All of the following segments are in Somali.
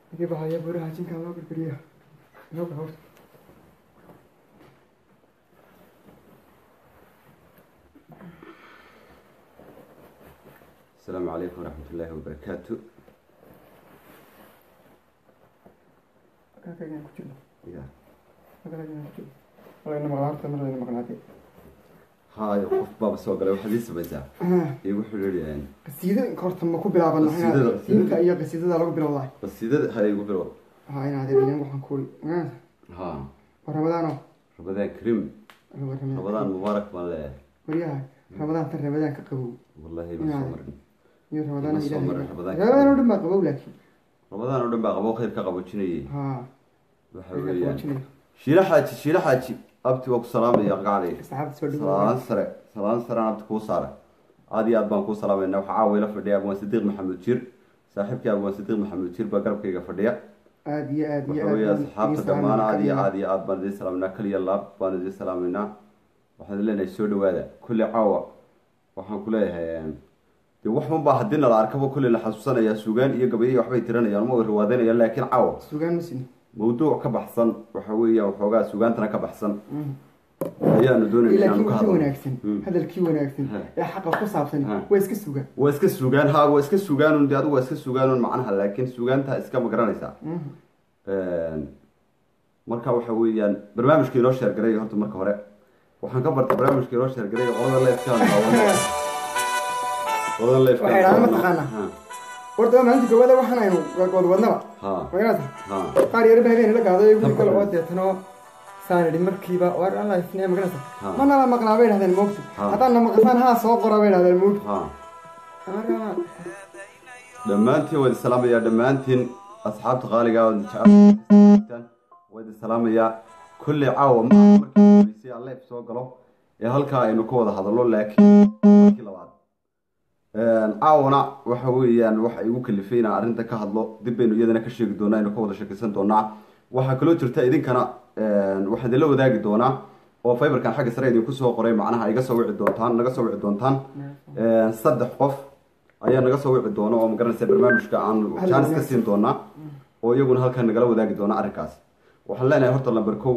Ini bahaya buraha jinkan loo gurguriyo. Loo gurguriyo. السلام عليكم ورحمة الله وبركاته Kakak yang kecil. يا Kakak yang kecil. Kalau ini makan harta, mana ini makan hati. هاي قف بابا سوق له حديث بجا يقول لي يعني Qasiida horta ma ku bilaaban Qasiidada, Siinka iyo qasiidada lagu bilowday. بس إذا هاي يقول له Ha ina adeerin waxaan ku ri. ها Ramadaan. رمضان كريم رمضان مبارك مال Wariyaha. Ramadaan tan Ramadaan ka qabow. والله نعم. بصمر Iyo Ramadaan Ma soo ilaahay. marin Ramadaan. Ramadaan oo dhan baa qabow laakiin. رمضان ودن بقى قبو خير كقبو جنيه Ha. وحويان شيلا حاجي شيلا حاجي أبتي وقت سلام يا قاعد Saxaabta soo salaan dhawaad. sare salaan sare aan abta kuu saara aad iyo aad baan kuu salaamayna waxaa caawa ila fadhiya abwaan sidiiq maxamed jir saaxiibkii abwaan sidiiq maxamed jir baa garabkayga fadhiya Aad iyo aad iyo waxa weeye baan asxaabta idiin dhammaan aad iyo salaamaynaa. aad iyo aad baan idiin salaaminaa kaliya laab baan idiin salaaminaa waxaan leenahay soo dhawaada kulli caawa waxaan ku leeyahay dee wax unbaa haddii nala arkaba kulli la xasuusanayaa sugaan iyo gabayo waxbay tiranayaan ma way riwaadanayaan laakiin caawa Sugaan ma siin. mawduuc ka baxsan waxa weeyaan waxoogaa sugaantana ka baxsan ayaanu doonayna laakiin inaanu ka wixii hadlo wanaagsan Mm. hadalkii wanaagsan Ha. ee xaqa ku saabsan Ha. waa iska suga waa iska sugaan ha waa iska sugaanun de adigu waa iska sugaanun macnaha laakiin sugaanta iska ma garanaysaa marka waxa weeyaan barnaamijka inoo sheergaray horta marka hore waxaan ka bartay barnaamijka inoo sheergaray qolada leefkaan daawana qolada leefkaan Waxay idhahdaan daawana. mataqaanaa? horta waa maalinta koowaada waxaan aynu wad wadnaba ha magarata ha qaar yar baa habeen la gaaday guri Tabka kale oo hore. deetano saan idhi markiiba war alla isnee magarata Ha. ma nala maqlaa bay dhahdeen moogta Ha. haddaan na maqasaan haa soo qora bay dhahdeen moogta ha marka dhammaantiin waa idin salaamayaa dhammaantiin asxaabta qaaliga oo jecel waa idin salaamayaa kulli caawa ma aha markii horeysay aan leef soo galo ee halkaa aynu ka wada hadallo laakiin markii labaad caawana waxa weeyaan waxa igu kalifay inaan arrinta ka hadlo dib baynu iyadana ka sheegi doonaa aynu ka wada sheekaysan doonaa waxaa kaloo jirta idinkana waxaan idinla wadaagi doonaa oo fiberkan xagga sare idinku soo qoray macnaha iga soo wici doontaan naga soo wici doontaan saddex qof ayaa naga soo wici doona oo magaranaysa barnaamijka aan jaanis ka siin doonaa oo iyaguna halkan nagala wadaagi doona arrinkaas waxaan leenahay horta lamber kow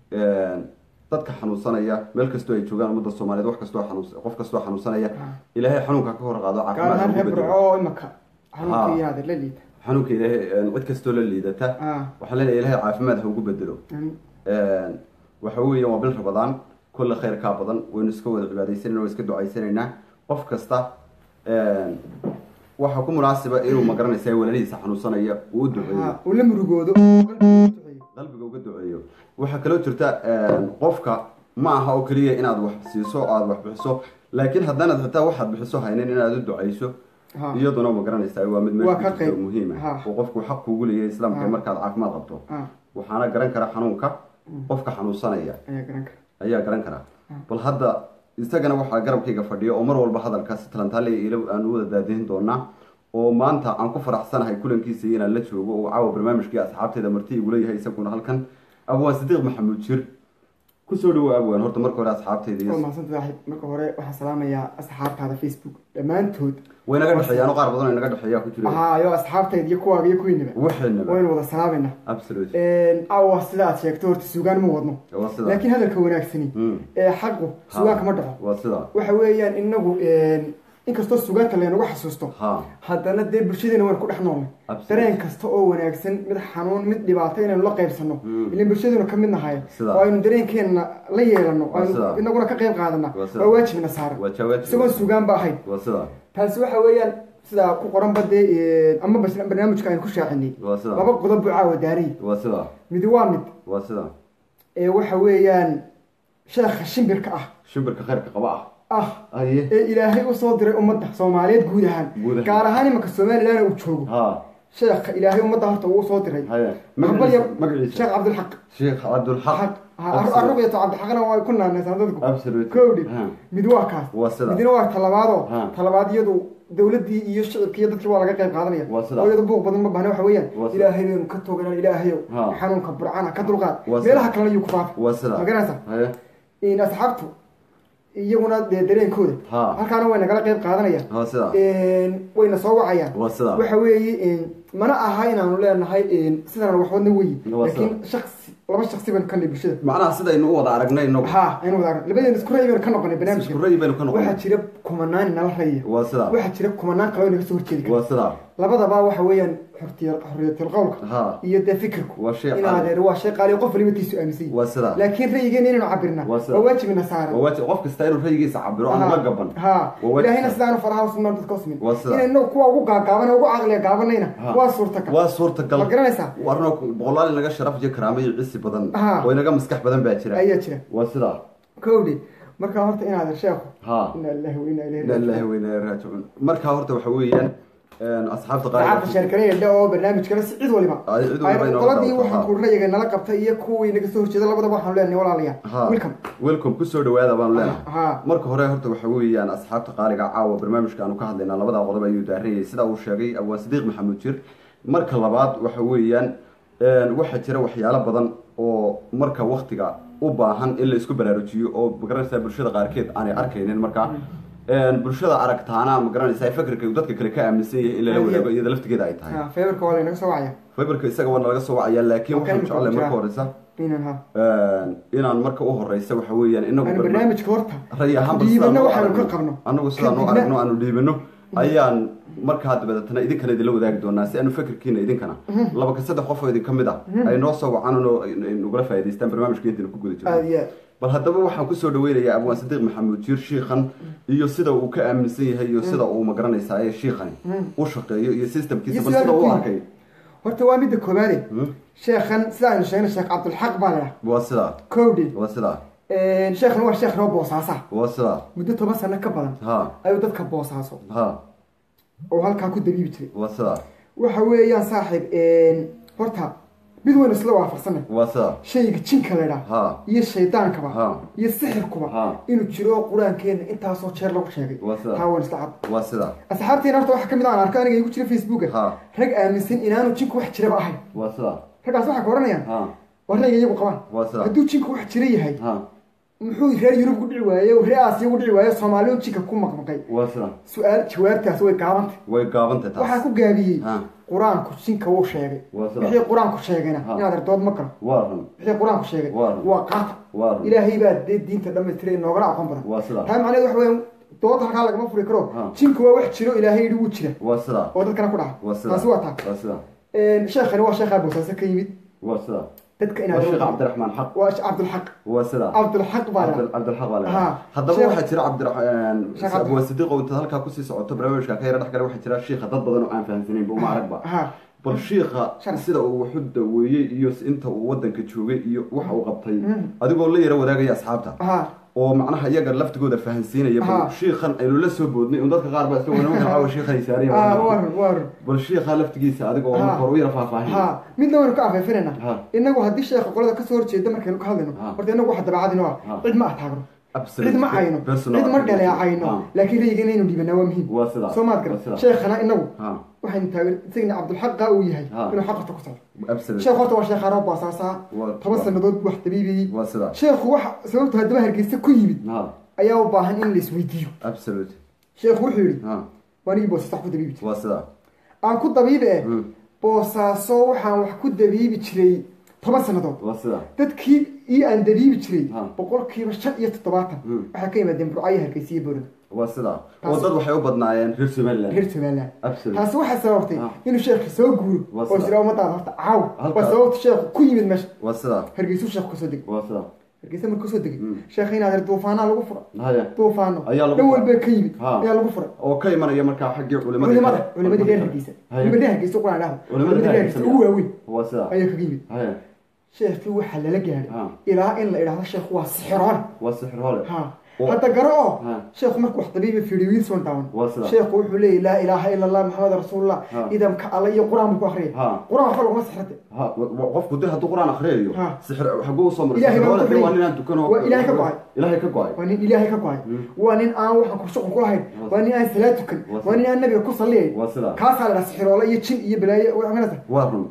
dadka xanuunsanaya meel kastoo ay joogaan ummadda soomaaliyeed wax kastoo xanuunsa qof kastoo xanuunsanaya ilaahay xanuunka ka hor qaado gaar caafimaad ahaan ugu reer bedelo. burco oo imaka xanuunkii Ha. yaada la liita xanuunka ilaahay cid kastoo la liidata Ah. waxaan leenahay ilaahay caafimaad ha ugu bedelo Amiin. waxa weeye waa bil rabadaan kulle khayr kaa badan waynu iska wada cibaadaysanayna waa iska ducaysanaynaa qof kasta waxaa ku munaasiba inuu magaranaysa walalihiisa xanuunsanaya uu u duceeyo Ha, uu la murugoodo qalbigu u duceeyo. qalbiga uga duceeyo waxaa kaloo jirta qofka ma aha oo keliya inaad wax siiso oo aad wax bixiso laakiin haddanaad xitaa waxaad bixiso haynin inaad u ducayso Ha. iyaduna ma garanaysaa waa mid Waa meesha ka ku jirta qayb. muhiim Ha. ah oo qofku xaq kuugu leeyahay islaamka Ha. markaad caafimaad qabto Ha. waxaana garan kara xanuunka qofka xanuunsanaya ayaa garan kara ayaa garan karaa bal hadda isagana waxaa garabkayga fadhiya oo mar walba hadalkaasi talantaale ila aan u wada daadihin doonaa oo maanta aan ku faraxsanahay kulankiisa inaan la joogo oo caawa barnaamijkii asxaabteeda marti igula yahay isaguna halkan abwaan sidiiq maxamuud jir kusoo dhawo abwaan horta marka hore asxaabteyda waa iyo mahadsantahay saaxiib marka hore waxaan salaamayaa asxaabtaada facebook dhammaantood way naga dhexeeyaan qaar badan oo naga dhexeeyaa ku jira ahaayo asxaabtayda iyo kuwaaga iyo kuwiinaba waxaynaba waynu wada salaamayna absolute awa sida aad sheegto horta sugaan ma wadno waa sida laakiin hadalka wanaagsani Mm. ee xaqu sugaanka ma dhaco waa sida waxa weeyaan inagu inkastoo sugaanta laynagu xasuusto ha haddana dee bulshadeena waan ku dhex noolnay Absolutely. dareen kasta oo wanaagsan mid xanuun mid dhibaato inaynu la qaybsano Mm. ilan bulshadeenu ka mid nahay Sida. oo aynu dareenkeenna la yeelano oo Waa aynu sida. inaguna ka qayb qaadana Waa sida. waa waajibna saaran waa jawaab isagoon sugaan ba ahayn waa sida taasi waxa weeyaan sidaa ku qoran badee ama bas barnaamijka aynu ku shaacinay waa sida laba qodob buu caawa daaray waa sida midi waa mid waa sida ee waxa weeyaan sheekha shimbirka ah shimbirka khayrka qaba ah ah aye ee ilaahay usoo diray ummadda soomaaliyeed guud ahaan Guud ahaan. gaar ahaan imanka somalilan uu joogo ha sheekha ilaahay ummadda horta uu soo diray haye Aqbal ya- magaciisa sheekh cabdilxaq sheekh cabdulxaq arruqyato cabdilxaqna waa ku naanaysaa dadku absolute kowdhi Ha. mid waa kaas Waa sida. midna waa talabaadoo Ha. talabaad iyadu dowladdii iyo shicibkii iyo dadkii waa laga qayb qaadanaya Waa sida. oo iyadu buuq badan ma bahna waxa weeyaan Waa sida. ilaahay baynu ka toganaan ilaahayow Ha. xanuunka burcana ka dulqaad Waa sida. meelaha kalena yuu ku faafa waa sida ma garanaysaa haye in asxaabtu iyaguna dee dareenkooda Ha. halkaana way nagala qayb qaadanayaan waa sida wayna soo wacayaan waa sida waxa weeye mana aha inaanu leenahay sidaan waxwadna weyi Waa laakiin shaksi laba shaksi baynu ka nahay bulshada macnaha sidaynu u wada aragnay inagu ha aynu wada arag labadeena isku ra'yi baynu ka noqonay isku barnaamijka ra'yi baynu ka waxaa noqonay jira kumanaan nala raya waa sidaa waxaa jira kumanaan kale oo naga soo horjeedi kara waa sidaa labadaba waxa weeyaan xortiya xorriyatul qowlka ha iyo dee fikirku Waa shay in qaali. adeer waa shay qaali qof waliba tiisu aaminsan yahay waa sidaa laakiin ra'yigeena inaynu cabirna Waa sida. waa waajibina saaran waa waajib qof kasta inuu ra'yigiisa cabiro aan la gaban ha Waa waajib ilaahayna saaran. sidaanu faraha usubnaan dadka usmin Waa sida. inaynu kuwa ugu gaagaaban ugu caqliga gaabanayna Ha. waa suurtagal waa suurtagal ma garanaysaa warno boqolaal inaga sharaf iyo karaamo iyo cisi badan Ha. oo inaga maskax badan baa jira ayaa jira waa sidaa kowdhi marka horta in adeer sheekhu ha ina lillahi wa ina ilayhi ila raajicuun ilaahi wa inaa ilaihi raajicuun marka horta waxa weeyaan een, asxaabta saxaabta qaar sheerkanaya dhe oo barnaamijkana si cid waliba Ay, cid waliba inoo qoladii qabto, waxaan ha. ku rayiga nala qabtay iyo kuwii naga soo horjeeda labadaba waxaanu leenahay walaalayaal ha welcome welcome kusoo dhawaada baanu leenahay ha marka hore horta waxa weeyaan asxaabta qaaliga caawa barnaamijka aanu ka hadlaynaa labada qodob ayuu daaranyay sida uu sheegay abwaan sadiiq maxamuud jir marka labaad waxa weeyaan een, waxaa jira waxyaalo badan oo marka waktiga u baahan in la isku baraarujiyo oo magaranaysaa bulshada qaarkeed aanay arkaynin marka een, bulshada aragtaana magaranaysaa fikirka uu dadka kale ka aaminsan yahay in lala Aad iyo wadaago iyada laftigeeda ay tahay ha feebarka waa laynaga soo wacaya fiberka isaga waa nalaga soo wacaya laakiin Waa kan waxaan jeclay imika marka jira. horeysa inan ha een, inaan marka u horeysa waxa weeyaan inagu aanu barna- barnaamijka horta ray ahaanba dhiibana sidaan u waxaanu ka aragno- qabno anagu sidaan u Kadibna- aragno aanu dhiibano ayaan markaa dabadeetana idinkana idinla wadaagi doonaa si aanu fikirkiina idinkana laba ka saddex qof oo idin ka mid ah ay noo soo wacaan oo nugula faa'idaystaan barnaamijka intiina ku guda aada jirno iyo aad bal haddaba waxaan kusoo dhaweynayaa abwaan sadiiq maxamuud jiir shiikhan iyo sida uu ka aaminsan yahay iyo sida uu magaranaysaa ee shiikhani u shaqeeyo iyo systemkiisa Iyo bal sida sida uu uu- arkay horta waa midda koobaade Hmm? sheekhan sida aynu sheegnay sheekh cabdulxaq baa leedaha waa sidaa kowdhi waa sidaa sheekhan waa sheekh noo boosaasa waa sidaa muddo toban sano ka badan ha ayuu dadka boosaaso ha oo halkaa ku dabiibi jiray waa sidaa waxa weeyaan saaxiib horta mid waynu isla waafaqsanay waa sidaa shayga jinka la idhaah ha iyo shaydaankaba Ha. iyo sixirkuba Ha. inuu jiro oo qur-aankeena intaasoo jeer lagu sheegay Waa sida. taa waan isla cad waa sidaa asxaabteena horta waxaa ka mid ah aan arko aniga igu jira facebooka Ha. rag aaminsan inaanu jinku wax jiraba ahayn waa sidaa raggaas waxay ka odhanayaan ha waa rayga iyagu qabaan waa sidaa hadduu jinku wax jira yahay ha muxuu reer yurub ku dhici waaye oo reer aasiya ku dhici waaye soomaaliyu jinka ku maqmaqay waa sidaa su-aal jawaabtaas way gaabantay way gaabantay waxaa taas ku gaabiyey ha qur-aanku jinka wuu sheegay Waa sida. wixii qur-aanku sheegayna Ha. inaad ardood ma galo waa run wixii qur-aanku sheegay Waa run. waa qaata waa run ilaahay baa dee diinta dhammaystiray noogana aqoon badan waa sidaa taa macnaheed waxa weeyaan dood halkaa lagama furi karo Ha. jinku waa wax jiro ilaahay yidhi wuu jira waa sidaa oo dadkana ku dhaca waa sidaa taasi waa taa waa sidaa sheekhani waa sheekhaa boosaaso ka yimid waa sidaa dadka waa inaad sheekh cabdiraxmaan xaq waa cabdulxaq waa sidaa cabdulxaq baa Cabdil- la cabdilxaq baa Ha. leedahay haddaba Sheekh- waxaa jira cabdiraxmaan Sheekh Cabdi- abwaa sidiiq oo intaad halkaa kusii socoto barnaamijka ka yara dhex gale waxaa jira shiikha dad badan oo aan fahamsanayn ba uma aragba ha bal shiikha Shan. sida uu waxu daweeyey iyo inta uu wadanka joogay iyo waxa uu qabtay Mm. adigoo la yara wadaagaya asxaabta ha oo macnaha iyaga laftigooda fahansiinaya bal Ha. shiikhan aynu la soo boodnay un dadka qaar baa isla wana caawa shiikhan ha saariya waa run waa run bal shiikha laftigiisa adigoo Ha. marka hore u yara faahfaahin ha midna waynu ka afeefinayna Ha. inagu haddii sheekha qolada kasoo horjeeda markaynu ka hadlayno Ha. horta inagu waxa dabeecadino ah Ha. cid ma ataagno Absolute cid ma cayno personal cid ma Ha. dhaleecayno laakiin rayigana inaynu dhiibanaa waa muhiim waa sidaa soo maad waa garan sidaa. sheekhana inagu ha waxaynu taageer isagana cabdulxaqa uu yahay Ha. inuu xaqarta ku socdo absolute sheekh horta waa sheekh arab baasaasaa Waa- toban waa- sanadood wax dabiibiyey waa sidaa sheekhu waxa sababtu haddaba hargeysa ku yimid ha ayaa u baahan in la isweydiiyo absolute sheekhu wuxuu yidhi ha waa nigii boosaaso wax ku dabiibi jiray waa sidaa aan ku dabiibi eh Hmm. boosaaso waxaan wax ku dabiibi jiray toban sannadood waa sidaa dadkii ii aan dabiibi jiray Ha. boqolkiiba shan iyo toddobaatan Hmm. waxay ka yimaadeen burcayo hargeysa iyo boorada waa sidaa oo Taas- dad waxay u badnaayeen reer somaliland reer somaliland absolute taasi waxay sababtay Ha. inuu sheekhi soo guuro Waa oo sida. isla ummadaada horta caaw Halka- waa sababta sheekhu ku yimid meesha waa sidaa hargeysuu sheekhu kasoo degay waa sidaa hargeysa markuu kasoo degay Hmm. sheekhi inaad reer duufaanaa lagu fura haya duufaano Ayaa lagu dhan furay. walba ka yimid Ha. ayaa lagu furay oo ka imanaya markaa xaggii culimada culimada culimadii reer hargeysa Haya. culimadii hargeysa quraan dhahda Culimadii culimadii reer reer hargeysa Hargeysa. ugu waaweyn waa sidaa ayaa kaga yimid haya sheekii waxaa lala gaadhay Ha. ilaa in la idhaahdo sheekhu waa sixiroole waa sixir hole ha Oo- hadda garo oo Ha. sheekhu markuu wax dabiiba fiidiyowiis wan daawan Waa sida. sheekhu wuxuu leeyahy laa ilaaha ila allah maxamed rasuulullah Ha. idamka alla iyo qur-aan buu ku akriyay Ha. qur-aan waxba laguma sixrate ha wa- wa- qofku de hadduu qur-aan akriyayo Ha. sixir xaguu usoo maray Ilaahay sixir baa hole ku de waa xidhay. ninaan tukan oo Waa Ilaahay ka go'ay. ilaahay ka go-ay waa nin ilaahay ka go-ay Hmm. waa nin aan waxaan ku shuqul ku lahayn Waa waa nin aan salaad tukan Waa waa nin aan nabiga ku salliyay waa sidaa kaasaa la dhaha sixiroole iyo jin iyo balaayo waa imanaysa waa run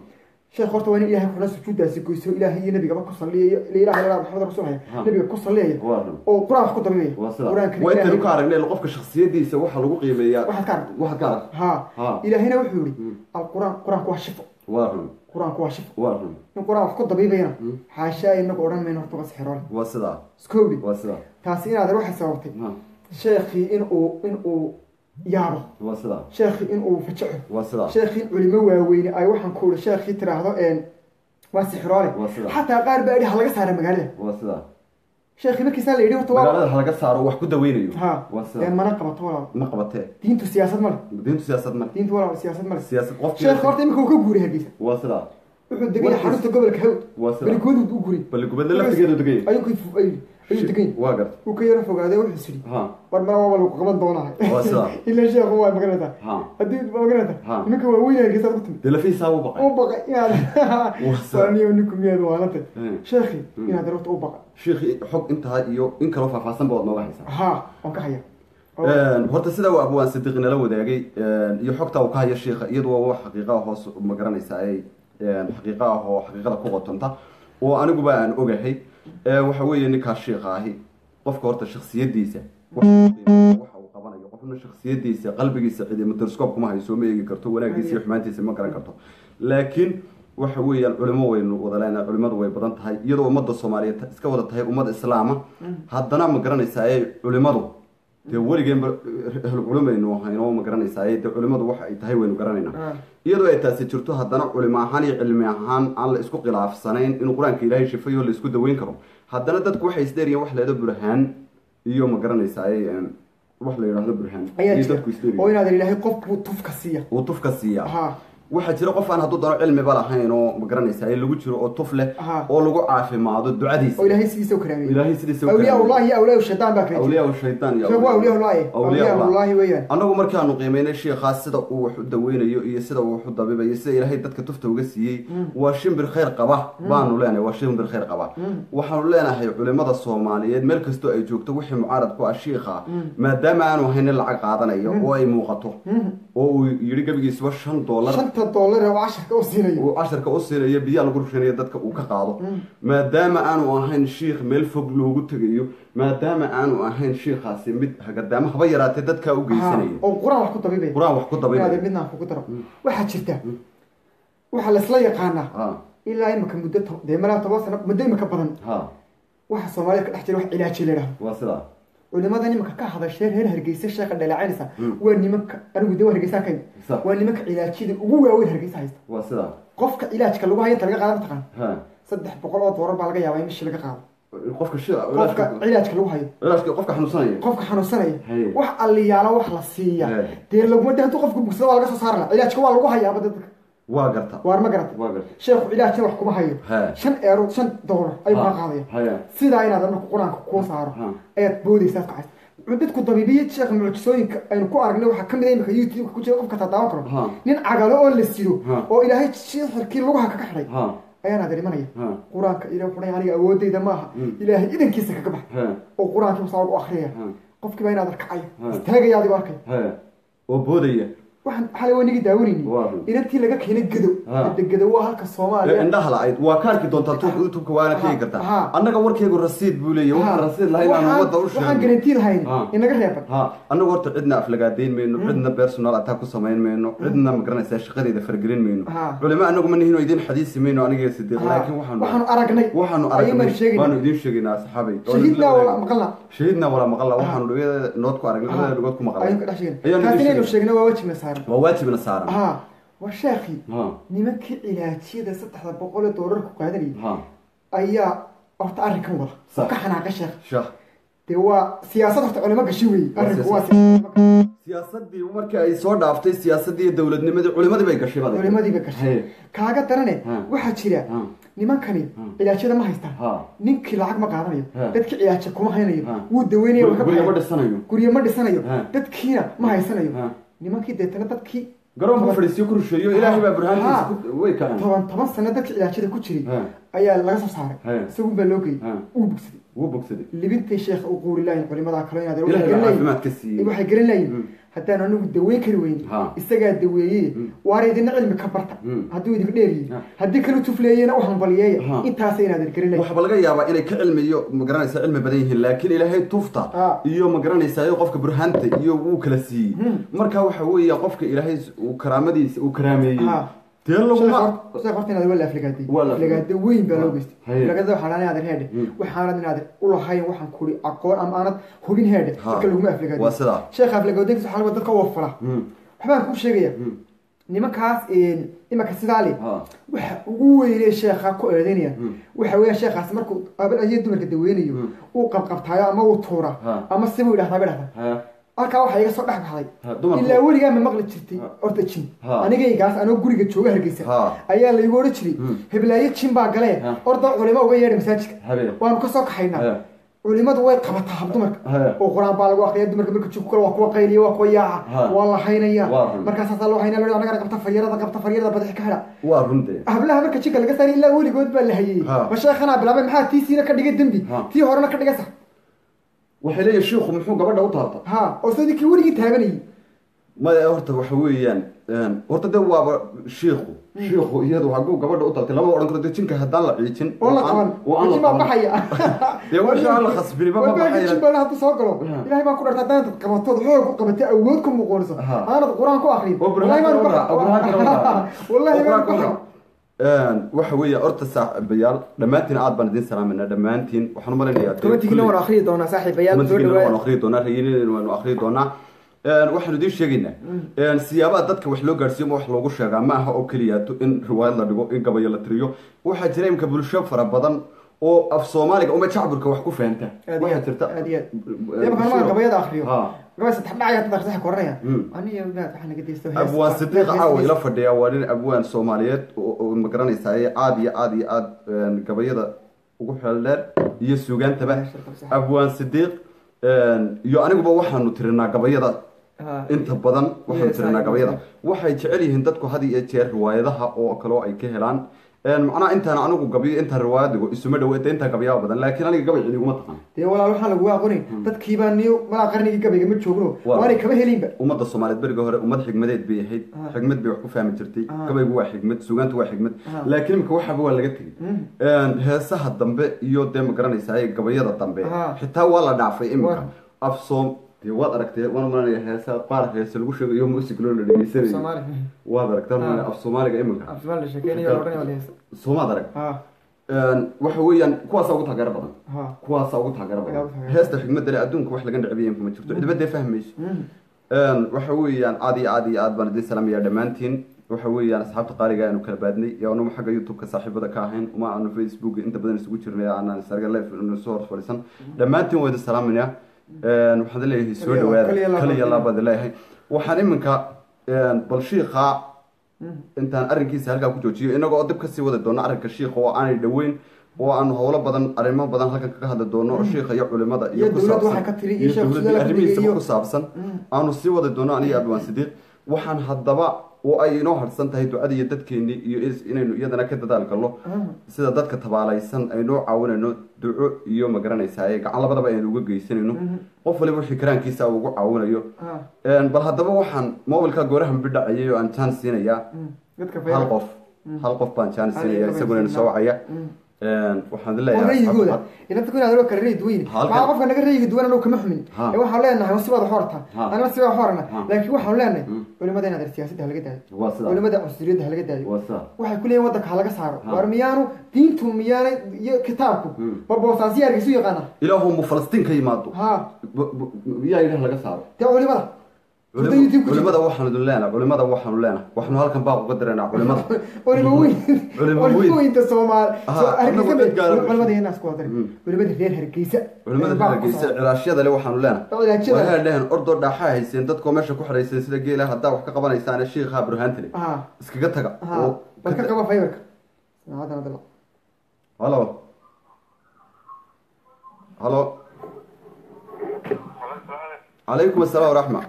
sheekh horta waa in ilaahay kuna sujuudaasi goyso ilaahay iyo nabigaba ku salliyayo ila ilaha ilaa maxamed rasuul haya Ha. nabiga ku salliyaya waa run oo qur-aan wax ku dabibaya waa sida qur-aankana waa intaynu ilaahay ka aragnay qofka shaksiyadiisa waxa lagu qiimeeyaa waxaad ka aragtay waxaad ka arag ha ha ilaahayna wuxuu yihi Mm. alquraan qur-aanku waa shifo waa run qur-aanku waa shifo waa run in qur-aan wax ku dabiibayana Mm. xaashaa inagu odhan mayno horta waa sixiroole waa sidaa iskowdi waa sidaa taasi inaadan waxay sababtay ha sheekhii inuu inuu yaabo waa sidaa sheekhii inuu fajaco waa sidaa sheekhii culimo waaweyne ay waxaan ku uri sheekhii tiraahdo een waa sixiroole waa sidaa xataa qaar baa idhi ha laga saara magaalada waa sidaa sheekhii markiisaa la yidhi horta waa magaalada ha laga saaro wax ku daweynayo ha waa ee sidaa mana qabato walaal ma qabatee diintu siyaasad male diintu siyaasad male diintu walaal siyaasad male siyaasad qofkii sheekh horta imika uu ka guuray hargeysa waa sidaa wuxuu degay Warkiis- xarunta gobolka hawd waa sidaa balikooduu u guray balli gubadle laftigeedu degay ayuu ka ayuu ayuu degan waa garta uu ka yaro fogaaday wuxuu sidhi ha war mara waa lagu qaban doonaa Waa sidaa. ila sheekhu waa maganaysaa ha haddii waa maganaysaa Ha. nimanka waaweyn hargeysa ku timid dee lafihiisaa u baqay u baqay inaad sidaa. waa niyo ninku miyaad waalantay Hmm. sheekhi Hmm. inaad horta u baqa sheekhi xog intaa iyo in kaloo faahfaahsan baad nooga haysaa ha waan ka haya Oo- Een, horta sidaa uu abwaan sidiiq nala wadaagay een, iyo xogta uu ka hayo sheekha iyadu waa wax xaqiiqa ah hoos ma garanaysa ay een, xaqiiqa ah oo xaqiiqada ku qotonta oo aniguba aan ogahay Ee, waxa weeye ninkaas sheekha ahi qofka horta shaksiyadiisa waxa uu qiimeeyo, waxa uu qabanayo qofna shaksiyadiisa qalbigiisa cidi microscope kuma hayso ma eegi karto wanaagiisa iyo xumaantiisa ma garan karto laakiin waxa weeyaan culimo waynu wada leenahay culimadu way badan tahay iyadoo ummadda soomaaliyeed iska wada tahay ummad islaama haddana ma garanaysaa ee culimadu dee weligeenba ahlu culimaynu ahayno ma garanaysaa ee dee culimadu waxa ay tahay waynu garanaynaa Ah. iyadoo ay taasi jirto haddana culimo ahaan iyo cilmi ahaan aan la isku khilaafsanayn inuu qur-aanka ilaahay shifayo la isku daweyn karo haddana dadku waxay isdheeriyeen wax la yidhahdo burhaan iyo ma garanaysaa ee em, wax la yidhahdo burhaan ayaa iyo jira dadku oo isdheeriyen inaad ilaahay qof buu tufka siiya uu tufka siiyaa ha waxaa jira qof aan hadduu dano cilmiba lahayn oo ma garanaysaa ee lagu jiro oo tuf leh Aha. oo lagu caafimaado ducadiisa oo ilaahay sidiisa u karaamiyey ilaahay sidiisa u awliyaa karaamiyey. ullahi iyo awliyaa shaydaan baa kala jira awliyaa shaydaan iyo sheekhu waa awliyaa ullahi Awliyaa awliyaa Allah. ullahi weeyaan annagu markaanu qiimeynay sheekhaas sida uu wax u daweynayo iyo sida uu wax u dabibayo sida ilaahay dadka tufta uga siiyey waa shimbir khayr qaba baanu leenahay waa shimbir khayr qaba waxaanu leenahay culimada soomaaliyeed meel kastoo ay joogto wixii mucaarad ku ah shiikha maadaama aanu haynin lacag qaadanayo oo ay muuqato oo uu yidhi gebigiisuba shan doolar shanta doolar ee uu casharka u siinayo uu casharka u siinayo biyaa lagu rushanayo dadka uu ka qaado maadaama aanu ahayn shiikh meel fog loogu tegayo maadaama aanu ahayn shiikhaasi mid hagadaama haba yaraatee dadkaa u Ha, geysanaya oo qur-aan wax ku dabibaya qur-aan wax ku inaad dabaynaya midnaan kugu daro waxaa jirta waxaa laisla yaqaanaa ha ilaa imika muddo to- dee malaa toban sano muddo imika badan ha waxa soomaalida ka dhex jira wax cilaaji la yidhahdo waa sidaa culimada nimanka ka hadashee reer hargeysa sheeka dhaleecaynaysa Mm. waa nimanka anigu de waa hargeysaa kayn Sa- waa nimanka cilaajyada ugu waaweyn hargeysa haysta waa sidaa qofka cilaajka lagu hayo inta laga qaado mataqaan ha saddex boqol oo doolar baa laga yaabaa in bishii laga qaado qofka shi qofka cilaajka lagu hayo cilaashka qofka xanuunsanaya qofka xanuunsanaya Haye. wax alliyaala wax la siiya Haye. dee laguma de hadduu qofka bugsado waa laga soo saara la cilaajka waa lagu hayaaba dadka waa garta waar ma garata waa garta sheekhu cilaajna wax kuma hayo Haye. shan eero shan doolar ayuu kaa qaadaya haya sidaa inaad marka qur-aanka kuu saaro Ha. ayaad boodaysaa kacaysa dadku dabiibiye sheekh mucjisooyinka aynu ku aragnay waxaa kamid ah imika youtube ku jira qofka tadaawan karo Ha. nin cagalo oo la sido Ha. oo ilaahay sixirkii lugaha kaga xidhay ha ayaana darimanaya ha qur-aanka ilaah wuxuu dhahay aniga awoodayda maaha Mm. ilaahay idankiisa kaga bax ha oo qur-aankii masaa u akriyaya ha qofkii baa inaad arkacayo Ha. istaagaya adigoo arkay ha oo boodaya waxaan xalay waa nigi daawanayni Waa run. inantii laga keenay gadow Ha. hadda gadow waa halka ee soomaaliya indhaha la-ayd waa ka arki doontaa tu- youtubeka waana ka hegi Ha. kartaa annaga warkeygu rasiid buu leeyahy Ha. waxaan rasiid lahayn aan Waxaan- wadda u waxaan sheegno garantiin hayn Ha. inaga reeban ha annagu horta cidna aflagaadayn mayno cidna personal attack ku samayn mayno cidna ma garanaysaa shaqadeeda fargelin mayno Ha. culimo anagu ma nihin oo idin xadiisi mayno aniga iyo sidiiq Ha. laakiin waxaanu waxaanu aragnay waxaanu ayuun baan aragnay sheegaynaa. waanu idiin sheegaynaa saxaabay shahidna wala maqalna shahidna walaa maqalla waxaanu dhagada nood ku aragnay labada dhagood ku maqalay ayuun ka dhex sheegna Ayaanu kaasi idiin inaynu sheegay. sheegna waa wajibna saaran waa waajibna saaran ha waa sheekhi ha nimankii cilaajiyada saddexda boqol ee doolar ku qaadanayay ha ayaa horta arrinkan wada Sax. oo ka xanaaqay sheekh shah dee waa siyaasad horta culimo gashi weeye Waa arrinku waa siyaasad. siyaasad siyaasadii markii ay soo dhaaftay siyaasadii iyo dowladnimadii culimadii bay gashay baday culimadiiba gashay Haye. kaaga darane Ha. waxaa jira Ha. nimankani cilaajyada ma haystaan ha ninkii lacag ma qaadanayo Ha. dadkii cilaaja kuma haynayo Ha. wuu daweynaya waa ka guriga ma baxaya. dhisanayo guryo ma dhisanayo Ha. dadkiina ma haysanayo Ha. nimankii deetana dadkii garoonku fadhiisiyo ku rusheeyo ilaahay baa burhaantiisa Ha. ku- way kaceen toban toban sano dadkii cilaajyada ku jiray Ha. ayaa laga soo saaray Ha. isagun baa loo geeyey Ha. uu bugsaday wuu bogsaday libintay sheekha u quuri lahayn culimadaa kale inaad ilaahay baa caafimaad ka siiyey waxay garan lahayn Mm. haddaan anigu daweyn kari weyni Ha. isagaa daweeye waana idina cilmi ka barta Mm. hadduu idinka dheeriye Ha. haddii kala tufleeyena u hambaliyeeya Ha. intaasa inaad ergarinay waxaaba laga yaabaa inay ka cilmiyo magaranaysa cilmi badan yihiin laakiin ilaahay tufta Ah. iyo magaranaysa iyo qofka burhaanta iyo wuu kala siiyey marka waxa weeye qofka ilaahay uu karaamadiisa uu karaameeyey Ah. dee laguma sheekh horta inaad wala aflagaadey Waa la aflagaade weyn baa loo Ah. geystay Haye. aflagaadada waxaa lahayn inaad heedhe waxaanad inaad ulahayn waxaan kuri aqoon ama aanad hubin heedhe Ha. marka laguma aflagaadey Waa sidaa. sheekha aflagaadooyinkiisa waxaa laga dadka wafala Mm. waxbaan kuu sheegaya nimankaas imanka sidaa le Ha. waxa ugu weynee sheekha ku eedeynaya waxa weeyaan sheekhaas markuu ayo dumarka daweynayo uu qabqabtaayo ama uu tuura Ha. ama sibuu idhahdaa ba dhahdaa Ha. halkaa waxaa iga soo dhex baxday Ha, dumarku- ilaa weligaa ma maqli jirtay horta jin Ha. anigaygaas anoo guriga jooga hargeysa Ha. ayaa laygu odhan jiray heblaayo jin baa galee Ha. orda culimo uga yeedha masaajidka Habeen. waanu kasoo kaxaynaa Ha. culimadu way qabataa hab dumarka Ha. oo qur-aan baa lagu akriya dumarka marka jinku kale waa kuwa qayliya waa kuwa yaaca Ha. waa la haynaya Waa run. markaasaasaa loo haynaya loo anagana qabta faryarada qabta faryarada badaxi ka hadha waa runte hablaha marka jinka laga saari ilaa weligood baa la hayey Ha. ma sheekhanaa bilaabay maxaa tiisiina ka dhigay dembi Ha. tii horena ka dhiga sax waxay leeyihin shiikhu muxuu gabadha u taabta ha oo sadinkii weligii taabanayay maya horta waxa weeyaan horta de waaba shiikhu shiikhu iyadu haguu gabadha u taabtay lama odhan karo de jinka haddaan la ciijin oo la qaban oo aan la jin baa qaban. baxaya Dee wixii aan la khasbini ba ma baxaya. jin baa hadduu soo galo Ha. ilaahay baan ku dharta haddaan qabatood xoog ku qabatay awood ku muuqoonayso Ha. aanad qur-aan ku akrin oo burhaan baan kala wadaa, oo burhaan kala wadaa. wallahi Oo baan burhaan ku kala wadaa. waxa weeye horta saaxiibayaal dhammaantiin aad baan idin salaamayna dhammaantiin waxaan u malaynayaa dee komantigina kulli- waan akhriyi doonaa saaxiibayaal soo komantigiina waanu dhawaada akhriyi doonaa rayinina waanu akhriyi doonaa waxaanu idiin sheegaynaa siyaabaha dadka wax loo gaadhsiiyo ma wax loogu sheegaa ma aha oo keliyaato in riwaayad la dhigo in gabayo la tiriyo waxaa jira imka bulsho fara badan oo af soomaaliga uma jacburka wax ku fahanta aad iyo waxaa aad jirta aad iyo aad dee markaan maan gabayada akhriyo Ha. gabay saddex dhacaya dad akhrisaha koranaya Mm. aniyo inaad waxaa naga deysto abwaan sidiiq caawa ila fadhiya waa nin abwaan soomaaliyeed oo oo ma garanaysaa aad iyo aad iyo aad een, gabayada ugu xeel dheer iyo suugaantaba abwaan sidiiq een, iyo aniguba waxaanu tirinaa gabayada inta badan waxaanu Yes, tirinaa I gabayada know. waxay jecel yihiin dadku had iyo jeer riwaayadaha oo kaloo ay ka helaan Een, macnaha intaan anigu gabiyo intaan riwaayad dhigo isuma dhaweeta intaa gabayaa badan laakiin aniga gabay cidiguma taqaan dee walaal waxaan lagu aqonin dadkiibaa niyo malaa qarnigii gabayga ma joogno Waa. waanay kama helinba ummadda soomaaliyeed beriga hore ummad xigmadeed bay ahayd Ah. xigmad bay wax ku fahmi jirtay Ah. gabaygu waa xigmad suugaantu waa xigmad Ah. laakiin imika waxaba waa laga tegey Een, heesaha dambe iyo dee ma garanaysaa gabayada dambe Ah. xitaa waa la dhaafay imika Waa. af soom dee waad aragtay waan malanaya heesa qaar heese lagu sheegayo music loo la dhegeysanayo soomaali waad aragtaa Ah. malanaya af soomaaliga imika afsumaal la sheekeynayo odhan wala heesa soomaad arag ha Een, waxa weeyaan kuwaasaa ugu taageero badan ha kuwaasaa ugu taageero Ayaa badan ugu taageero heesta xigmadda le adduunka wax laga necbiya ma jirto cidba dee fahmayso Een, waxa weeyaan aad iyo aad iyo aad baan idin salaamayaa dhammaantiin waxa weeyaan asxaabta qaaliga aanu kala baadnay iyo anuma xagga youtube-ka saaxiibada ka ahayn uma aanu facebook inta badan isugu jirnay aanan isarga live inu soo hor fadhiisan dhammaantiin waa idin salaamayaa Een, waxaan leeyahay soo Kaliya- dhawaada kaliya laba. kaliya labaad leeyahay waxaan iminka een, bal shiiqa intaan arrinkiisa halkaa ku joojiyo inagoo dib kasii wadi doono arrinka shiikha oo aanay dhoweyn oo aanu howlo badan arrimo badan halkan kaga hadli doono oo shiikha iyo culimada Iyo ku dowladda saabsan- waxa ka tiri, iyo iyo sheekh dowladda Sudala arrimihiisaba iyo- ku saabsan aanu sii wadi doono aniga abwaan sidiiq waxaan haddaba oo ay inoo harsan tahay ducada iyo dadkeennii iyo is- inaynu iyadana ka dadaal galno sida dadka tabaalaysan aynoo caawinayno duco iyo ma garanaysaa gacan labadaba aynu uga geysanayno qof waliba wixii karaankiisa uu ugu caawinayo ha Een, bal haddaba waxaan mobilka goorahan bidhacayay oo aan jaan siinayaa dadka hal qof hal qof baan jaan siinaya isaguna soo wacaya Een, waxaan oo leeyahay rayigooda inanta ku inaad loo kala rayi duwan Halkan- maxaa qofka naga rayiga duwan anuu kama xumin Ha. ee waxaan leenahay si wada xorta Ha. anna si wada xorana Ha. laakiin waxaan leenahay culimada inaad er siyaasadda halaga daayo waa sidaa culimada cunsuriyadda halaga daayo waa sidaa waxay ku leeyihin waddanka halaga saaro Ha. waar miyaanu diintu miyaanay iyo kitaabku Hmm. baboosaasiya argaysu yaqaana ilaahu mu falastiin ka yimaado ha B- b- yaa ilaah laga saaro dee culimada Hurda Culim- YouTube ku jirta. culimada waxaanu idin leenahay culimada waxaanu leenahay waxaanu halkan baaq uga diraynaa culimada culimo weyn Culimo culimo weyn. weynta soomaali Aha, soo annagu hargeysa dad gaara- culimada inaas ku wadari Hmm. culimada reer hargeysa culimada Baa ku hargeysa soo- cilaashyada le waxaanu leenahay Cilaashyada. waxay dheheen ordoo dhaaxaa hayseen dadkoo meesha ku xidhayseen sida geela haddaa wax ka qabanaysaan shiikha burhaantile ha iskaga taga ha oo bal ka qaba fiberka saacadan hadda la- halo halo calaykum asalaam waraxma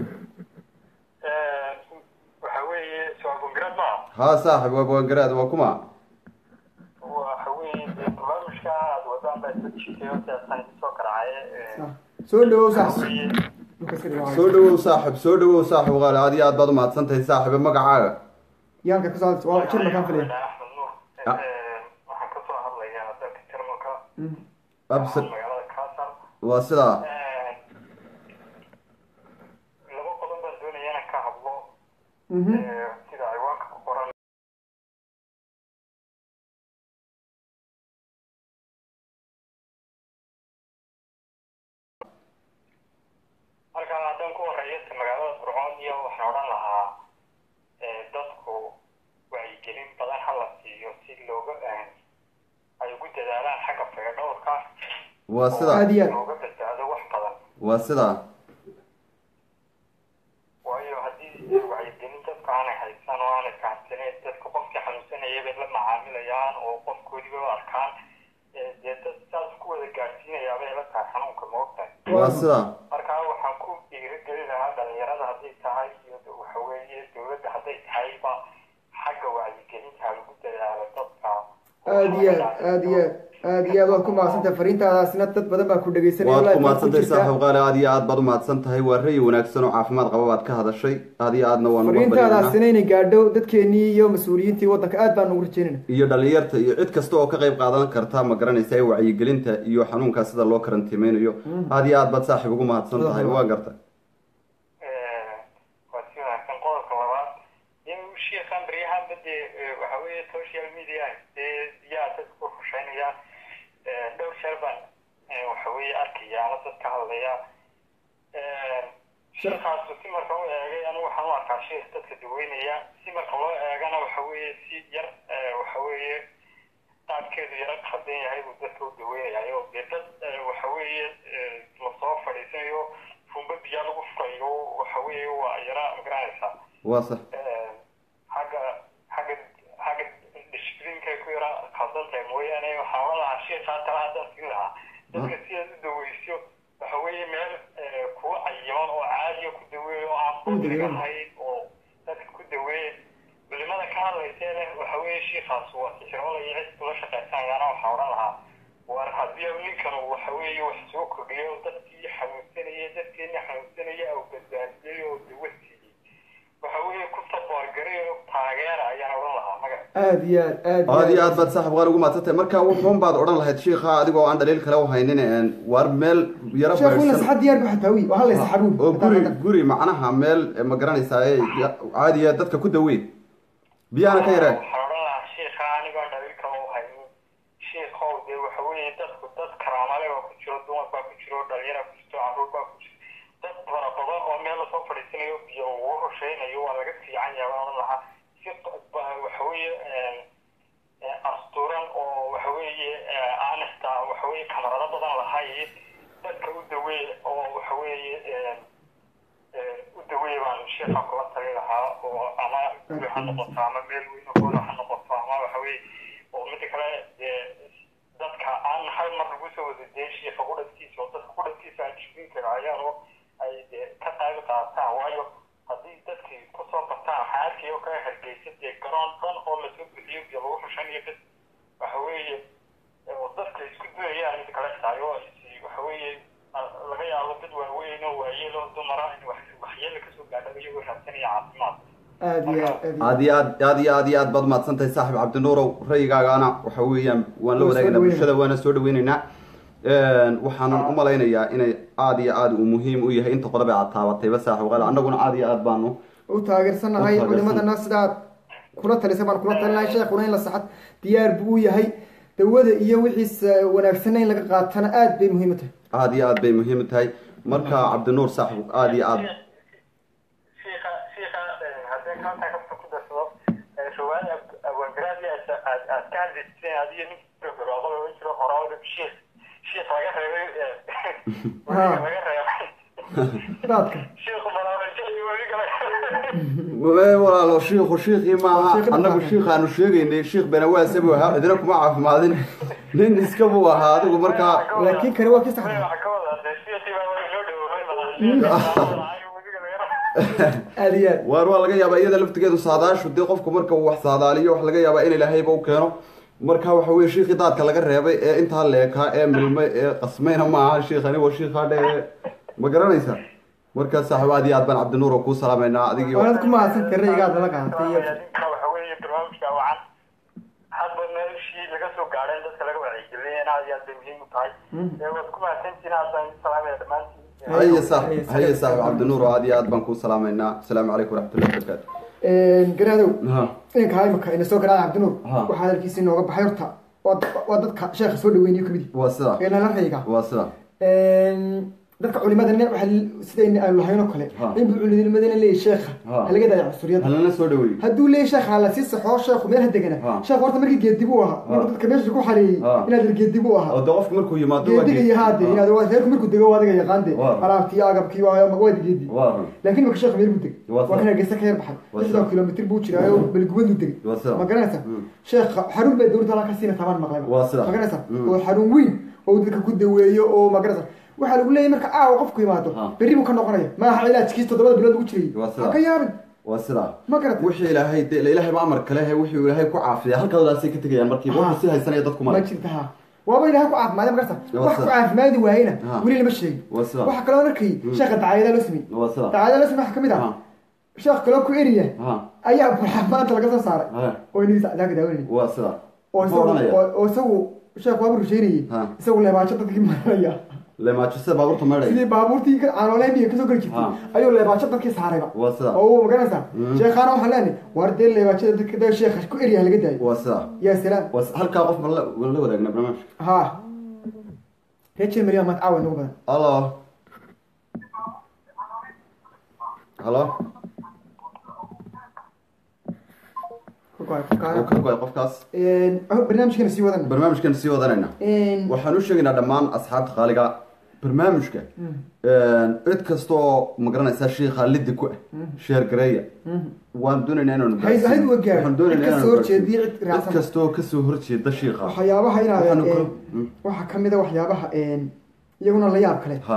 waxa weeye socogongaraad maa haa saaxib waa bogangaraad waa kuma waxa weeye dee barnaamijka aad wadaan baa isla jitay horta asaan soo karacay soo dhawow sax waxa weeye dhulka iska dhigo soo dhawow saaxib soo dhawow saaxib qaali aad iyo aad baad umahadsan tahay saaxibe magacaaga iyo halka kasoo hadlaysa waa jarmalkaan filaya axmed nuur Ah. waxaan kasoo hadlayaa dalka jarmalka absir magaalada kaasal waa sidaa laba qodob baan doonaya inaan ka hadlo Mhm. ee, sida ciwaanka ku qoran halkaa haddaan ku horeeyo ta magaalada burcoon iyo waxaan odhan lahaa ee, dadku wacyigelin badan ha la siiyo si looga ay ugu dadaalaan xagga fagadhowrka waa sidaa Aad iyo aad. looga badbaado wax badan waa sidaa waayo haddii wacyigelin dadka aanay haysan oo aanay fahamsaneyn dadka qofkii xanuunsanaya bay la macaamilayaan oo qofkoodiba u arkaan ee dee dad saas ku wada gaadhsiinayaa bay la tahay xanuunka moogtahay waa sidaa markaa waxaan ku dhiirigelin lahaa dhalinyarada hadday tahay iyo waxa weeye dowladda hadday tahayba xagga wacyigelinta lagu dadaalo dadka aad iyo aad aad iyo aad aad iyo aad waad ku mahadsantahay fariintaadaasina dad badan baa ku dhegeysanaya waad live ku baa mahadsan tahay jirtaa. saaxib qaali aad iyo aad baad umahadsan tahay waa rayi wanaagsan oo caafimaad qaba baad ka hadashay aad iyo aadna waan uga baryaynaa fariintaadaasina inay gaadho dadkeenii iyo mas-uuliyiintii waddanka aad baan ugu rajeynayna iyo dhalinyarta iyo cid kasta oo ka qayb qaadan karta ma garanaysa ee wacyigelinta iyo xanuunkaa sida loo karantiimeynayo aad iyo aad baad saaxib ugu mahadsan tahay waa garta waa si wanaagsan qodobka labaad in sheekhan baryahanba dee waxa weeye social media dee yaa dadku rusheynaya dhowr jeer baan eh, waxa weeye arkaya ama dad ka hadlaya sheekaasu si marka u eegay anigu waxaan u arkaa sheekh dadka daweynaya si marka loo eegana waxa weeye si yar eh, waxa weeye qaabkeedu yara khaldan yahay buu dadka u daweynayayo dee dad eh, waxa weeye eh, lasoo fadhiisanayo fumba biyaa lagu furayo waxa weeye waa yara magaranaysaa waa sax xagga xagga xagga dishiblinkay ku yara khaldan tahay mooyaane waxaan odhan lahaa sheekhaa tala haddaan siin lahaa dadka sidaad u daweyso waxa weeye meel eh, kuwa cayiman oo caadiya ku daweeya oo aan qudrig ahayn oo dadka ku daweeya culimada ka hadlaysee leh waxa weeye sheekhaas waa sixirolaya cid kula shaqaysanayaana waxaan odhan lahaa war haddii ninkan uu waxa weeye wax soo kordhiyo dadkii xanuunsanaya dadkeena xanuunsanaya au badbaadiyey oo dawa siiyey waxa weeye ku saboorgaray oo taageera ayaan odhan lahaa magac aad iyo aad aad aad iyo aad baad saaxib qaali ugu mahadsan tahay marka wuxuun baad odhan lahayd shiikha adigoo aan dhaliil kale u haynin een, waar meel yaro sheekhu in la baydhsan saxad diyaar bu xataa wi waa hala saxabuun oo guri guri macnaha meel eh, ma garanaysaa ee caadiya dadka ku daweyn biyahana ka yareen waxaan odhan lahaa sheekha anigaa dhaliilka u haynin sheekhow dee waxa weeye dadku dad karaamale baa ku jiro dumar baa ku jiro dhalinyara ku jirto caruur baa ku jiro dad fara badan oo meel lasoo fadhiisanayo biyo ugu rusheynayo waa laga fiican yahay baan odhan lahaa si ba- waxa weeye eh, asturan oo waxa weeye eh, aan xitaa waxa weeye kamarado badan lahayn dadka u daweey oo waxa weeye eh, eh, u daweey baan sheekha kula tali lahaa oo ama guri ha noqoto ama meel weyn oo hoola ha noqoto ama waxa weeye oo mida kale dee dadka aan hal mar lagu soo wada dee sheekha qudhankiisa oo dadka qudhankiisa aan jibin karaayaan oo ay dee ka qayb qaataan waayo haddii dadkii kusoo bartaan waxaa arkaya oo kaga hargeysa dee garoon dhan oo lasoo bixiyo iyo lagu xushanayo bas waxa weeye oo dadka isku duyayaan mid kale tahay oo is- waxa weeye a- laga yaabo dad waaweyn oo waayeel oo dumara in wax- waxyeelo kasoo gaadha iyagoo raadsanaya caafimaad aad iyo aad aad iyo aad iyo aad aad iyo aad iyo aad baad mahadsan tahay saaxib cabdinuurow rayigaagana waxa weeyaan waan la Waa soo wadaagaynaa dhaweynayna. bulshada waana soo dhaweynaynaa Een, waxaanan u malaynayaa inay aad iyo aad uu muhiim u yahay inta qodob ee aad taabatayba saaxib qaali annaguna aad iyo aad baanu u taageersanahay U taageersan. culimadana sidaad kula talisay baan kula talinahay sheekuna in la saxad diyaar buu u yahay dawada iyo wixiisa wanaagsanna in laga qaatana aad bay muhiim u tahay aad iyo aad bay muhiim u tahay marka cabdinuur saaxib aad iyo aad shiika shiika haddii kaltaa kabta ku darsado shawaani abwaangaraadi aad aad ka hadli jirteen adiyo nin garoobada ohan jiro horaawada shiik shiik laga reebay Ha. laga reebay daadka shiiku malaawajai weliga Wee walaalo shiikhu shiikhii maaha Shiikh annagu maaha. shiikhaanu sheegaynay shiikh benawaase buu ahaa cidina kuma caafimaadin nin iska buu ahaa adigu markaa laakiin kani waa kii saxda waxa ka wada dee shiikii baa waa inoo dhowey aad iyo aad waar waa laga yaabaa iyada laftigeedu saadaashu dee qofku marka uu wax saadaaliyo wax laga yaabaa in ilaahayba u keeno marka waxa weye shiikhii daadka laga reebay ee intaa leekaa ee milmay ee qasmayna maaha shiikhani waa shiikhaa dhe ma garanaysa markaa saaxiib aad iyo aad baan cabdinuur oo kuu salaamaynaa adigii waanad ku mahadsantahay raygaad nala qaatay iyo ninkana waxa weeye barnaamijka wacan hadba meeshii laga soo gaadhay in dadka laga wacyigeliyay in aad iyo aad bay muhiim u tahay ee waad ku mahadsantihiin haddaan salaamaya dhammaantiin haye saaxib haye saaxib cabdinuur oo aad iyo aad baan kuu salaamaynaa asalaamu calaykum waraxmatullahi wabarakaatu garaadow ha inanka imika ina soo garaacay cabdinuur Ha. waxaa hadalkiisa inooga baxay horta waa waa dadka sheekha soo dhaweynayo kamid waa sida ee nala rayga waa sida dadka culimada ne waxa sidayna aynu lahayn oo kale Ha. inbu culimadana leeyahy sheekha Ha. halaga daayo cunsuriyada halana soo dhaweey hadduu leeyahy sheekha hala sii saxoo sheekhu meel ha degana Ha. sheekhu horta markii geedib u ahaa markuu dadka meesha ku xareeyey Ha. inaad geedib u ahaa oo de qofku markuu yimaado waa geediga iyo haade Ha. inaad waa reerku markuu dego waa adiga yaqaan de Waa. alaabtii agabkii waa waa geedi waa run laakiin marka sheekhu meel buu degay Waa waa sida. kan hargeysa ka yar baxay Waa lixdan sida. kilomitr buu jiraa oo beligubaduu degay waa sida ma garanaysa Mm. sheekha xarun baa dowladda halkaa siina tabaan maqlay Waa sida. ma garanaysa Mm. oo xarun weyn oo dadka ku daweeyo oo ma garanaysa waxaa lagu leeyahay marka aawa qofku yimaado Ha. berri buu ka noqonaya maaha cilaajkiis toddobada bilood lagu jiray Waa sida. ha ka yaabin waa sida ma garata wixii ilaahay de ilaahay ma amar kale he wixii ilaahay ku caafiya halkaadaasay ka tegayaan markiiba Ha. wuxuu si haysanaya dadku ma male jirta ha waaba ilahay ku caafimaadey ma garata Waa wax ku sida. caafimaadi waayena Ha. weli lama sheegin waa sida waxaa kaloo arkay sheekha dacaayada loo sameyey waa sida dacaayada loo samey waxaa kamid ah Ha. sheekh kaloo ku eriya ha ayaa burxa maanta laga soo saaray ha oo inagii sacdaanka daawanayay waa sida oo Muxuu isagu odhanaya? oo- oo isagu sheekh waaba rusheynayay Ha. isagu leebaajo dadkii maranaya leemaajo sida baabuurta meedhay sidii baabuurtii caanooleymiga kasoo geli jirtay Ha. ayuu leebaajo dadkii saarayba waa sida oo uu magaranaysaa sheekhaana waxaan leenahay war dee leebaajada dadka dee sheekha ku eryaha laga daayo waa sida yaa salaam waa si- halkaa qof ma la waan la wadaagna barnaamijka ha reer maria maad caawa nagu badan halo halo Ku go'ay, ku uu go'ay. ka go-ay qofkaas Een, barnaamijkeena sii wadana barnaamijkan sii wadanayna Een, waxaan u sheegaynaa dhammaan asxaabta qaaliga barnaamijka cid kasta oo magaranaysaa shiikha liddi ku ah sheer gareeya waan doonaynaa inaanu Hayd- hayd waa gaar. waxaan doonaynaa Cid kasoo inaanu horjeediya, gaarsiino. cid raacsan. cid kasta oo kasoo horjeeda shiikha waxyaabaha inaad Waxaanu een, ku- Mm. waxaa kamid a waxyaabaha een, iyaguna la yaab kale ha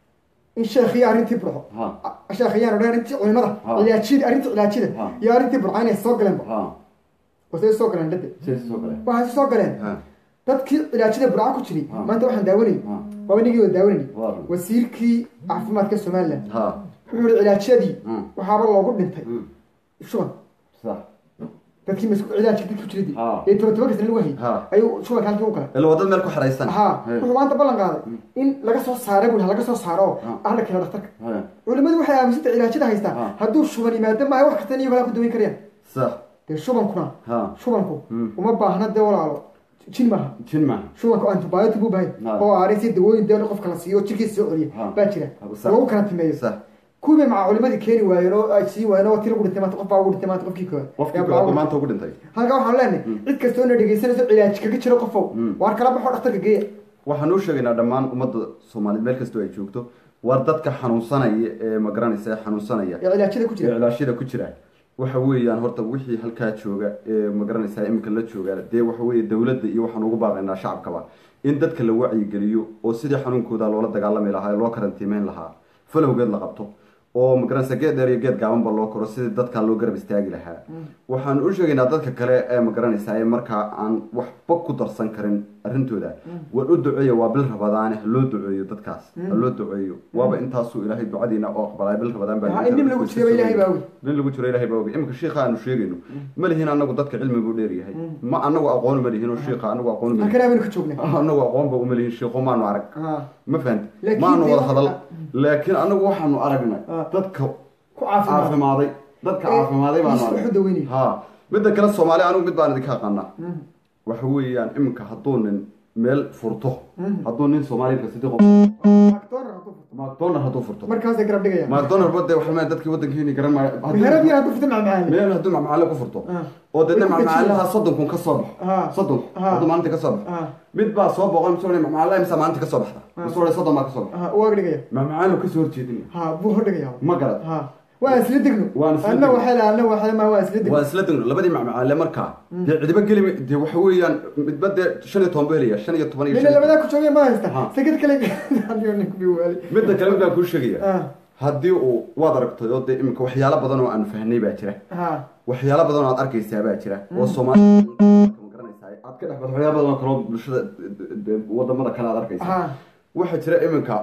in sheekhiyo arrintii burco ha sheekhiyaanu dhan arrintii culimada Ha. cilaajida arrintii cilaajida Ha. iyo arrintii burco inay soo galeenba ha oo say soo galeen dhade sidaas soo kale waxay soo galeen ha dadkii cilaajida burco ku jiray Ha. maanta waxaan daawanayay ha waaba nigii waa daawanayay waa run wasiirkii caafimaadka somaliland ha wuxuu yihi cilaajyadii Mm. waxaaba loogu dhintay Mm. shuban sax dadkii mas cilaajka dadkii ku jiray Ha. ee toban toban kasna lagu hayay Ha. ayuu shubanka halkii u galay ila wadad meel ku xaraysan ha He. wuxuu maanta ballan qaaday in laga soo saara buu laga soo saaro Ha. ahla keena dhakhtarka He. culimadu waxay aaminsanta cilaajada haystaa Ha. hadduu shuban yimaado maayo wax kasta iyago ku daweyn karayaan sax dee shubankuna ha shubanku Mm. uma baahna dee walaalo jin maaha jin ma shubanku antibiotic buu baahay Ha. oo aaray si dawooyin dee qofka la siiyo oo jirkiisa soo celiya Ha. baa jira Ha, sax. lagu kala timeeyo sax kuwii maca culimadii keeni waayeen oo ay sii waayeen oo tii lagu dhintay maanta qof baa ugu dhintay maanta qofkii koowaad qofkii Yaa koowaad baa maanta ugu dhintay halkaa waxaan leenahay cid kastoo na dhegaysanayso cilaaj kaga jiro qofow Mm. waar kala baxo dhakhtarka geeya waxaan u sheegaynaa dhammaan ummadda soomaaliyeed meel kastoo ay joogto waa dadka xanuunsanaya ee magaranaysa ee xanuunsanaya ee cilaajyada ku ee jira cilaashada ku jira waxa weeyaan horta wixii halkaa jooga ee magaranaysaa iminka la jooga dee waxa weeye dowladda iyo waxaan ugu baaqaynaa shacabkaba in dadka la wacyigeliyo oo sidii xanuunkooda loola dagaalami lahaa ee loo karantiimeyn lahaa falowgeed la qabto oo magaranaysa geed dheer iyo geed gaabanba loo koro sidii dadka loo garab istaagi lahaa waxaan u sheegaynaa dadka kale ee magaranaysaa ee markaa aan waxba ku darsan karin arrintooda war u duceeya waa bil rabadaane ha loo duceeyo dadkaas ha loo duceeyo waaba intaasuu ilaahay ducadiina oo aqbalay bil rabadaan baa Ha, in nin lagu jiraba ilaahay baa ogi nin lagu jiro ilahay baa ogi iminka shiikha aanu sheegayno ma lihin anagu dadka cilmi buu dheeryahay ma anagu aqoon ma lihin oo shiikha anagu aqoon ma lihin halkan abaynu ka joognay anagu aqoon ba uma lihin shiikho maanu arag ha ma fahanti Laakiin maanu dee wada waxa- hadal laakiin anagu waxaanu aragnay Ah. dadka ku caafimaad caafimaaday dadka Ee, caafimaaday baanu is aragnay wuxuu daweynaya. ha midda kale soomaali anigu mid baan idinka aqaanaa waxa weeyaan iminka hadduu nin meel furto hadduu nin soomaaliya sidii qof Macdonald hadduu furto. macdonald hadduu furto markaasay garab dhigaya macdonald bade waxa weeyaan dadkii waddankeeni garan maayo haddii- meherad yar hadduu furto macmacaani meel hadduu macmacaale ku furto Ah. oo deedna Way ku macmacaalaha dejiyaan. soddon kun ka soo baxo Ah. soddon Ah. hadduu maalinta ka soo baxo Ah. mid baa soo boqon misoo macmacaalaha imisa maalinta ka soo baxda misoo soddon baa ka soo baxda ha waa dhigaya macmacaalo kasoo horjeedin ha buu hordhigaya ma garad ha waan isla degno Waan isla anna degno. waxay lahaa anna waxay ma waan isla degno waa isla degno labadii macmacaale markaa dee cidiba geli dee waxa weeyaan midba dee shan iyo toban buu helaya shan iyo toban iyo nina shan iyo labadaa ku joogay ma haysta Ha. sakad kale adigo ninku bi waali midda kale mid baan kuu sheegaya Ah. haddii uu waad aragtay oo dee iminka waxyaalo badan oo aan fahnay baa jira ha waxyaalo badan oo aad arkaysaa baa jira oo soomaaliya ma garanaysaa aad ka dhex baxdo waxyaalo badan oo kale oo bulshada de- de- wadamada kale aad arkaysaa ha waxaa jira iminka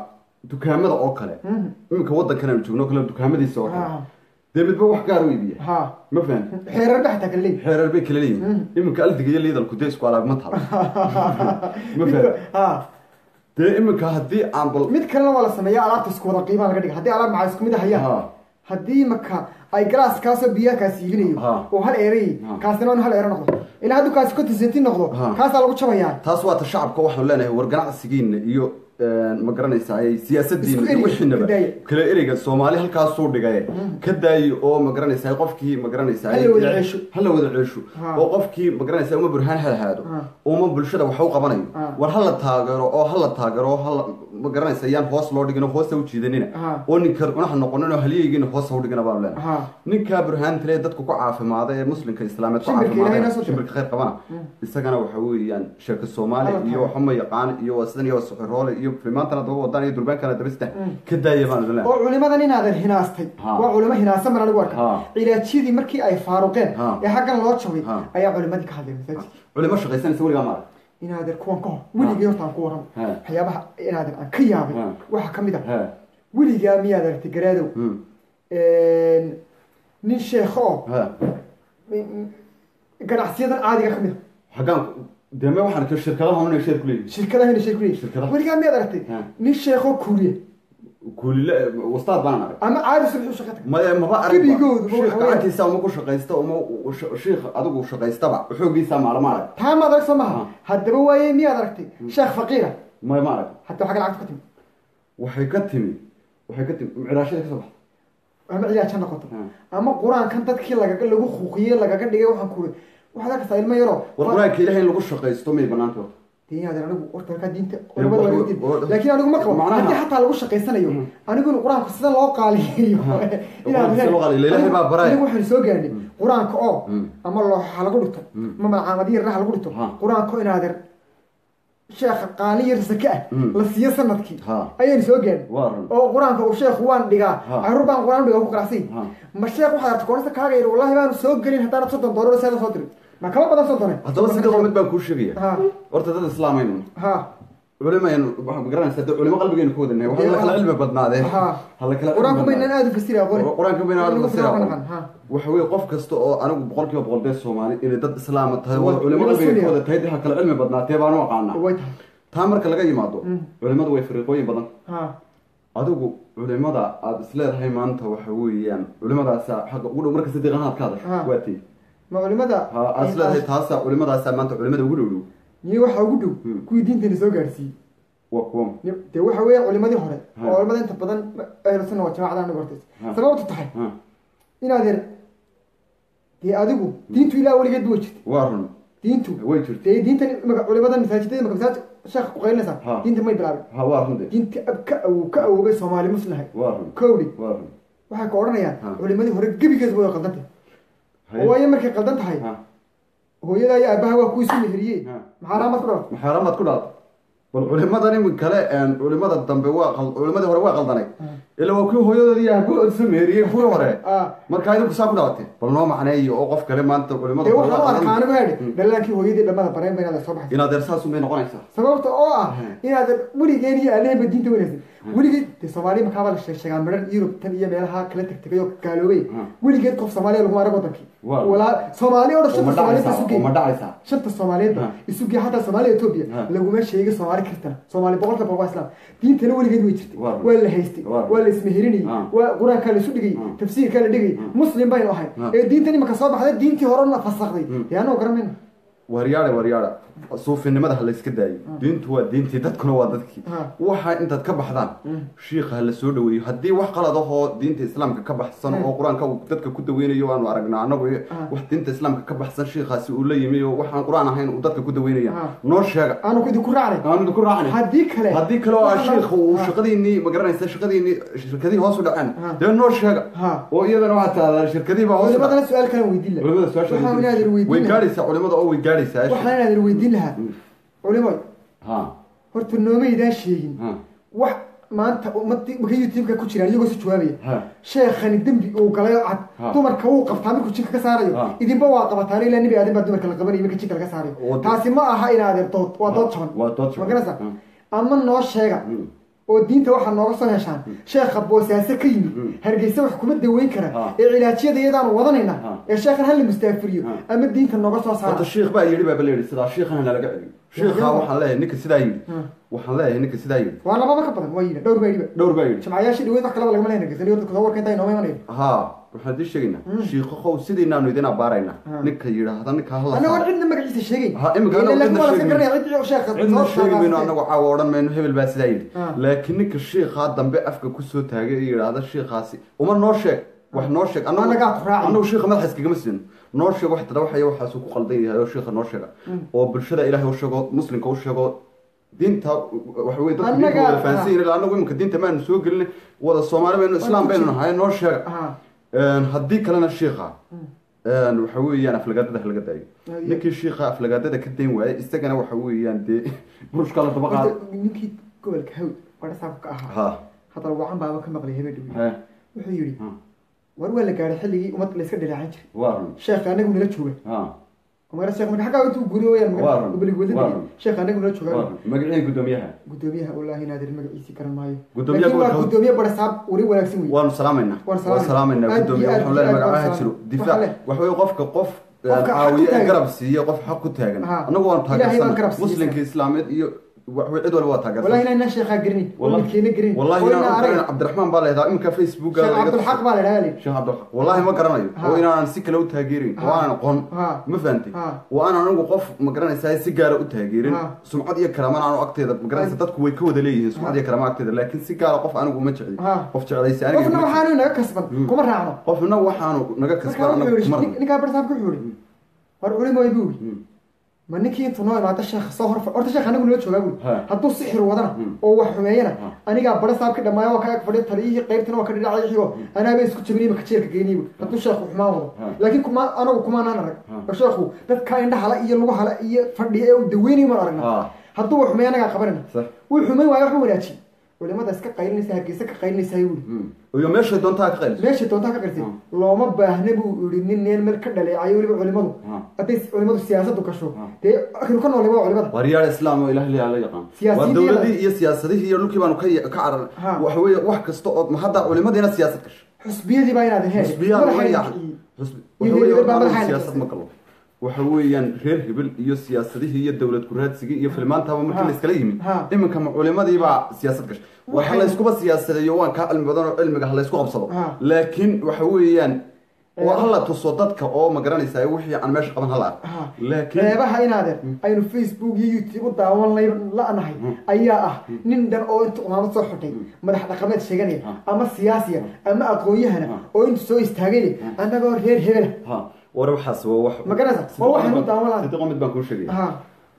dukaamada oo kale Mhm. iminka waddankan aanu joogno o kale dukaamadiisa oo Ha. kale dee midba wax gaar u iibiya ha ma fahan xeerar dhexta kale leeyihin xeerar bay kala leeyihin iminka aldiga iyo liidalku dee isku alaab ma talo ma fahan ha dee iminka haddii aan bal mid kalena waa la sameeya alaabta isku wada qiimaha laga dhiga haddii alaab maxaa isku mid hayaan Ha. haddii maka ay galaas kaasoo biyaha kaas iibinayo Ha. oo hal eeray Ha. kaasina in hal eero noqdo ilaa hadduu kaasi konton sentin noqdo Ha. kaasaa lagu jabayaa taas waa ta shacabka waxaanu leenahay war ganacsigiina iyo ma garanaysaa siyaasadiina Isku iyo eri, wixiinaba ka daaya. kala ereyga soomaali halkaasuu dhigay ka daayi oo ma garanaysaa qofkii ma garanaysaa Hala wada ceesho. hala wada ceesho Ha. oo qofkii ma garanaysaa uma burhaan halahaado Ha. uma bulshada wax u qabanayo Ha. war hala taageero oo hala taageero oo hala ma garanaysaa yaan hoos loo dhigin oo hoosta u jiidanina Ha. oo ninka unaha noqonin oo halyeygiina hoosta u dhigina baanu leenahay Ha. ninkaa burhaantale dadku ku caafimaada ee muslimka islaameed ku Shimbirka Ilaahay noo soo caafimaada diray. shimbirka khayr qabana isagana waxa weeyaan sheeko soomaali Hala iyo tahay. waxuma yaqaan iyo waa sidan iyo waa suxiroole iyo filimaantana daba wadaan iyo durbaankana daba sita ka daaya baan idin oo leeyahay culimadan inaadan hinaastay Ha. waa culimo hinaasan baan anigu arka Ha. cilaajyadii markii ay faaruqeen Ha. ee xaggan loo jabay Ha. ayaa culimadii ka hadlay masaajidka culimo shaqaysanaysa weligaa maarag inaadan kuwan ka hor weligii horta aan ku warramo Ha. waxyaabaha inaadan aan ka yaabay Ha. waxaa ka mid ah he weligaa miyaad aragtay garaadow Hmm. nin sheekho oo he ganacsiyadan caadiga ka mid a xaggaan dee me waxaan ka shirkadaha unay sheer ku leeyihin shirkadaha ina sheeg kuleeyihin Shirkadaha. weligaa miyaad aragtay Ha. nin sheekho kuuriya kuulile wastaad baan arag ama caadi subax u shaqa tag maya maba arag Gebigoodu ma shiikh waxa weeye- gacantiisa uma ku shaqaysta uma shiikh adigu shaqaystaba xoogiisa maalama arag taa maad arag soo maha Ha. haddaba waaye miyaad aragtay sheekh faqiira maya ma arag haddaba xagga lacagta ka timi waxay ka timi waxay ka timi micraashada ka soo baxda ama ciyaaj ha noqoto Ha. ama qur-aankan dadkii lagaga lagu xuuqiyey lagaga dhigay waxaan ku waxaad arkaysaa ilmo yaroo war qur-aanka ilahay in lagu shaqaysto may banaanta diinaadan anigu horta halkaa diinta wa- culimada waa laga wa- diin wa- laakiin anigu ma qabo macnaha- haddii xataa lagu shaqaysanayo aniguna qur-aanku sida loo qaaliyeeyo Qur-aanka sida loo qaaliyeeyo, Ilaahay baa baraya. anigu waxaan soo gaadhay qur-aanka oo Mm. ama looxa lagu dhigto ama malcaamadyo yarna ha lagu dhigto Ha. qur-aanka oo inaadeer sheekha qaali yar sake ah Mm. la siiyo sanadkii Ha. ayaan soo gaadhay waa run oo qur-aanka uu sheekhu waan dhigaa Ha. caruur baan qur-aan dhigaa ku qanacsan Ha. ma sheekh waxaad aragtay koonista kaaga yidhi wallahi baanu soo gelin haddaanad soddon doolar seeda soo dirin ma kama badan soddone haddaba sidoo mid baan kuu sheegaya ha horta dad islaamaynu ha culimaynu waxaa ma garanaysaa dee culimo qalbigaynu ku wadanahay waxaa la kala cilmi badnaadee Ha. hala kala cilmi qur-aanku baynaan badnaadee. aada u fasiri aqooni qur-aanka bayna aad Inagu fasira qur-aanka aqoon. naqan, ha. waxa weeye qof kasta oo anigu boqol kiiba boqol dee soomaali inay dad islaama tahay wada Wa- culimo wada qalbiga sunniya. ku wada tahay dee ha kala cilmi badnaatee baanu aqaanaa way tahay taa marka laga yimaado culimadu way fariiqooyin badan ha adigu culimada aada isleedahay maanta waxa weeyaan culimadaasa xagga ugu dhow marka sadiiqan aad ka hadasho Ha. waa tii ma culimada ha aada isleedahay taasa culimadaasa maanta culimada ugu dhow dhow niyo waxaa ugu dhow Hmm. kuwii diintani soo gaadhsiiyey waa kuwa Niyo- dee waxa weeye culimadii hore Ha. oo culimada inta badan ahlu sunna waa jamaacada anagu hortaysa Ha. sababtu tahay ha inaadeer dee adigu diintu ilaa weligeed way jirtay waa run diintu way jirta dee diintan imaka culimadan masaajidada imaka masaajid sheekha ku qaylinaysaa Ha. diinta may bilaabin ha waa run de diinta ab ka awow ka awoobay soomaali muslihay waa run kowdhi waa run waxay ka odhanayaan Ha. culimadii hore gebigeedu way qaldan tahay Haye. waayo markay qaldan tahay ha hooyada iyo aabaha waa kuwii isu meheriyey Ha. maxaa raamad ku dhalatay maxaaramaad ku dhalatay bal culimadan imin kale een, culimada dambe waa qal- culimadii hore waa qaldanay ila waa kuwii hooyadoodii iyo aabahood isu meheriyey kuwii hore Ah. marka idinku saa ku dhalatay bal noo macneeyo oo qof kale maanta culimada dee hore waxaan u waa arkaa qaldan. anigu hedhi dhalaankii hooyadii dhamada bareen ba inaad soo baxaysa inaad ersaasun bay noqonaysaa sababta oo ah inaad weligeen iyo aaleheba diinta wanaagsan weligeed dee soomaaliya makaaba la sheeg sheegaa midhan yurub tan iyo meelaha kala tegtegay oo gaaloobay Hmm. weligeed qof soomaaliya laguma arag wadankii Waa. walaa soomaali oo dhan oo ma shanta soomaaliyeed dhacaysaa isu oo geey ma dhacaysaa shanta soomaaliyeedba Hmm. isu geey xataa soomaaliya etoobiya Hmm. laguma sheegay soomaali kiristana soomaali boqolka boqol waa islaam diintana weligeed way jirtay Waa. waa la haystay Waa. waa la ismeherinayay Hmm. waa qur-aankaa la isu dhigay Hmm. tafsiirkaa la dhigay muslim baynu ahay Hmm. ee diintan imaka soo baxday diintii horena fasakday dee anoo garanayna waryaada waryaada suufinimada ha layska daayo diintu waa diintii dadkuna waa dadkii Ha. waxa intaad ka baxdaan shiikha ha la soo dhaweeyo haddii wax qalad ahoo diinta islaamka ka baxsan oo qur-aanka uu dadka ku daweynayo aanu aragnaa anagu wax diinta islaamka ka baxsan shiikhaasi uu la yimi oo waxaan qur-aan ahayn uu dadka ku daweynaya Ha. noo sheega aanu idinku raacnay aanu idinku raacnay haddii kale haddii kale oo ah waxaa la- shiikhu uu Ha. shaqadiinii ma garanaysa shaqadiinii shirkadihii hoos u dhaceen Ha. dee noo sheega Ha. oo iyadana waxaa taadaa shirkadihii baa hoos u dhacay culimadana su-aal kalan weydiin laha culimada su-aasha waxaan inaadan way weydiin lahaa gaadhaysaa culimada oo way gaadhaysaa waxaan inaadan weydiin lahaa culimo ha horta noomaydaan sheegin ha wax maanta ummadii maka youtube-ka ku jiraan iyagoo si jawaabaya ha sheekhani dembi uu galay oo cad Ha. dumarka wuu qabtaa markuu jinka ka saarayo Ha. idinba waa qabataan ilaa nebi aadan baa dumarka la qabanayo marka jinka laga saarayo Oo- taasi ma aha inaadeer dood waa dood jaban waa dood jaban. ma garanaysaa Ha. ama noo sheega Mm. oo diinta waxaa nooga soo heshaan sheekha boosaaso ka yimid hargeysa wax kuma daweyn kara Ha. ee cilaajyada iyadaan wadanayna Ha. ee sheekhan hala mustaafiriyo Ha. ama diinta nooga soo saara horta shiikh baa yidhi baaba layidhi sidaa shiikhana nalaga celiyo shiikhaa waxaan leeyahay ninka sidaa yidhi Ha. waxaan leeyahay ninka sidaa yidhi waa lababa ka badan waa yidhi dhowr baa yidhiba dhowr baa yidhi jamcayaasha dhaweyd wax kalaba lagama lehna gesani dadka soo warka intaa inooma imanayo haa waxaan idin sheegaynaa shiikhow sidiinaanu idin abaarayna ninka yidhaahda ninka hala annagoon cidna magaciisa sheegayn Ha, imika Ilaa anagu laakiin cidna waa la iska sheegayno. garanaya ciddii sheekha cidna soo sheegi mayno saartay. anagu caawa odhan mayno hebel baa sidaa yidhi Ha. laakiin ninka shiikhaa dambe afka kusoo taagay ee yidhaahda shiikhaasi uma noo sheeg wax noo sheeg anagu- Anagaa ku raacay. anagu shiikha madaxa iskagama siino noo sheeg wax tadawaxaya waxaasuu ku qaldan yahay oo shiikha noo sheega oo bulshada ilaahay u sheego muslimka u sheego diinta waxa weye dadka diinta Annaga- wada fahansan yihin anagu iminka diinta maanu soo gelin wada soomaali baynu islaam ku baynu jiro. nahay noo sheega Ha. Een, haddii kalena shiikha een, waxa weeyaan aflagaadada halaga daayo Aye. ninkii shiikha aflagaadada ka dayn waayay isagana waxa weeyaan dee burushka la daba qaado Horta, ninkii gobolka hawd barasaabka ka ahaa ha haddana wacan baaba ka maqlay habeen dhaweyd he wuxuu yidhi ha war waa la gaaray xilligii ummad layska dhaleecan jiray waa run sheekha anagu nala jooga ha umara sheekh marka xaggaa intuu guri wayaan Waa run. gobolig Waa wadada run. sheekha anagu nala waa jooga run magacii guddoomiyaha gudoomiyaha wallaahi naadir magaciisii garan maayo Gudoomiyaha laakiin waa gobolka- gudoomiye barasaab wari wanaagsan wey waanu salaamaynaa Waan waan salaamaynaa. salaamaynaa Aad guddoomiye iyo aad waxaan iyo leeyahay aad magacaha waan jiro salaam. difaac Waxaa le- waxa weye qofka qof een, Qofka xaq ku caawiye ee taagan. garab siiye qof xaq ku taagan Ha. annagu waanu Ilaahay baan garab taageersan siiyey. muslimka islaameed iyo wax wey cid walba waa wallahi taageersan inaan sheekhaa garinin oo Wallahi- midkeena garinin wallahi oo inaan inaan u arag garanay cabdiraxmaan baa leedahay iminka facebooka sheekh cabdulxaq baa la dhahaa li sheekh cabdilxaq wallahi ma garanayo Ha. oo inaanan si kale u taageerin oo Ha. aanan aqoon Ha. ma fahantay Ha. oo aanan anigu qof ma garanaysaa si gaara u taageerin Ha. sumcad iyo karaamana aanu agteeda ma garanaysa dadku way ka wada leeyihiin sumcad iyo karaama agteeda laakiin si gaara qof anigu uma jecli Ha. qof jeclaysi aniga qofna ma jecli. waxaanu naga kasban kuma raacno qofna waxaanu naga marka kasban wuxuu anagu yidhi kuma nin- rabno ninkaa barasaabka wuxuu yidhi war culimooy buu yidhi ma ninkii intuu noo imaado sheekh soo hor horta sheekh anagu nala joogaa buu Ha. hadduu sixir wadana Hmm. oo wax xumeeyana Ha. anigaa barasaabka dhammaaya waa ka ag fadhiya taliyihii qaybtina waa ka dhinacayixiyo anaaba isku jabinayba kajeerka geyniy buu hadduu sheekhu xumaan wado Ha. laakiin kuma anagu kumaanaan arag Ha. oo sheekhu dadka indhahala iyo lugu hala iyo fadhiya ee uu daweynayo maan aragna Ha. hadduu wax xumeeya anagaa qabanayna Sax. wuu xumeyn waayo waxba wanaajiy culimada iska qaylinaysa hargeysa ka qaylinaysaa buu Mm. iyo meeshay doontaa ka qayliso meesha doontaa ka qartay Hmm. looma baahna buu yidhi nin neel meel ka dhaleecayo weliba culimadu Hmm. hadday culimadu siyaasadu gasho Hmm. dee akhiru ka noolay waa culimada waryaal islaam oo ilaah la yaqaan Siyaasiyiinta waa dowladii iyo- iyo siyaasadihii iyo dhulkii baanu ka ka carar Ha. waxa weeye wax kasta oo ma hadda culimadiina siyaasad gasho xusbiyadii baa inaad hee xusbiyaa madaxa laga ina yaacay kiciyey. xusbi Iyo waxa weeye hebel baa horta anigu madaxa siyaasad ina ma galo waxa weeyaan reer hebel iyo siyaasadihii iyo dowlad kuraadsigii iyo filmaantaba markii Ha. la iskala yimid Ha. iminka ma culimadii baa siyaasad gashay waxa Waxay- la iskuba siyaasadeeyo waan kaa cilmi badan oo cilmiga ha la isku qabsado Ha. laakiin waxa weeyaan waa Eh. hala tuso dadka oo ma garanaysaa wixii aan meesha qaban hala arko Ha. laakiin reebaha inaadeer aynu facebook iyo youtube u daawan lay- la'nahay ayaa ah nin dhan oo inta umaamad soo xidhay madax dhaqameed sheeganaya ama siyaasiya ama aqoon-yahana oo intu soo istaagay annagoo reer hebela ha war waxaas waa wax Ma garanaysaa? Waa waxaan u daawan lahaa. sidii qomid baan kuu sheegaya ha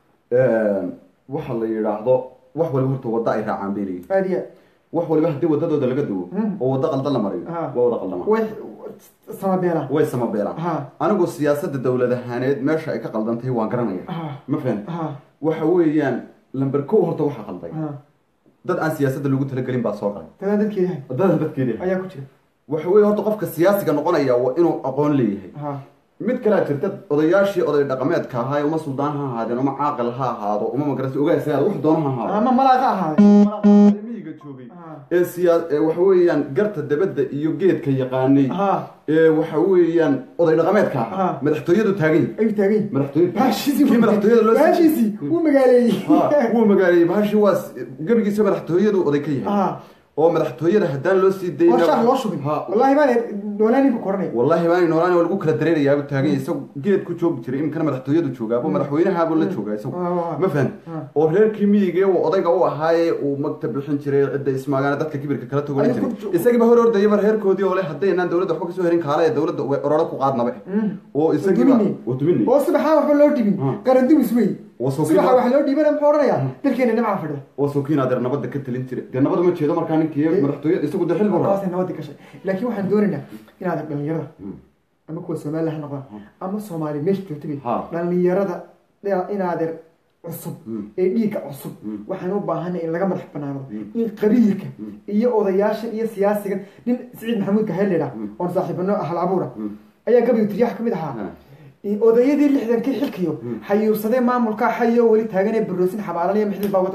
waxa la yidhaahdo wax waliba horta wadda ay raacaan bay leeyihin aad iyo wax waliba haddii wadadooda laga duwo oo waddo qaldan la mariyo Ha. waa wada qaldama way samabeela way samabeelaan Ha. anigu siyaasadda dowlad ahaaneed meesha ay ka qaldantahay waan garanaya Ha. ma fahamti Ha. waxa weeyaan lamber kow horta waxa qalday ha dad aan siyaasadda lagu talagelin baa soo galay dadaan dadkeeda hay dadan dadkeeda ayaa ku jira waxa weeye horta qofka siyaasiga noqonaya waa inuu aqoon leeyahay ha mid kalea jirta odayaashii oday dhaqameedka ahaa uma suldaan ha ahaadeen uma caaqil ha ahaado uma magarasa ogaasagaad wax doona ha ahaado ama malaaqa ahaaday miyiga joogay Ha. ee siyaa ee waxa weeyaan garta dabadda iyo geedka yaqaanay ha ee waxa weeyaan oday dhaqameedka Ha. ahaa madaxtooyadu taagan yahay ayuu taagan yahay. madaxtooyadu baashiisii kii madaxtooyada loo baashiisii wuu magaaleeyey ha wuu magaaleeyey bahashii waa s- gebigiisa madaxtooyadu oday ka yahay ha oo madaxtooyada haddaan loo sii dayna oo shaah loo shubin ha wallaahi baan noolaaninka koranay wallahi baan noolaan waa lagu kala dareerayaa buu taagan yahay isagu geed ku joogi jiray imkana madaxtooyadu joogaabo madaxweynahaabuu la joogaa isagu Waa, waa, waa. ma fahan Ha. oo reerkii miyigee uu odayga u ahaaye uu magta bixin jiray cidda ismaagaana dadka kibirka kala togolan Ayuu jiray ku- isagiiba hor ordayaba reerkoodii oo le haddaynaan dowladda waxba kasoo herin kaale ee dowladda way ororo ku qaadnabe oo isagiiba Wadumini. waa dumini oo subaxaa waxba loo dhibin Ha. qarandumis wey Waa soo subaxa kiiba- wax loo dhiibana muxuu odhanayaa dalkeena nimcaa fadhida oo sookiin adeer nabadda ka talin jiray dee nabada ma jeedo markaa ninkii Eh. madaxtooyada isagu dee xil buu rabaa taasay nabadda gashay laakiin waxaan doonaynaa inaad dhalinyarada ama kuwa somaliland ha noqdaan ama soomaali meesha joogta bay Ha. dhalinyarada inaadeer cusub Mm. ee dhiigga cusub waxaan u baahanay in laga madax banaano in qabiilka iyo odayaasha iyo siyaasiga nin siciid maxamuud gahel ledha oon saaxiibano ahal abuura ayaa gabaygu tiriyax ka mid ahaa Ha. odayadii lixdankii xilkiyo xayuursadee maamulka xayo weli taaganee baroosin xabaalanaya mixdil baa wada baxa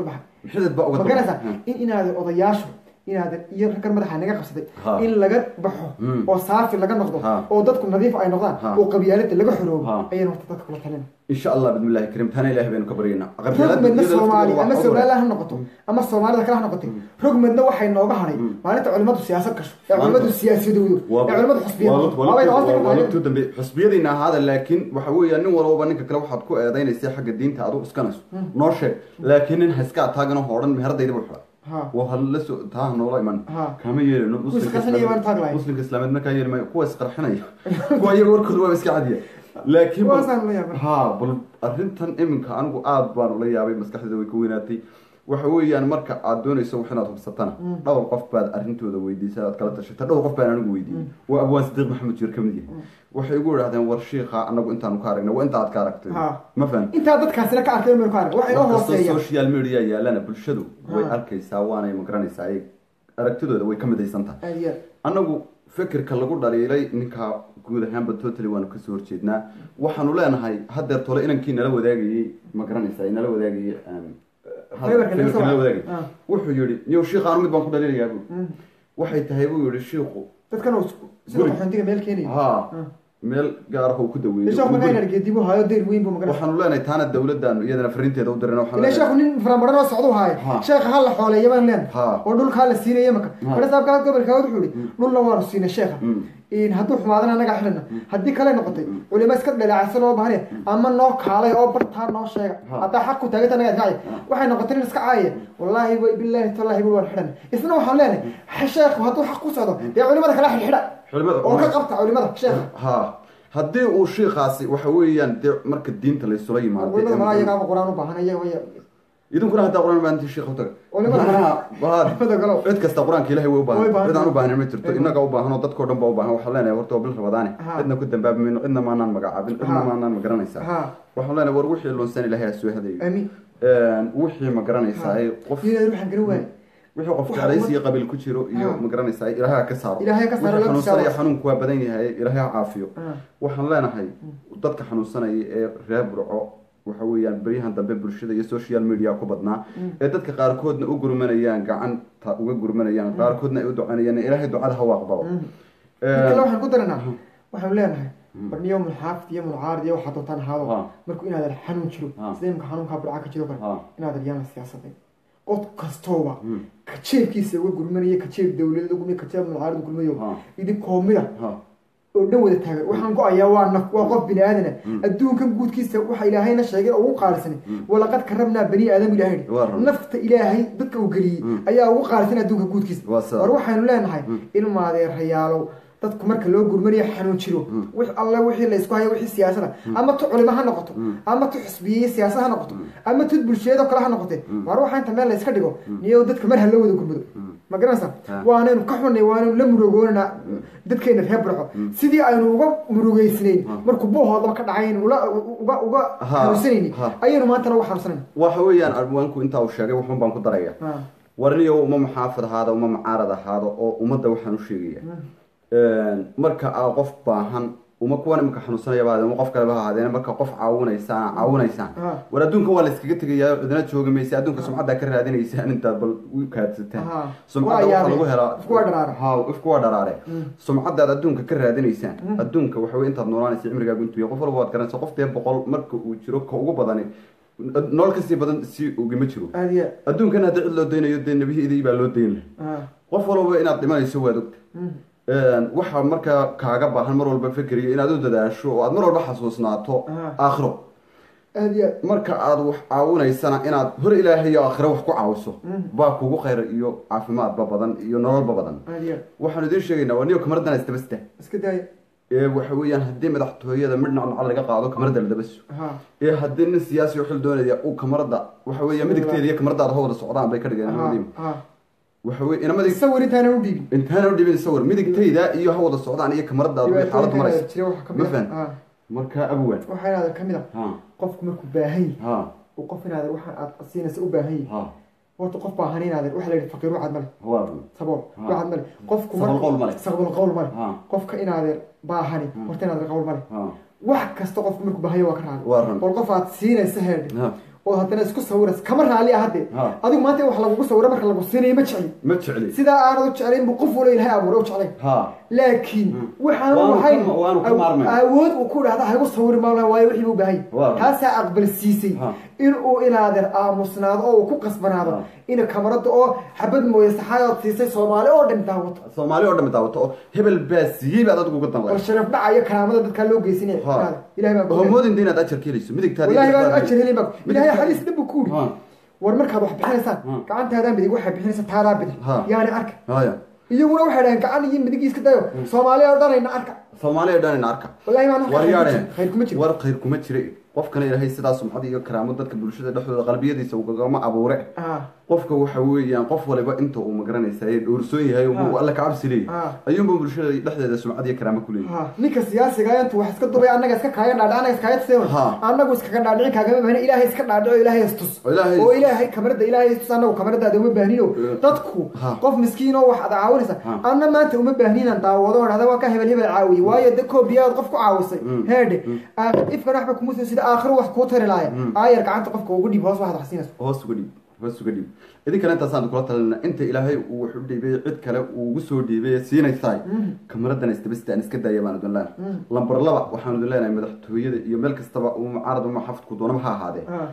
xidid baa uga ma daba- garanaysaa Ha. in inaadan odayaashu inaadan iyo raggan madaxa naga qabsaday Ha. in laga baxo Mm. oo saafi laga noqdo Ha. oo dadku nadiif ay noqdaan Ha. oo qabyaalada laga xoroobo Ha. ayaan horta dadka kula talina insha allah bidmillahi kariim taana ilahay baynu ka baryaynaa rogmedna soomaali ama Qabyaalada somaliland ha noqoto ama soomaalida kale ha noqotay rogmedna waxay nooga hadhay maalinta culimadu siyaasad gasho ee culimadu siyaasadowdo ee culimadu xusbiyado waabay hoosta ka tahay waalabtu dambe xusbiyadiina ahaada laakiin waxa weeya nin walbaba ninka kale waxaad ku eedaynaysa xagga diinta adigu iskanayso noo sheeg laakiin nin ha iska ataagano hoodhan meheradayda buu xidha Ha. waa hala soo taa ha noola iman Ha. kama yeelino muslimka isqarxinaya baan taag lahayn. muslimka islaameed markaa yeeli maayo kuwa isqarxinaya kuwa iyaga warkooda waa iska cadiya laakiin bal- Kuwaasaan la yaabay. ha bal arrintan iminka anigu aad baan ula yaabay maskaxdeeda way ka weynaatay waxa weeyaan marka aad doonayso wax inaad hubsatana dhowr qof baad arrintooda weydiisay aad kala tashata dhowr qof baan anigu weydiiyey waa abwaan sadiiq maxamed jiir kamid yahay waxay igu idhahdeen war shiikha anagu intaanu ka aragnay waa inta aad ka aragtay Ha. ma fahan intaa dadkaasina ka arkay maynu ka arag waxa inoo markastoo hooseeya social media yaalana bulshadu way Ha. arkaysaa waanay magaranaysaa ay aragtidooda way ka midaysan tahay aad iyo aad. annagu fikirka lagu dhaliilay ninka guud ahaanba totally waanu kasoo horjeednaa waxaanu leenahay haddeer tole inankii nala wadaagayey ma garanaysaa nala wadaagayey um, Fiberka nala fiberka nala soo- wadaagayey Ah. wuxuu yihi niyow shiikhaanu mid baan ku dhaliilayaa bu Mm. waxay tahay buu yihi shiiku dadkan oo isku- sida Guri. qaxoontiga meel keenaya ha Ah. meel gaar ah oo ku daweeyey sheekhu markaa inaan geedibu haayo deyr weyn buu maganaysa waxaanu leenahay taana dawladdaanu iyadana fariinteeda u dirana waxaanu ilaa leenahay- sheekhu nin faramadhan oo socdu haayo Ha. sheekha ha la xooleeya baan leen Ha. oo dhulkaa la siinaya maka Ha. mara saabkaa gobolkaa wuxuu ihi dhulna waanu siinay sheekha Mm. in hadduu xumaadana anagaa xidhana haddii kale noqotay culimo iska dhaleecaysan oo bahanaya ama noo kaalay oo bartaa noo sheega Ha. haddaa xaq ku taaganta anagaa kacaya waxay noqotay nin iska caayaya wallaahi wa bilaahi tallaahi bul waan xidhana isna waxaan leenahay sheekhu hadduu xaq ku socdo dee culimada kala xidhxidha Culimada- oo ka qabta culimada sheekha ha haddii uu shiikaasi waxa weeyaan dee marka diinta laysula yimaado culimada malaa iyagaaba qur-aan u baahan iyaga way idinkuna haddaa qur-aan baahantii shiikh u taga Culimada- Macnaha, waa- Culimada galow. cid kasta qur-aanka ilahay way u Way baahan baahan. cid aan u baahanin ma jirto Way innaga u baahan oo dadkao dhan ba u baahan waxaan leenahay horta waa bil rabadaane Ha. cidna ku dambaabi mayno cidna maanaan magacaabin cidna Ha. maanaan magaranaysaa Ha. waxaan leenahay war wixii lunsan ilahay ha soo hadayo amiin wixii magaranaysaa ay qof iyada ruuxan garan waaye wixii qof Waxa jeclaysi iyo umad- qabiil ku jiro iyo Ha. magaranaysaa ilaahay ha ka saaro Ilaahay ha ka saaro, wixii la xanuunsanaya tijaabo. xanuunku waa badan yahay ilaahay ha caafiyo Ha. waxaan leenahay dadka xanuunsanaya ee reer burco waxa weeyaan beryahan dambe bulshada iyo social media ku badnaa ee dadka qaarkoodna u gurmanayaan gacanta uga gurmanayaan qaarkoodna ay u ducanayaan ilaahay ducada ha waaqbalo mid kale waxaan ku daranaa waxaanu leenahay barniyo mulxaafid iyo mulcaarid iyo waxaa doontaan ahaado Ha. markuu inaadan xanuun jiro Ha. sida imika xanuunkaa burca ka jiro kale Ha. inaadan yaana siyaasaday qod kastooba kajeebkiisa uga gurmanaya kajeeb dawladada gurmay kajeeb mulcaarid gurmayo Ha. idinkoo mida ha oo dhan wada taagan waxaan go-ayaa waa naf waa qof bini aadana adduunkan guudkiisa waxa ilaahayna sheegay oo ugu qaalisanay walaqad karabnaa bani aadam ilaahay yidhi. Waa run. nafta ilaahay dadka uu geliyey ayaa ugu qaalisan adduunka guudkiisa Waa sidaa. war waxaynu leenahay ilmaadeerayaalow dadku marka loo gurmanayo xanuun jiro wix alle wixii la isku hayo wixii siyaasada ama tu culimo ha noqoto ama tu xisbiye siyaasad ha noqoto ama tu bulsheedo kale ha noqote war waxaa inta meel la iska dhigo niyo dadka mar ha loo wada gurmado ma garanaysaa Ha. waanaynu ka xunnay waanaynu la murugoonanaa dadkeena reer burco sidii aynu uga murugeysnayn markuu buuhoodaba ka dhacay aynu ula- uga uga Ha. xanuunsanaynin Ha. ayaynu maantana uga xanuunsanayna waxa weeyaan arwaanku intaa uu sheegay waxun baan ku daraya Ha. warniyo uma muxaafid ahaado uma mucaarad ahaado oo ummadda waxaan u sheegaya marka aa qof baahan uma kuwan imika xanuunsanaya baa uma qof kaleba ha ahaadeen marka qof caawinaysaan caawinaysaan Ha. war adduunka waa la iskaga tegayaa cidina joogi maysa adduunka sumcaddaa ka raadinaysaan intaad bal u kaadsataan Ha. sumcadda Waa waxaa yaabay. lagu helaa Ifku waa dharaare. ha ifku waa dharaare sumcaddaad adduunka ka raadinaysaan adduunka waxa weye intaad noolaanaysa cimrigaagu intuu yahay qof walba waad garanaysa qof dee boqol marka uu jiro ka ugu badani nolol kasii badan si ugama jiro aada iyo adduunkan haddii cid loo daynayo dee nebiyadii baa loo dayn laha aad. qof walba inaad dhimanayso waad ogta waxaa markaa kaaga baahan mar walba fikriyo inaad u dadaasho oo aad mar walba xasuusnaato Ah. aakhiro aada iyo aad. marka aad wax caawinaysana inaad hor ilaahay iyo aakhiro wax ku caawiso baa kugu khayr iyo caafimaadba badan iyo nololba badan aada iyo aad. waxaanu idiin sheegaynaa waa niyo kamaradana istabasta iska daaya ee waxa weeyaan haddii madaxtooyada midh nacnacal laga qaado kamarada la dabaso ha ee haddii nin siyaasi oo xil doonaya uu kamarada waxa weeya midigteeda iyo kamaradaada ha wada socdaan bay ka dhigeen ha labadiiba ha waxa weye inamadii sawir intaanan u dhiibin intaana u dhibin sawir midigtayda iyo ha wada socdaan iyo kamaradaada way xaalad maraysa jira waxa ka ma mid fahan ah marka abwan waxaa inaadan ka mid ah ha qofku markuu baahan yahay ha uu qof inaadan waxaan aad siinaysa u baahan yahay ha horta qof baahan inaadan waxa la yidhi faqiir wacad male waa run sabool Ha. wacad male qofku Sabool markuu- qowl male. sabool qowl male Ha. qofka inaadan baahani horta inaadan qowl male ha wax kasta qofku markuu baahan yahay waa ka raali Waa run. bal qof aad siinaysa heedhe Ha. oo haddana isku sawiras kama raali ah hadde Ha. adigu maanta in wax lagugu sawiro marka lagu siinayo ma jecli ma jecli sidaa aanad u jeclayn buu qof wala ilahay abuuray u jeclayn ha laakiin waxaan Waanu ka- lahayn waanu ka maarmay. awood uu ku dhahda haygu sawir maala waayo wixii buu baahay Waa. taasaa aqbal siisay Ha. in uu inaadeer aamusnaado oo uu ku qasbanaado Ha. in kamarada oo xabad mooye saxaayood siisay soomaali oo dhan daawato soomaali oo dhan daawato oo hebel baa siiyey baad adigu uga bal danlay sharaf dhaca iyo karaamada dadkaa loo geysinaya ha ilahay baa ku homoodin inaad ajar ka helayso midigtaada ilaahay baan ajar helin baa ilaahay xadiis dhan buu ku Ha. yidhi war markaad wax bixinaysaan Ha. gacantaadaa midig waxay bixinaysa taadaa bidix Ha. yaani arka haya iyaguna waxay dhaheen gacan iyo midig iska dayo soomaali oo dhanayna arka soomaaliya dhanina arka wallahi baan war yaadhe khayr kuma jiro war khayr kuma jira qofkana ilaahay sidaa sumcad iyo karaamo dadka bulshada dhexdooda qalbiyadiisa ugagama abuure Ah. qofka waxa weeyaan qof waliba inta uu magaranaysa ee dhowrsoon yahay oo Ah. alla kacabsi leeyahay Ah. ayuunba bulshada dhexdeeda sumcad iyo karaamo ku leeyahay ha ninka siyaasiga intu wax iska dubay annaga iska kaayan dhaadhic annaga iskaaga tuseen Ha. annagu iskaga dhaadhicin kaagama baahna ilaahay iska dhaadhico ilaahay istus Oo Ilaahay oo istus. ilaahay kamarada ilaahay istus annagu kamaradaada uma baahnino Eh. dadku Ha. qof miskiin oo wax ad caawinaysa Ha. anna maanta uma baahninan daawado oo dhahda waa ka hebel hebel caawiye waayo de koobiyaad qof ku caawisay heedhe ifkan waxba kuma soo sida aakhiro wax kuu tari laaya aayar gacanta qofka ugu dhiib hoos waxaad wax siinayso hoos uga dhiib hoos uga dhiib idinkana intaasaan kula talina inta ilaahay uu wax u dhiibay cid kale uu ugu soo dhiibay siinaysaay kamaradan isdabastaan iska daaya baan idin leenahay lambar laba waxaan idin leenahay madaxtooyada iyo meel kastaba uu mucaarad uma xafidku doonaba ha ahaadee Ha.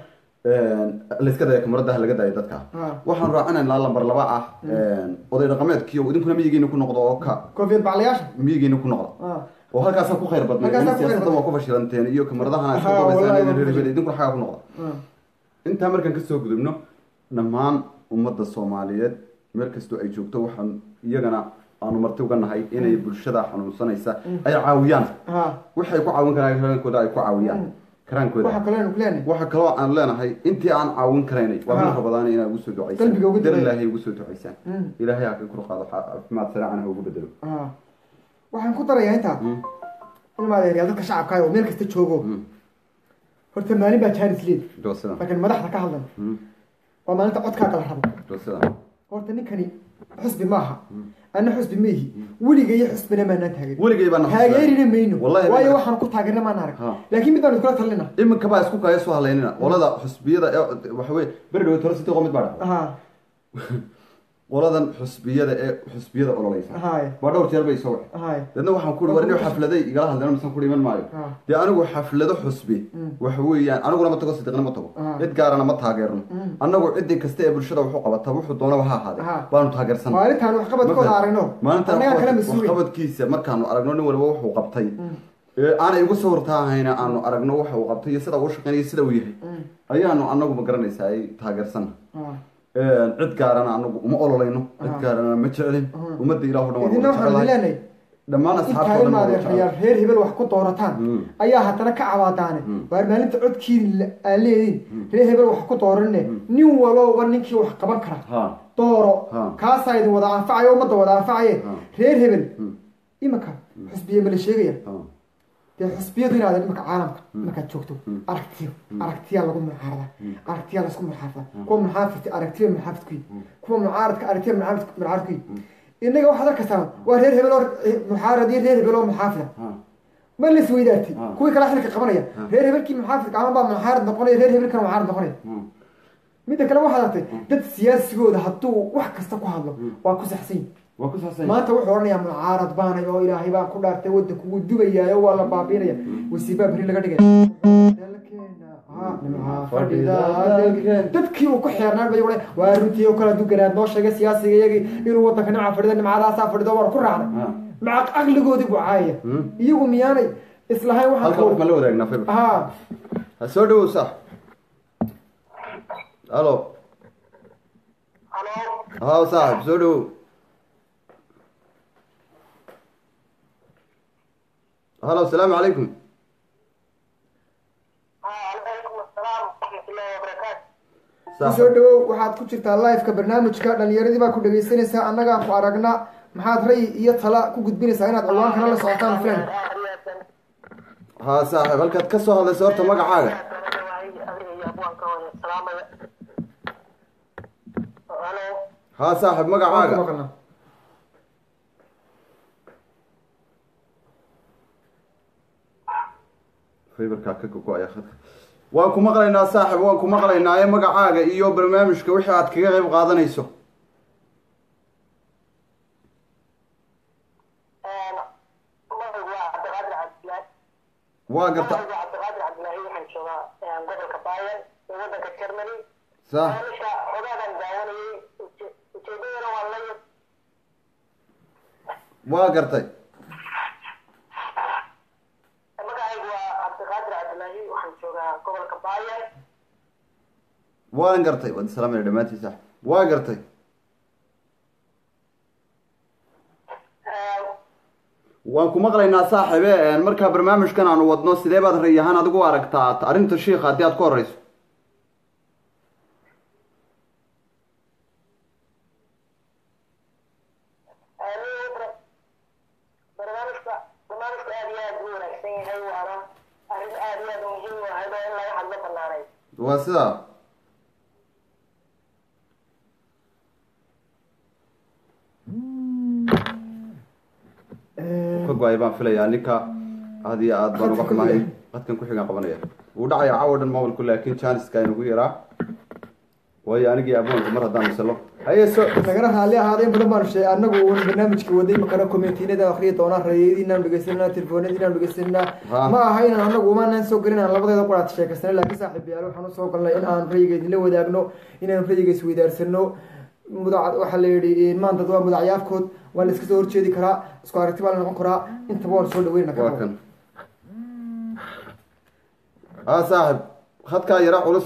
layska daya kamarada ha laga daayo dadka Ah. waxaan raacinaynaa lambar laba ah oday dhaqameedkiyo idinkuna miyigiina ku noqdo oo ka koofiyad baclayaasha miyigiina ku noqdo Ah. oo halkaasaa ku khayr badnay Halkaasaa in ku khayr siyaasadda badnay. waa ku fashilanteen iyo kamaradahana iska Ha, dabaysaan wallahi idin waa ku reer hebel fashilan. idinkuna xagaa ku noqda Ah. intaa markaan kasoo gudubno dhammaan ummadda soomaaliyeed meel kastoo ay joogto waxaan iyagana aanu marti uga nahay inay bulshada xanuunsanaysa ay caawiyaan Ha. waxay ku caawin karaan karaankooda ay ku caawiyaan karaankooda waxa kale aynu ku leenahay waxa kaloo aan leenahay intii aan caawin karaynay waa Ha. mid rabadaan inaa ugu soo Qalbiga ugu ducaysaan dar duceeya. ilaahay ugu soo ducaysaan Mm. ilaahay ha ka kor qaado caafimaad saraacan ha ugu bedelo Ah. waxaan ku darayaa intaa ilmaadeeryaa dadka shacabka oo meel kasta joogo horta maalin baa jaanis leed doo sidan laakiin madaxda ka hadlan Mm. waa maalinta codkaa kala rabo doo sidan horta ninkani xusbi maaha anna xusbi maihi weliga iyo xusbina maanaan taageerin weligay baan taageerina mayno Wallahi waayo ma- waxaan ku taageerna maan arag Ha. laakiin mid baan iskula talina iminka baa isku kaya soo halaynina qolada xusbiyada ee waxa weye beri dhawe tolo sidii qomid baa dhacday ha qoladan xusbiyada ee xusbiyada ololeysa hay waa dhowr jeer bay soo wacay hay deedna waxaan ku war inuu xafladay igala hadleen misan ku dhiman maayo Ha. dee anigu xaflado xusbi waxa weeyaan aniguna ma tago sidiqna ma tago Ha. cid gaarana ma taageerno anagu cidii kasta ee bulshada wuxuu qabata wuxuu doonaba ha ahaade Ha. baanu taageersan maalintaan waxqabadkooda aragno maalintaan annagaa kala mas-uulay waxqabadkiisa markaanu aragno nin waliba wuxuu qabtay ee aanay ugu soo hortaahayna aanu aragno waxa uu qabtay iyo sida uu shaqeynaya sida uu yahay ayaanu anagu ma garanaysaa ay taageersan cid gaarana anagu uma ololayno cid gaarana ma jecelin ummadda ilaah o dhan waan idina wada waxaan jecelahay. leenahay dhammaan intaa asxaabta oo dhan waan wada ilmaadeerayaal jecelahay. reer hebel wax ku doorataan Mm. ayaa haddana ka cabaadaane waar maalinta codkiina aan leediin reer hebel wax ku dooranine nin walooba ninkii wax qaban kara ha dooro Ha. kaasaa idin wada anfacayo ummadda wada anfacaye Ha. reer hebel Mm. imanka xusbiye ma la sheegaya ha dee xusbiyadu inaad imanka caalamka markaad joogto aragtiyo aragtiyaa lagu munaarada aragtiyaa laisku munaarada kuwa munaafidka aragtiya munaafidkuyi kuwa mucaaradka aragtiya munaafidkuyi innaga waxaad arkaysaa waa reer hebel oo muxaarad iyo reer hebel oo muxaafida ha ma la isweydaartay Ha. kuwii kale xilka qabanaya reer hebelkii muxaafidka ama baa muxaarad noqonaya reer hebelkana muxaarad noqonaya ha midda kale waxaad artay dad siyaasigooda hadduu wax kasta ku hadlo waa ku saxsan yihin waa ku saabsan maanta wuxuu odhanayaa mucaarad baanay oo ilaahay baan ku dhaartay waddanku wuu dubayaa oo waa la baabiinaya wasiibaa beri laga dhigay dalkeena ha nimcaa fadhida dalkeena. dadkii uu ku xeernaan bay odhan waa runtii oo kale duganaad noo sheegay siyaasiga iyagii inuu waddanka nimca fadhida nimcadaasaa fadhido waan ku raacnay Ha. maca aqligoodii buu caayaya Hmm. iyagu miyaanay islahayn halka wax ma waxaan la wadaagnaa fayba ha ha soo dhawow sax halo halo ha saaxib soo dhawow halo asalaamu calaykum calaykum asalaam waraxmatullaahi wabarakaatu Saaxib. kusoo dhawow waxaad ku jirtaa liveka barnaamijka dhalinyaradii baa ku dhagaysanaysaa annagaa ku aragna maxaad ray iyo tala ku gudbinaysaa inaad ciwaankana la socotaan filan ha saaxib halkaad ka soo hadlaysa horta magacaaga halo ha saaxib magacaaga maqalna faybarkaa ka gogo-aya khadka waan ku maqlaynaa saaxib waan ku maqlaynaa ee magacaaga iyo barnaamijka wixii aad kaga qayb qaadanayso magacu waa cabdiqaadir cabdilaahi waa garta magacu waa cabdiqaadir cabdilaahi waxaan joogaa gobolka bayan ee wadanka germany sax barnaamijka xogaagan daawanayay uje- ujeedadana waa la waa gartay magacaygu waa cabdiqaadir cabdilaahi waxaan joogaa gobolka bayan waan gartay waad islaamaya dhammaantiin saaxib waa gartay waan ku maqlaynaa saaxibe markaa barnaamijkan aanu wadno sidee baad ray ahaan adigu u aragtaa arrinta shiika haddii aad ku horeyso barnaamijka barnaamijku aad iyo aad u wanaagsan yahay waana arrin aad iyo aad muhiim u ahayd oo in laga hadlo banaanay waa sidaa ka go-ay baan filayaa ninka aad iyo aad baan uga xumahay qadkan ku xigaan qabanaya wuu dhacaya caawa dhan mobilku laakiin janiska inugu yaraa waayo anigii aboonka mar haddaan misalo haye so nagana raalli ahaada in badan baanu sheegay annagu uun barnaamijka waday makana komitiinada akhriya doonaa rayadiinaan dhegeysananaa telefoonadiinaan dhegeysananaa Ha. ma aha inaan annagu umaanaan soo gelin aan labadeeda quraad sheekaysana laakiin saaxiibayaal waxaan usoo galnay in aan rayiga idinla wadaagno inaan rayiga isweydaarsano mudac waxaa la yidhi maanta waa mudacyaafkood waa la iska soo horjeedi karaa isku aragti baa la noqon karaa intaba waan soo dhaweyna waa kan ha saaxib khadkaa yara culus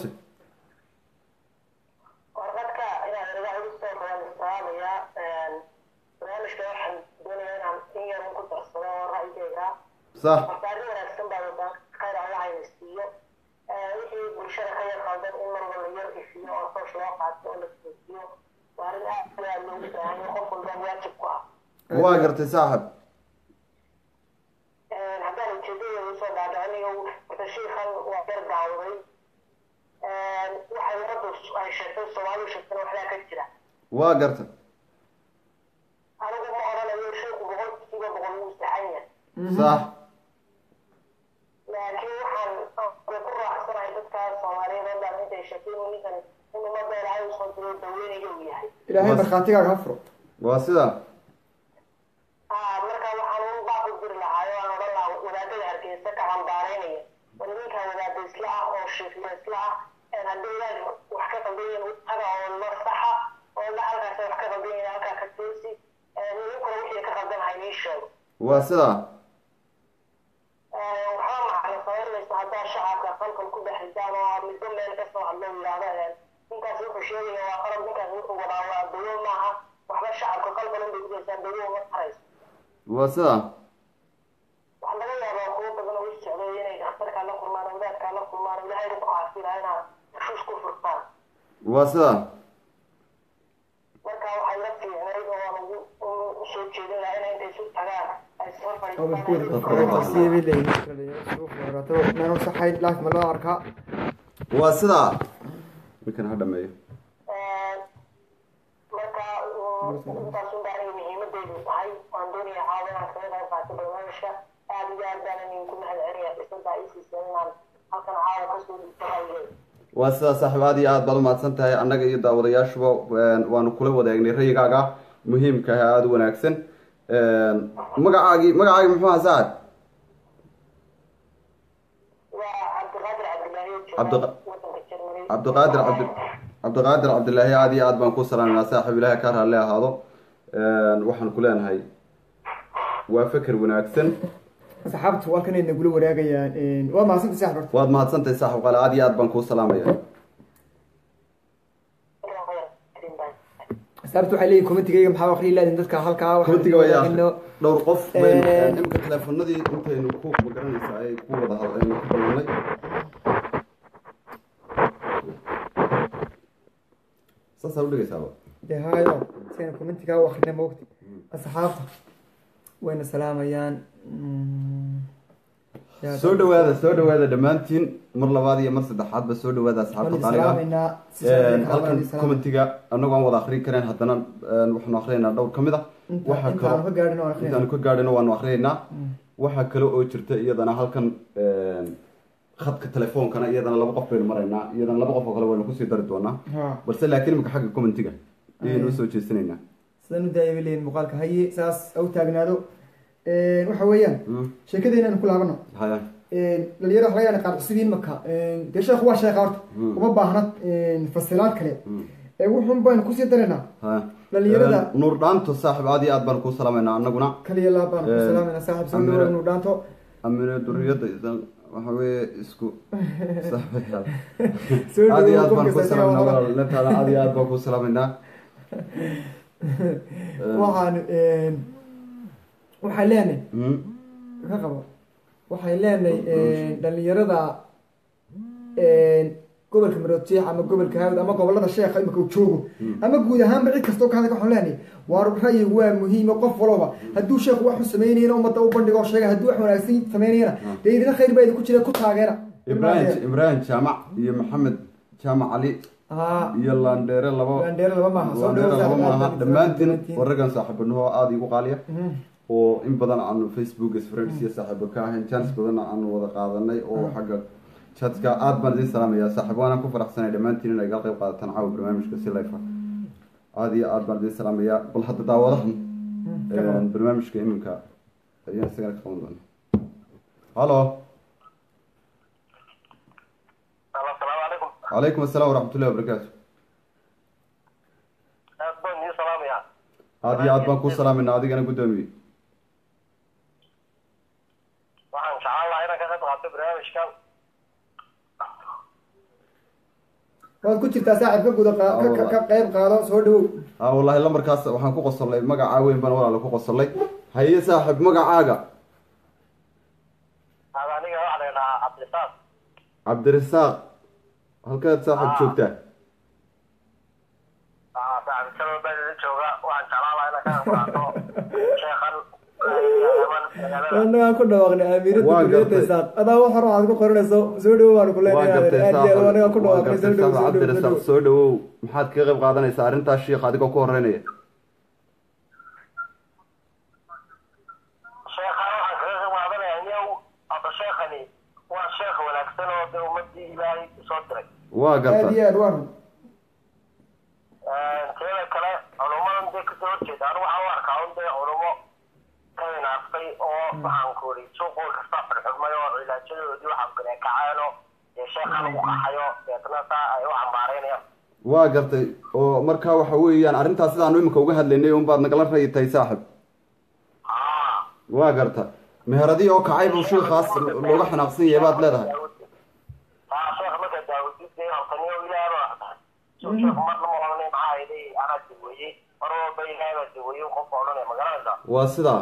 warqadka inaan inaga culusta waan istaamayaa barnaamijka waxaan doonayaa inaan in yar ku darsado oo ra'yigeyga sax horta arrin wanaagsan baa wadaan khayr allah hayna siiyo wixii bulshada ka yar qaldan in mar walba yar ifiyo oo toosh loo qaato oo la toojiyo waa arrin aad iyo aad loogu baahan yahay qof walba waajib ku ah waa gartay saaxib haddaan ujeedadeeda usoo dhaadho aniga horta shiikan waa yar daawaday waxay ummaddu ay sheegtay soomaalidu sheegtana waxbaa ka jira waa gartay anigu ma odhanayo sheeku boqolkiiba boqol wuu saxan yahay sax laakiin waxaan way ku raacsanahay dadka soomaaliyeed oo dhan intay sheegtay inuu ninkan in ummadda ilaahay usoo diray daweynayo uu yahay ilaahay markhaatigaaga ha furo waa sidaa Ah, marka waxaan un baaq u diri lahaa oo aan odhan lahaa wadaadada hargeysa ka cambaaraynaya war ninkan wadaada isla ah oo shiifla isla ah een haddii ilaahay wax ka qaldan yihiin u taga oo la saxa oo la halkaas wax ka qaldan yihiin halkaa ka toosi ninkuna wixii ka qaldan ha inii sheego waa sidaa waxaa macna samaynaysa haddaa shacabka qalqal ku dhex ridaan oo midba meel ka soo hadlo yidhaahda ninkaas wuxuu sheegaya waa qalab ninkaas wuxuu wadaa waa dawo maaha waxba shacabka qalqal unbay kudaysaa dawo uma tarayso waa sidaa waxaa laga yaabaa kuwo badan oo u socday inay dhakhtarkaa la kulmaan oo wadaadkaa la kulmaan oo ilaahay ku caafiyaa inaa shush ku furtaan waa sidaa marka waxay la fiicnayd oo aan ugu u soo jeedin lahaa inay intay isu tagaan ay soo nanu saxayn laaf ma loo arkaa waa sidaa ninkan ha dhameeyo marka intaas un baa aniga muhiimadeydu tahay waan doonaya caawa inaan kaga qayb qaato barnaamijka aad iyo aad baan idinku mahad celinaya dhisantaa ii siiseen inaan halkan caawa kasoo dhigto ra'yigeyda waa sidaa saaxiib aad iyo aad baad umahadsan tahay annaga iyo daawadayaashuba waanu kula wadaagnay rayigaaga muhiimka ah aada u wanaagsan magacaagii magacaagi muxuu ahaa saacad waa cabdiqaadir cabdilaahi oo Cabdiqa- jooga wadanka Germany. cabdiqaadir cabdi cabdiqaadir cabdilaahi aada iyo aad baan ku salaaminaa saaxiib ilaahay ka raalli ahaado waxaan ku leenahay waa feker wanaagsan asxaabtu halkan ay nagula waraagayaan waa mahadsantahay saaxib horta waad mahadsantahay saaxiib qaale aada iyo aad baan kuu salaamaya asxaabtu waxay leeyihin komitigayga maxaa akhriyi laadin dadka halkaa waxaan komitiga waa yaa wadaagino. dhowr qof Eh. baynu imika teleefonadii intaynu ku magaranaysaa ay ku wada hadlaynu ku ballanay saasaa udhigaysaaba dee hayo si aynu komitigaa u akhrina moogti asxaabta wayna salaamayaan Mm, yaa- soo dhawaada soo dhawaada dhammaantiin mar labaad iyo mar saddexaadba soo dhawaada waan asxaabta idin qaaliga salaamaynaa si sharaf leh halkan waan idin salaamaynaa. commentiga anagoo aan wada akrin karayn haddana waxaanu akrinaynaa dhowr ka mid a Inta- waxaa intaanu ka kaloo gaadhin oo akhrina. intaanu ka gaadhino waanu akrinaynaa waxaa kale oo jirta iyadana halkan khadka telefoonkana iyadana laba qof baynu maraynaa iyadana laba qof oo kale waynu kusii dari doonaa ha balse laakiin imika xagga commentiga ayaynu usoo jeesanaynaa sidaan u daaya bay leeyihin muuqaalka haye saas au taagnaado waxa weeyaan Mm. sheekadeena aynu ku laabano haya dhalinyaro waxa laga yaana qaar cusub yihiin marka dee sheekhu waa sheekha horta Mm. uma baahna fasilaad kale Mm. ee wuxun baynu kusii daraynaa haya Dhalinyarada- Een, nuur dhaanto saaxib aad iyo aad baan kuu salaamaynaa annaguna kaliya laabaan ku Eh, salaamayna saaxib soo Amira- dhawaad inuu dhaanto amine duriyadda idan waxa weeye isku saaxiibayaal soo aad iyo aad dhawaad baan qofka kuu saaxiibka salaamaynaa walaal. walaal lantaada aad iyo aad baan kuu salaamaynaa waxaan waxaan leenahay Mm. ka qabo waxay leenahay dhalinyarada gobolka maroodjeex ama gobolka hawd ama gobolada sheekha imika uu joogo ama guud ahaanba cid kastoo ka hadlay waxaan leenahay waar ra'yigu waa muhiimo qof walba hadduu sheekhu wax u samaynayna ummadda u bandhigo oo sheega hadduu wax wanaagsan samaynayana dee idina khayr baa idinku jira ku taageera ibrahim ibrahim jaamac iyo maxamed jaamac cali haa iyo landheere labo Landheere laba maaha, soo Landheere dhawaad laba saaxiib, maaha aad dhammaantiin dhammaantiin. warragan saaxiibanaho aada igu qaaliya oo in badan aanu facebook friends iyo saaxiibo ka ahayn chance badanna aanu wada qaadanay oo xagga chatka aad baan idin salaamaya saaxiib waana ku faraxsanay dhammaantiin inay gal qayb qaadataan caawa barnaamijka si life ah aada iyo aad baan idin salaamaya bal hadda daawadahan een, barnaamijka iminka ayaan isagana ka qaban doona halo asalaamu calaykum calaykum asalaam waraxmatullahi wabarakaatu aad baan idin salaamayaa aada iyo aad baan kuu salaamayna adigana guddoomiye waxaan jeclaan lahaa inaan ka qayb qaato barnaamijkan waad ku jirtaa saaxiib ka guda qaa- ka- ka- ka qayb qaado soo dhawow ah wallahi lambarkaas waxaan ku qosolay magacaa weyn baan walaala ku qosolay haye saaxiib magacaaga aad aniga waxaa la idhahaa cabdisaaq cabdirasaaq halkaad saaxiib Ah. joogtaa saaxiibtaba baa idin jooga waxaan jeclaan lahaa inaan ka qayb qaato sheekhan yaman magaalada anagaan ku dhawaaqnay amiirada Waan guriyada gartay. isaaq adaa wax hore aad ku qoranayso soo dhawow waanu ku waa leenahay gartay aad iyo aad anagaan ku waa dhawaaqnay soo gartay dhawow saaxiib soo dhawow, soo cabdirasaaq dhawow soo dhawow maxaad kaga qayb qaadanaysaa arrintaas shiikh adigoo ku horeynaya sheekhan waxaan kaga qayb qaadanayaa niyow hadda sheekhani waa sheekh wanaagsan oo dee ummadii ilaahay soo diray waa aad garta iyo aad waan teeda kale culummadan dee kasoo horjeeda anigu waxaan u arkaa un dee culumo ka hinaastay oo waxaan ku iri suuqool kasta xidhxidhmay oo cilaajadoodii waxaan kale kaceeno dee sheekhan ugu qaxayo deetna saa ay u cambaaraynayaan waa gartay oo markaa waxa weeyaan arrintaas sidaanu imika uga hadlaynay unbaad nagala rayi tahay saaxib aa waa garta meheradii oo kacay buu shiikaas looga xanaaqsan yahay baad leedahay aa sheekh marka daawudid dee hortaniyo ilaahay baa tahay soo sheekh marna ma odhanay maxaa idhay anaa daweeyey mar walba ilaahay baa daweeyey qofka odhanaya ma garanaysaa waa sidaa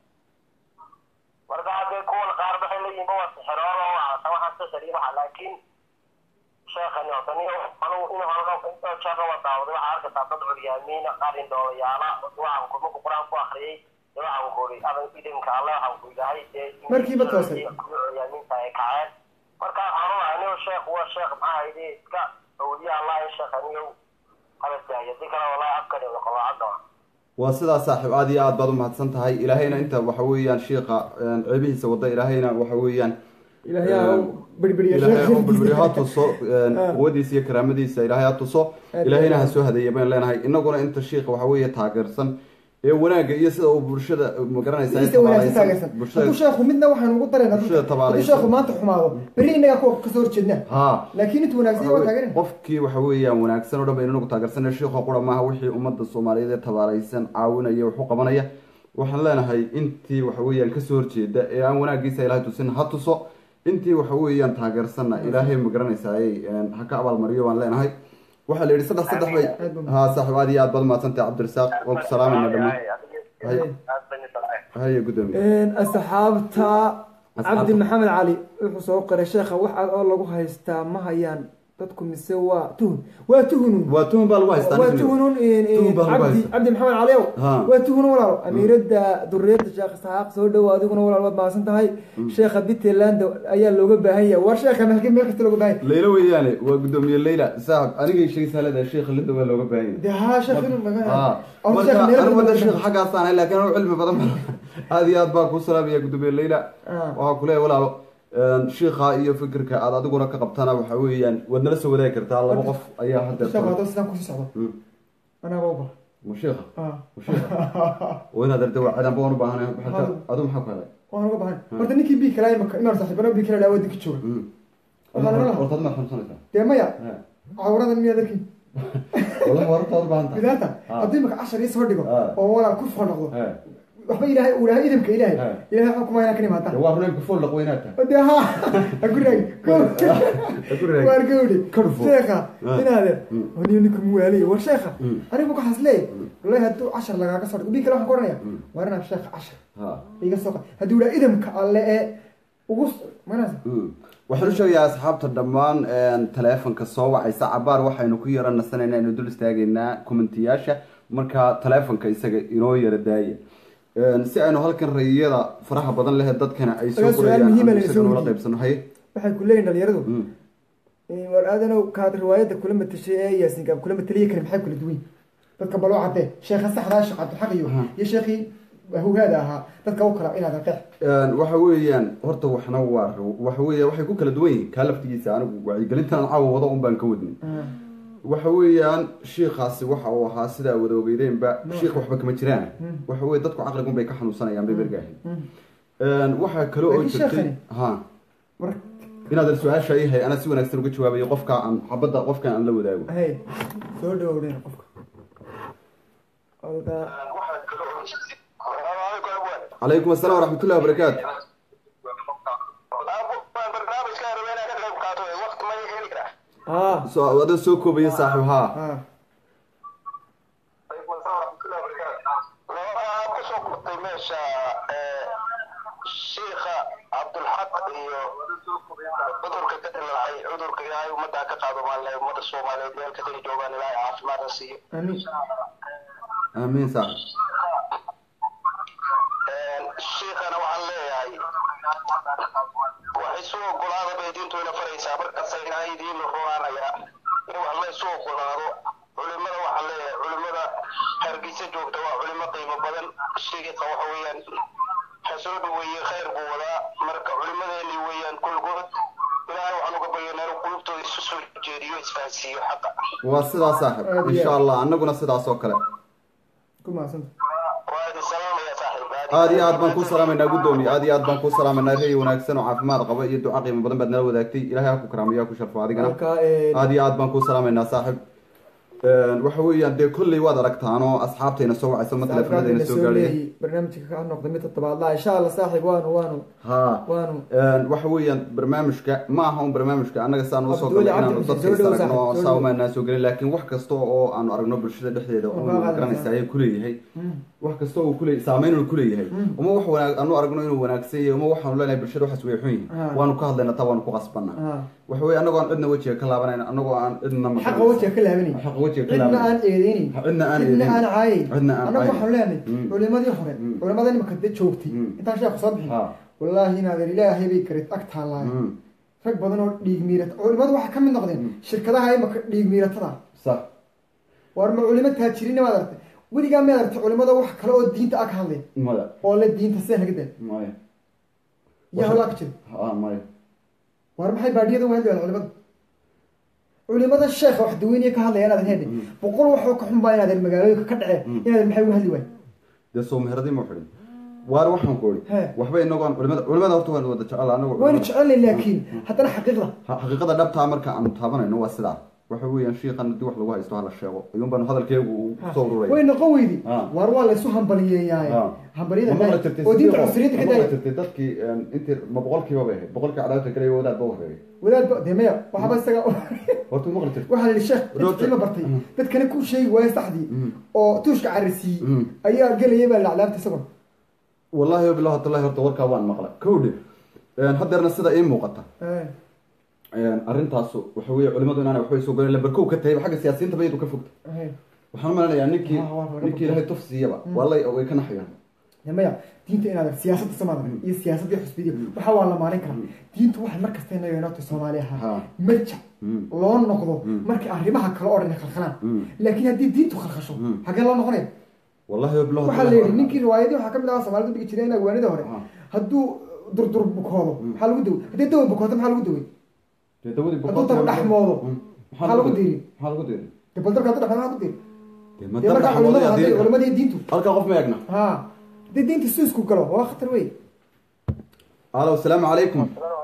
marka haddee kuwan qaar waxay leeyihin waa sixiroon oo waxaa waxaan sixiriyo waxa laakiin sheekhani odaniyo anugu in hore intoo jeerna waa daawaday waxaa arkaysaa dad curyaamiina qaar indhoolayaala waxaan ku marku qur-aan ku akriyey dee waxaan ku uri adan idinka alle waxaan ku ilahay dee Markiiba toosay. curyaamiinta ay kaceen marka waxaan u lahay anigo sheekh waa sheekh maxaa hayde iska awliya allah in sheekhaniyo habadaayo di kale wallahi afkani qolaacada waa sidaa saaxiib aad iyo aad baad u mahadsan tahay ilaahayna inta waxa weeyaan shiika ceebihiisa wada ilaahayna waxa weeyaan ilaahay ha u birbiriyo ilaahay oo sheekhiisa. bilbili ha tuso quwadiisa iyo karaamadiisa ilaahay ha tuso Aad ilaahayna ha iyo soo hadeeya baynu leenahay inaguna inta shiika waxa weeye taageersan ee wanaagga iyo sida uu bulshada magaranaysa ay Isa wanaagsan tabaalaysan taageersan bulshada hadduu sheekhu midna waxaanu ugu darayna bulshada hadduu tabaalaysan. sheekhu maanta xumaado berri inagaa kuwa kasoo horjeedna ha laakiin intuu wanaagsan waa taageerina qofkii waxa weeyaan wanaagsan oo dhan baynu inagu taageersanay shiikho qura maaha wixii ummadda soomaaliyeed ee tabaalaysan caawinaya wax u qabanaya waxaan leenahay intii waxa weeyaan kasoo horjeeda ee aan wanaagiisa ilaahay tusin ha tuso intii waxa weeyaan taageersanna ilaahay ma garanaysaay ha ka abaalmariyo waan leenahay waxaa la yidhi saddex saddex bay ha saaxiib aad iyo aad baad mahadsantahay cabdirasaaq waan ku salaamayna dhammaan haye guddoomiye asxaabta Asxaabta. cabdi maxamed cali wuxuu soo qoray sheekha wax aad oo lagu haystaa ma hayaan dadku mise waa tuhun waa tuhunun waa tuhun baa lagu haystaa waa nin. tuhunun Tuhun baa lagu cabdi haystaa. cabdi maxamed cali ow Ha. waa tuhun walaalo amiirada duriyada sheekh isxaaq soo dhowo adiguna walaal waad mahadsan tahay sheekha bitland ayaa looga baahan yahay war sheekha halkii meel kasta looga baahan yahay leyla weeyaane waa guddoomiye leyla saaxib anigay sheegaysaa leedahay sheekha linda waa looga baahan yahay dee haa sheekh inuu maga Ah, Or marka sheekha meel anigu kasta wada looga sheekh baahan xaggaasaan ahay laakiin anigu cilmi badan ma aad iyo aad baa kuu salaamaya guddoomiye leyla Ah. waxaa kuleeyahay walaalo shiikha iyo fikirka aad adiguna ka qabtana waxa weeyaan waad nala soo wadaagi kartaa laba qof ayaa hadda sheekh hadduu sidaan kusii socdo anaga uba ma shiikha ah ma shiikha oo inaad arda waa cidanba waan u baahanay maxaa ka- adigu maxaa ku helay waan uga bahan horta ninkii bii kala imaka imaan saaxiibana bii kala dhaawada ka jooga Waxaa laga lahaa. hortaad ma xanuunsanaysaa dee maya Ha. cawradan miyaa darkin wallahi waa horta u baahan tahay bidaata Ah. haddii imaka cashar ii soo dhigo Ah. oo walaal ku soo noqdo Ha. waxba ilaahay uu lahaa idamka ilaahay Ah. ilaahay waxaa kuma inaan ka Dee imaadaan waa runay kufool laqo inaad tahay dee ha ha ku raagi Ha ku raagi. waar gawdhi Ka dhufo. sheekha Ah. inaade Mm. waniyo ninka muwaaliye war sheekha Mm. anigu ka haslee wallahi hadduu cashar lagaaga soo dhigo bii kale waxaan ka odhanaya Mm. waar inaan sheekha cashar ha iga soo qad hadduu ilaa idamka alle ee ugu manasa waxaan u sheegayaa asxaabta dhammaan taleefonka soo wacaysa cabaar waxaynu ku yara nasanayna aynu dul istaagaynaa commentiyaasha marka taleefonka isaga inoo yara daaya si aynu halkan rayiyada faraha badan leh dadkana ay soo Ayaa su'aal qorayaan muhiim ah ama la isaga soo noola weydiiyey. qaybsano haye waxay ku leeyihin dhalinyaradu Mm. war aadanow kaad riwaayadda kula matashay ee yaasinka kula mataliya kale maxay kula duwan yihiin? dadka baloo cadee sheekha saxdaa sheekh cabdilxaq iyo Aha. iyo sheekhii hawhaada ahaa dadka u kala inaad qeex waxa weeyaan horta waxna waa waxa weeya waxay ku kala duwan yihiin kaa laftigiisa anigu wacyigelintan caawa wada un baan ka wadnay waxa weeyaan shiikaasi waxa uu ahaa sidaa wada ogeydeenba shiik waxba kama jiraan waxa weye dadku caqligun bay ka xanuunsanayaan bay bergaahin waxaa kale oo Laakiin jirtay sheekhani- ha war inaadan su-aasha yahay anaa si wanaagsan uga jawaabayo qofka aan xabadda qofkan aan la wadaago hay soo dhawowdeen qofka Oda- calaykum asalaam waraxmatullahi wabarakaatu ah so adoo soo koobaya saaxiib haa ah kusoo kurtay meesha shiikha cabdulxaq iyo cudurka ka dilaacay cudurka ilaahay ummaddaa ka qaado maalle ummadda soomaaliyeed meel kastay joogaan ilaahay caafimaadna siiyo amiin aamiin saaxiib shiikhana waxaan leeyahay wax isu ogolaada bay diintu ina faraysaa markasta ilaahay idiin rumaanaya in wax la isu ogolaado culimada waxaan leeyahay culimada hargeysa joogta waa culimo qiimo badan shiikha waxa weeyaan ha soo dhaweeye khayr buu wadaa marka culimadeeni weeyaan kulgood ilaahay waxaan uga baryanaa inuu qulubtooda isu soo jeediyo isfahansiiyo xaqa waa sidaa saaxiib Aad iyo insha aad. allah annaguna sidaas oo kale ku mahadsanta waa idin salaamaya saaxiib aad iyo aad baan kuu salaamaynaa guddoomiye aad iyo aad baan kuu salaamaynaa rey wanaagsan oo caafimaad qaba iyo duca qiimo badan baad nala wadaagtay ilahay ha ku karaamiyo ha ku sharfo adigana marka ee, aad iyo aad baan kuu salaamaynaa saaxiib waxa weeyaan dee kolley waad aragtaan oo asxaabtayna soo wacayso ma teleefanadayna soo gaadhaya leeyahay barnaamijka ka noqda mid toddobaadlaa insha allah saaxiib waanu waanu ha waanu waxa weeyaan barnaamijka ma aha un barnaamijka annaga saan usoo Abdul galay Cabdi inaanu Xuseen, dadka soo is dhawow aragno saaxiib, soo saa dhawow. umaanaa soo gelin laakiin wax kasta oo aanu aragno bulshada dhexdeeda oo Waa qaadaysaa. garanaysa ayay kuleeyahay wax kasta oo kuleey saameyn uu kuleeyahay uma wax wanaag anu aragno inuu wanaagsan yahay uma waxaanu leenahay bulshada waxaas way xun yihiin Ah. waanu ka hadlayna taa waanu ku qasbana ah waxa weye annagoo aan cidna wejiga ka laabanayna annagoo aan cidna ma xaqa wajiga ka laabanay xaqa wejiga ka cidna laabanay aan eedeynin cidna aan cidna aan eedeynin. caayin Cidna aan annagu caayin. waxaanu leenahay Mm. culimadii hore Mm. culimada imika de joogtay Mm. intaan sheekhu soo bixin Ha. wallaahi inaadan ilaahay bay karid ag taallaayo Mm. rag badan oo dhiig miirata culimadu waxaa ka mid noqdeen shirkadaha imika dhiig miiratada sax war ma culimo taajiriina maad aragtay weligaa maad aragtay culimada wax kale oo diinta ag hadleen maya oo le diinta sida naga daa maya yaa hawlaa ka jira ha maya war maxay baadiyada u hadlayaan culimada culimada sheekha wax daweynaya ka hadlaya inaadan hedhe boqol waxoo ka xun baa inaadan magaalooyinka ka dhaceen inaadan maxay uga hadli waay dee soo meheradii ma xidhin waar waxaan ku He. ii waxba inagoon culimada culimada horta waan wada jecel anagu waynu jecelnay laakiin haddana xaqiiqda Ha- xaqiiqada dhabtaa marka aanu taabanayno waa sidaa waxa weeyaan shiikan haddii wax lagu haysto hala sheego ayuun baanu hadalkeegu uu kusoo ururaya way noqon weydi Ha. waar waa laysu hambaliyeeyaay Ha. hambaliyada ma maqli jirtay oo diinta sidii cusriyadda ka ma maqli daaya jirtay dadkii een, intii ma boqolkiiba bay ahayd boqolkii cadaabta kale iyo wadaad ba horeeyay wadaadba dee maya waxaaba isaga horta ma maqli jirtay waxaa la yidhi sheekh Roota. dad cilmi bartay dadkana ku sheegi waaya saxdii Mm. oo tuushka cararsiiyey Mm. ayaa gelaya baa laclaabta isaguna wallaahi wabillahi watallahi horta warkaa waan maqlay kowdhe Een, haddeerna sida ii muuqata Eh, een, arrintaasu waxa weeye culimadu inaanay waxbay soo galeen lambar kow ka tahay xagga siyaasiyiinta bayadu ka fogta eh. waxaan u maleynayaa ninkii Ah, waa- waa- ninkii ilaahay tuf siiyaba waa lay way ka naxayaan dee maya diinta inaad siyaasadda samaada iyo siyaasadda xusbidiya waxa waa la maalin karaa diintu waxay mar kasta inaga inoo tahay soomaali ahaa Ha. marjac Mm. loo noqdo markay arrimaha kale oo dhan khalkhalaan Mm. laakiin haddii diintu khalkhasho Mm. xagee loo noqonaya wallahi wabillahi waxaa la yidhi ninkii riwaayadii waxaa ka mid ahaa soomaalida dhigi jireen agwaanida hore Ah. hadduu durdur bukoodo maxaa lagu dawey haddii dawa bukooto maxaa lagu dawey dee dawadii hadduu tabu dhex moodo Mm. maxaa lagu diri maxaa lagu diri dee bal darka hadduu dhex maxaa lagu diri dee ma dee markaa darka culimadu xamoodaya hadday diri culimadii diintu halkaa qof ma eegna ha haddii diinta suusku galo waa khatar wey alo asalaamu calaykum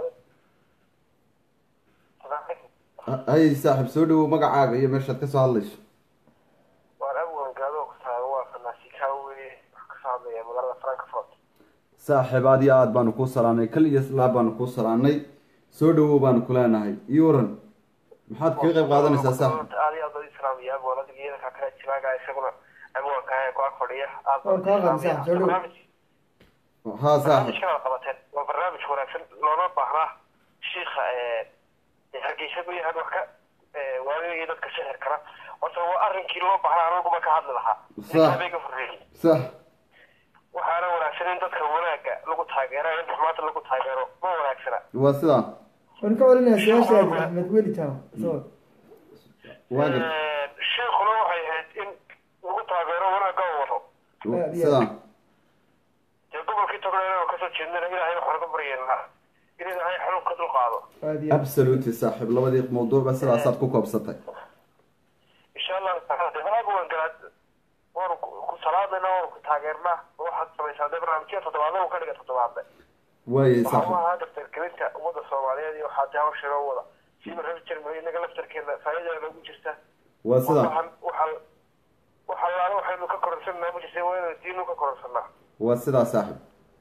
hay saaxib soo dhawow magacaaga iyo meeshaad ka soo hadlayso waan abwangaado ku tahay waa fanaasikawe wax ka soo hadlaya magaalada frankfurt saaxiib aad iyo aad baanu kuu salaanay kal iyo laab baanu kuu salaanay soo dhawow baanu ku leenahay iyo waran maxaad kaga qayb qaadanaysaa saaxib aad iyo aad baa islaamaya abwan adiga iyada kaa kale jibaaga isaguna abwanka ku ag fadhiya aad Waan kaa qanacsan, soo dhow. haa saaxib barnaamijkan aad qabateen waa barnaamij wanaagsan loona baahnaa shiika hargeysa ku yahan wax ka waaliga dadka sixir kara horta waa arrinkii loo baahnaa anaguma ka hadli lahaa Sax. bay ka horreeyey sax waxaana wanaagsan in dadka wanaagga lagu taageero in xumaanta lagu taageero ma wanaagsana waa sidaa waan ka celinayaa su-aashaadi axmed weli taama soo waa gar sheekuna waxay ahayd in lagu taageero wanaagga oo wado aad iyo sidaa dee gobolkii togna inaan kasoo jeednana ilaahay waxaan uga baryeennaa in ilaahay xanuun ka dulqaado aad iyo aad absolutely saaxiib labadii mawduucba sidaasaad ku koobsatay insha allahu taala de wanaag waan galaad waanu ku ku salaamayna waanu ku taageernaa waxaad samaysaa dee barnaamijyada toddobaadna uu ka dhiga toddobaadle waayay waxaa u saaxiib ahaa daftargelinta ummadda soomaaliyeed iyo waxaa dee hawsha loo wada siiba reer jermany inaga laftarkeena faa'iidada noogu jirta waa sidaa waxaan waxaa waxaa laala waxaynu ka kororsanaa ma jirta waa inaynu diinu ka kororsanaa waa sidaa saaxiib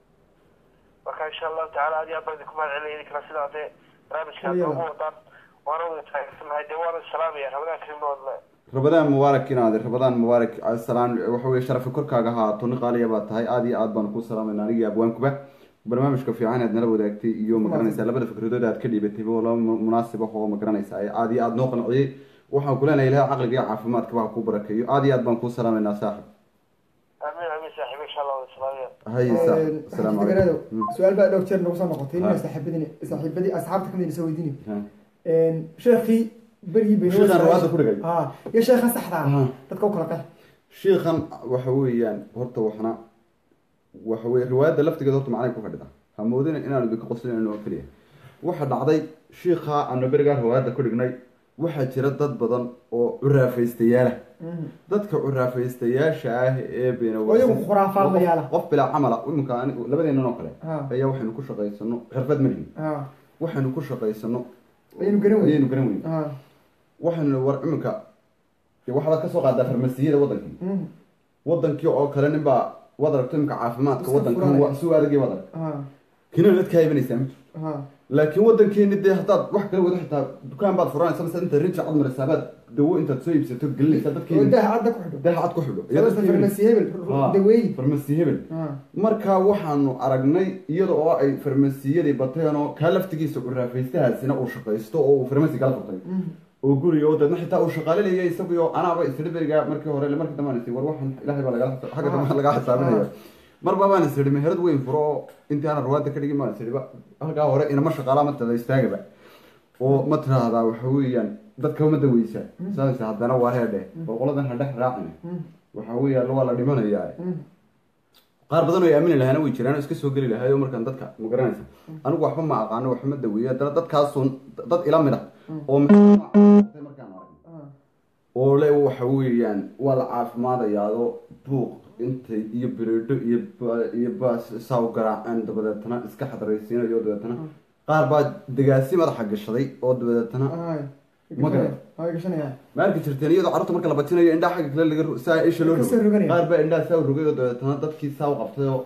marka insha allahu tacaala aad iyo aad baan idinku mahad celinaya idinkana sidaa dee barnaamijkaad Iyaga. noogu wadaan waana wada taageersanahay dee waana salaamaya ramadaan karim noodle rabadaan mubaarak inaade rabadaan mubaarak salaan waxa weye sharafi korkaaga ahaato nin qaaliya baa tahay aad iyo aad baanu kuu salaamayna anigii abwaankuba barnaamijka fiican aad nala wadaagtay iyo magaranaysaa labada fikradood aad ka dhiibatay oo laba mu- munaasib ah oo magaranaysaa ee aad iyo aad noo qanciyey waxaan ku leenahay ilahay caqliga iyo caafimaadkaba ha kuu barakeeyo aad iyo aad baan kuu salaamaynaa saaxib amiin amiin saaxiib insha allah wada salaamaya haye saaxib asalaamu deganaadow calaykum su-aal baa dhowr jeer nagu soo noqotay Ha. ina saaxiibadini saaxiibadii asxaabta kamid soo weydiini Hmm. sheekii berigii bay Sheekhan rawaada ku dhigay. ha iyo sheekhan saxda ah Ha. dadka u kala qex shiikhan waxa weeyaan horta waxna waxa weye riwaayadda laftigeeda horta macnay ku fadhida ha moodina inaanu idinka qoslinayno oo keliya waxa dhacday shiikha aanu berigaa riwaayadda ku dhignay waxaa jira dad badan oo curaafaystayaala dadka curaafaystayaasha ah ee beena Oo iyagu khuraafaadlayaala. qof bilaa camala iminka ani- labadeennan oo kale Ha. ayaa waxaynu ku shaqaysano xirfad malihin ha waxaynu ku shaqaysano ayaynu garan weyn ayaynu garan weyn ha waxaynu war iminka dee waxaad kasoo qaadaa farmasiyada wadankii Mm. wadankii oo kale nin baa wad aragto imika caafimaadka Iska wadankan furanaya. waa suu adagii wad arag ha kina dad kaa ibanaysaa ma jirto ha laakiin wadankeeni dee haddaad wax kala wada xitaa dukaan baad furanaysa mise inta rinji cad maraysaa baad dawo intaad soo iibsato gelinaysaa oo dadkeeni daha cadda ku xidho daha cad ku xidho Iyo sababta dadkeeni- farmasi hebel Ha, daweey farmasi hebel ha marka waxaanu aragnay iyada oo ay farmasiyadii bateen oo kaa laftigiisa curaafaystahaasina uu shaqaysto oo uu farmasi kala furtay oo guriga oo dadna xitaa uu shaqaalinaya isagio anaaba isiri beriga markii hore markii dambe aan isii war waxan ilahay baa lagala xagga dambe lagaa xisaabinaya marba baan isiri meherad weyn furo oo intii aan rawaada ka dhigin baan isiri ba halkaa hore inama shaqaalaa ma tada istaagaba oo ma tiraahdaa waxa weeyaan dadka ma daweysa saas haddana waa reedhe oo qoladan ha dhex raacin waxa weeyaan waa la dhimanayaa qaar badan oo ay aamini lahaana way jiraan oo iska soo geli lahaay oo markaan dadka ma garanaysa anigu waxba ma aqaano waxba ma daweeyo haddana dadkaasun dad ila mid ah oo markaan arag oo le waxa weeyaan waa la caafimaadayaado buuq intay iyo bireedho iyo ba- iyo baas saaw garaaceen dabadeetana iska xadaraysiinayo dabeetana qaar baa degaasi madaxa gashaday oo dabadeetana hay Ma garan. hay gashanayaan ma arki jirteen iyadoo carruurta marka la batinayo indhaha xagga kale laga ro- saa isha loo Kasoo roganaya. qaar baa indhaha saa u rogay oo dabeetana dadkii saa u qabtay oo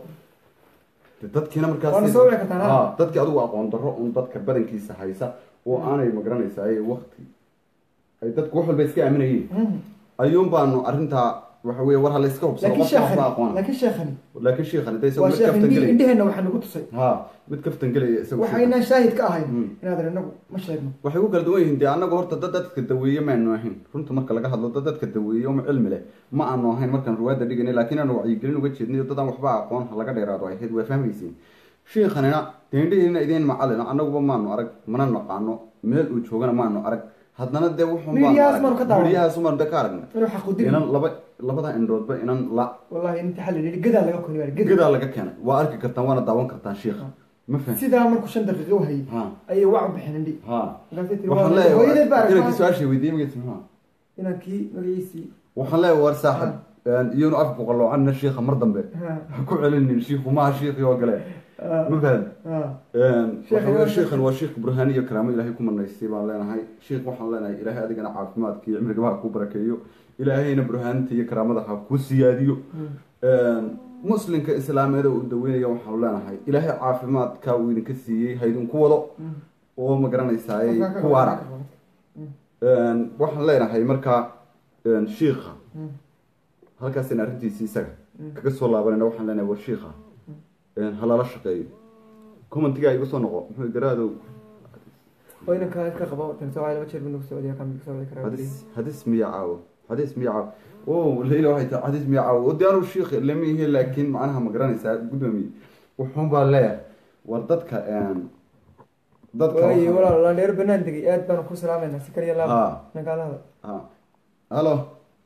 de dadkiina markaas Waana soo wici kartaan, ha? Ha, dadkii adigu aqoon darro un dadka badankiisa haysa oo aanay magaranaysa ay waqti ay dadku wax walba iska aaminayeen ayuun baanu arrintaa waxa weeye war ha la iska hubsado laakiin qofka waxba sheekhani aqoona laakiin sheekhani laakiin shiikhani de isagu waa mid sheekh kaftan indhi- gelaya indheheenna waxaa nagu tusay ha mid kaftan gelaya isagu shiikhan. waxaynaan shaahid ka ahayn Mm. inaad inagu ma sheegno waxay ku kala duwan yihiin dee annagu horta dad dadka daweeye maanu ahayn runta marka laga hadlo dad dadka daweeye uma cilmi leh ma aanu ahayn markaan ruwaadda dhiganay laakiin aanu wacyigelin uga jeednay oo dadaan waxba aqoon ha laga dheeraado ay ahayd waa fahmaysiin shiikhanina deendhihiina idiin macalina annaguba maanu arag mana naqaano meel uu joogana maanu arag haddana dee wuxuun baanu Midiyahaas arag. maanu ka daawanay. Midiyahaas maanu de ka aragnay inuu xaqudiri inan laba labada indhoodba inan la wallahi inta xal yidhi gadaa laga kori waa gada gadaa laga keenay waa arki kartaan waana daawan kartaan shiikha ma fahan sidaa markuu shan daqiiqo u hayay ha ayay wac u bixeen indhi ha markaasay tiri waxaan waa- hooyadeed baa leeyahay inankii aragtaa su-aasha weydiiyey magaciisa muxuu ahaa inankii magaciisii waxaan leeyahay war saaxib iyonu afku qaloocanna shiika mar dambe ha ha ku celinin shiiku maha shiikii oo gale ma fahan ha waxa weeye sheikhan waa sheikh burhaani iyo karaamo ilaahay ku manaystay baan leenahay sheikh waxaan leenahay ilaahay adigana caafimaadka iyo cimrigaba ha kuu barakeeyo ilaahayna burhaanta iyo karaamada ha kuu siyaadiyo muslimka islaameed oo uu daweynaya waxaanu leenahay ilaahay caafimaadka uu idinka siiyey ha idinku wado oo ma garanaysaay ku waara waxaan leenahay markaa shiikha halkaasina arrintiisi isaga kaga soo laabanayna waxaan leenahay war shiikha halala shaqeeyo commentiga igu soo noqo muxuu garaadow oo inankaa iska qabo tansoocay laba jeer buu nagu socodiya kamid ka socdi karaa hadis hadis miya caawo hadis miya caawo o leila waxay tahay hadis miya caawo oo diyaanu shiikh lama ihe laakiin macnaha ma garanaysaa guddoomiye wuxuun baa leeyahay war dadka dadka waayo waxaa- walaal landheer banaan degay aad baanu ku salaamayna si kaliya laab Ha. nagaalada ha halo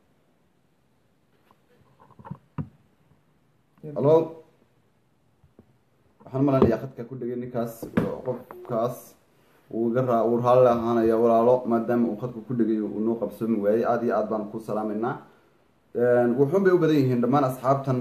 halo waxaan malanayaa khadka ku dhegay ninkaas qofkaas uu iga raa uu raalli ahaanaya walaalo maadaama uu khadka ku dhegay uu noo qabsoomi waayey aada iyo aad baan ku salaamaynaa wuxuun bay u badan yihiin dhammaan asxaabtan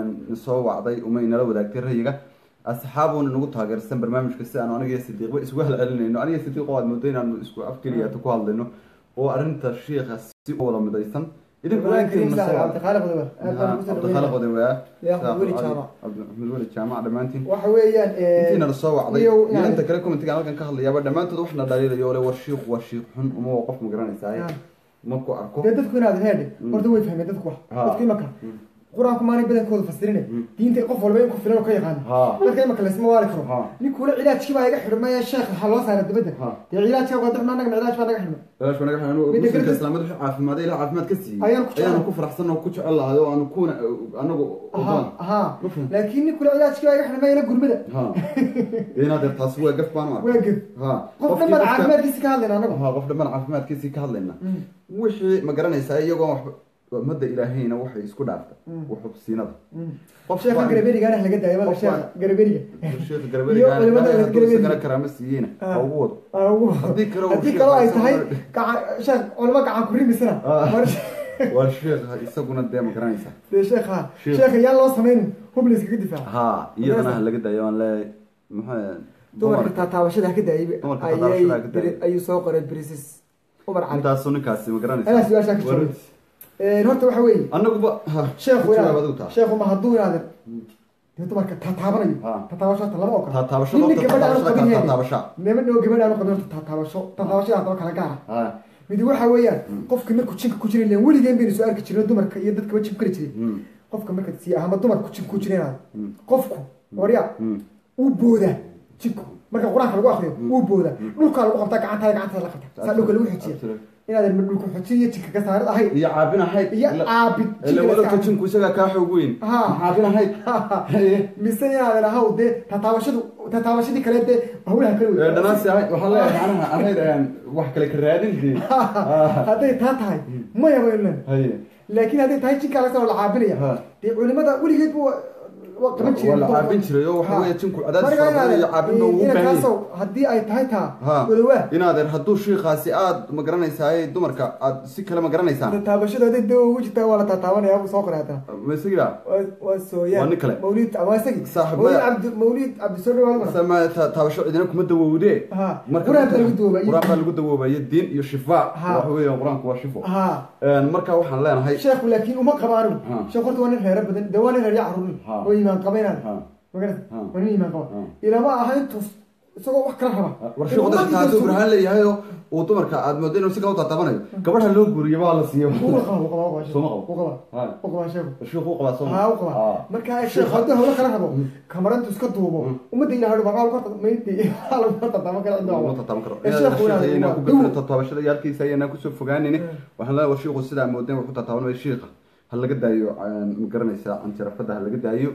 soo wacday umay nala wadaagtay rayiga asxaabuuna nagu taageersan barnaamijka si aanu aniga iyo sidiiqba isugu halcelinayno aniga sidiiqo aad moodo inaanu isku afkeliyaata ku hadlayno oo arrinta shiika si u wada midaysan idinkuna intiina soo wacday cabdiqaaliq odowa aad baanu ku cabdikhaliq salaamayna odawaa Ya, Axmed Weli Jaamac. axmed weli jaamac dhammaantiin waxa weeyaan intiina la soo wacday iyo iyo yani- inta kale commentiga halkan ka hadlayaaba dhammaantood waxna dhaliilayo ole war shiiku waa shiik xun uma waa qof ma garanaysaa Ya. markuu arko dee dadku inaad heedhe horta way fahmeen dadku wax Ha. dadku imaka qur-aanku maalin badankooda fasirine diinta qof walba in ku filan oo ka yaqaano Ha. dadka imaka laysma waali karo Ha. ninkula cilaajkii baa iga xidhmay sheekh waxaa loo saaray dabadda Ha. dee cilaajka waa dadna annaga cilaaj baa naga xidhmay Ilaash wanaag xanu Midda muslimka kale- islaamada wixii caafimaad ilaa caafimaad ka siiyey Ayaan ku jecel- ayaanu ku faraxsan oo ku jecel lahay oo aanu kuna anagu aha ogolaan aha Ma fahmi. laakiin ninkula cilaajkii baa iga xidhmay ila gurmada ha inaad er taasi waa gaf baan u waa ged ha qof Qofkii dhan baan qofka- caafimaadkiisi ka hadlayna annagu ha qof dhammaan caafimaadkiisii ka hadlayna wixii ma garanaysaa iyagoo waxba ummadda ilaahayna waxay isku dhaaftay waxubsiinada qof sheekha baan- garaberigaana laga daaya wala qof sheekha baan- garaberiga sheekha Iyo garberiga culimada hadduu Garberiga. isagana karaamo siiyeyna Ah. ha ugu wado Aa, ugu- Haddii kale uu haddii sheekh kaloo ay haysan tahay mar- gacan sheekh culimo gacan ku rimisana Ah. mar- waa sheekha isaguna dee ma garanaysaa dee sheekha Sheekh. sheekha yaan loo samaynin hubla iskaga difaaca ha iyadana ha laga dayo aan leeyahay maxaa dumarka taataabashada ha ka daayay Dumarka ayay taataabashada ha ka daayay. beri- ayuu soo qoray brisis umar cali intaasu ninkaasi ma anaa garanaysaa su-aashaa ka jawaabay Een, horta waxa weeye annaguba ha sheekhu ku jawaab inaad adigu taa sheekhu ma hadduu inaadan dee dumarka taataabanayo Ha. taataabasho hata lama ogola taataabasho Ninna horta gabadha aanu taataabashada qabin kala yahay. taataabasha niman oo gabadha aanu qabin horta taataabasho taataabashada haddaba kala gaara ha midi waxa weeyaan qofka markuu jinka ku jiray len weligeen baynu soo arki jirno dumarka iyo dadkaba jin kari jiray Mm. qofka marka si ahama dumarku jin ku jireen Mm. qofku warya Mm. uu boodaa jinku marka qur-aanka lagu akriyo uu boodaa dhulkaa lagu qabtaa gacantaa gacantaa la qabta saa dhulka lagu xojiya Absolutely. inaadan ma dhulka xojiya iyo jinka ka saarid ahayd iyo caabin ahayd iyo caabid ila jinka la wadagta iska jinku isagaa kaa xoog weyn Ha. Ma caabin ahayd Haye. mise inaadan ahaw dee tataabashadu tataabashadii kale dee hawlaha kale Ee, dhanaansi ahayd waxaa leeyahay macnaha ahayd een, wax kale ka raadin dee hadday taa tahay maya baynu haye laakiin hadday tahay jinkaa laga soo la caabinaya Ha. dee culimada weligeed bu waa qaban waa la caabin jiray oo waxa weeye jinku cadaadis fara badan iyo caabinna uu u baahan yahay inakaasow haddii ay tahay taa ha wadawaa inaadeer hadduu shiikaasi aad ma garanaysaa dumarka aad si kale ma garanaysaa taabashada hadday dee ugu jirtaa waa la taataabanaya buu soo qoray haddana ma isagiba waa waa sooyaan Waa nin kale. mawlid waa isagii Saaxiib mawlid maya. cabdi mawlid cabdisoobe waa lagu sama ta- taabasho cidina kuma dawowde Ha. Marka Quraan baa dadka- lagu dawoobay. quraan baa lagu dawoobaye diin iyo shifaa Ha. waxa weeye qur-aanku waa shifo ha Een, marka waxaan leenahay sheekhu laakiin uma qaba anigu Ha. sheekh horta waa nin reero badan dee waa nin reerya caruurin Ha. oo iimaan qaba inaan Ha. magarata Ha. waa nin iimaan qaba Ha. ilama aha intuu isagoo wax kala raba war shiiku dadka hadduu burhaan leeyahay oo uu dumarka aad moodo inuu si kale u tatabanayo gabadha loo guuriyo baa la siiyo uga qaba uga qaba Soo ma qabo? uga qaba Ha. uga qaba sheekhu shiiku u qabaa soo haa u qaba marka sheekh hadduu hawlo kala rabo kamarantu iska duubo ummadda ilahay baqaa lagu horta mayti lagu horta tama kala Lama cinda tataban karo. Ee, sheekhu Sheekha inaan inaan ku duwo. gafino tataabashada iyo halkiisa ayaanaan kusoo fogaanayni waxaan leeyahay war shiiku sidaa moodeen wuxuu tataabanaya shiika ha laga daayo een, ma garanaysaa anjarafada ha laga daayo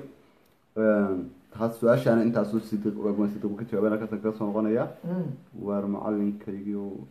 Een, taas su-aashaana intaasuu sida waan sida ka jawaabay halkaasaan kaga soo noqonaya waar macalinkaygii oo-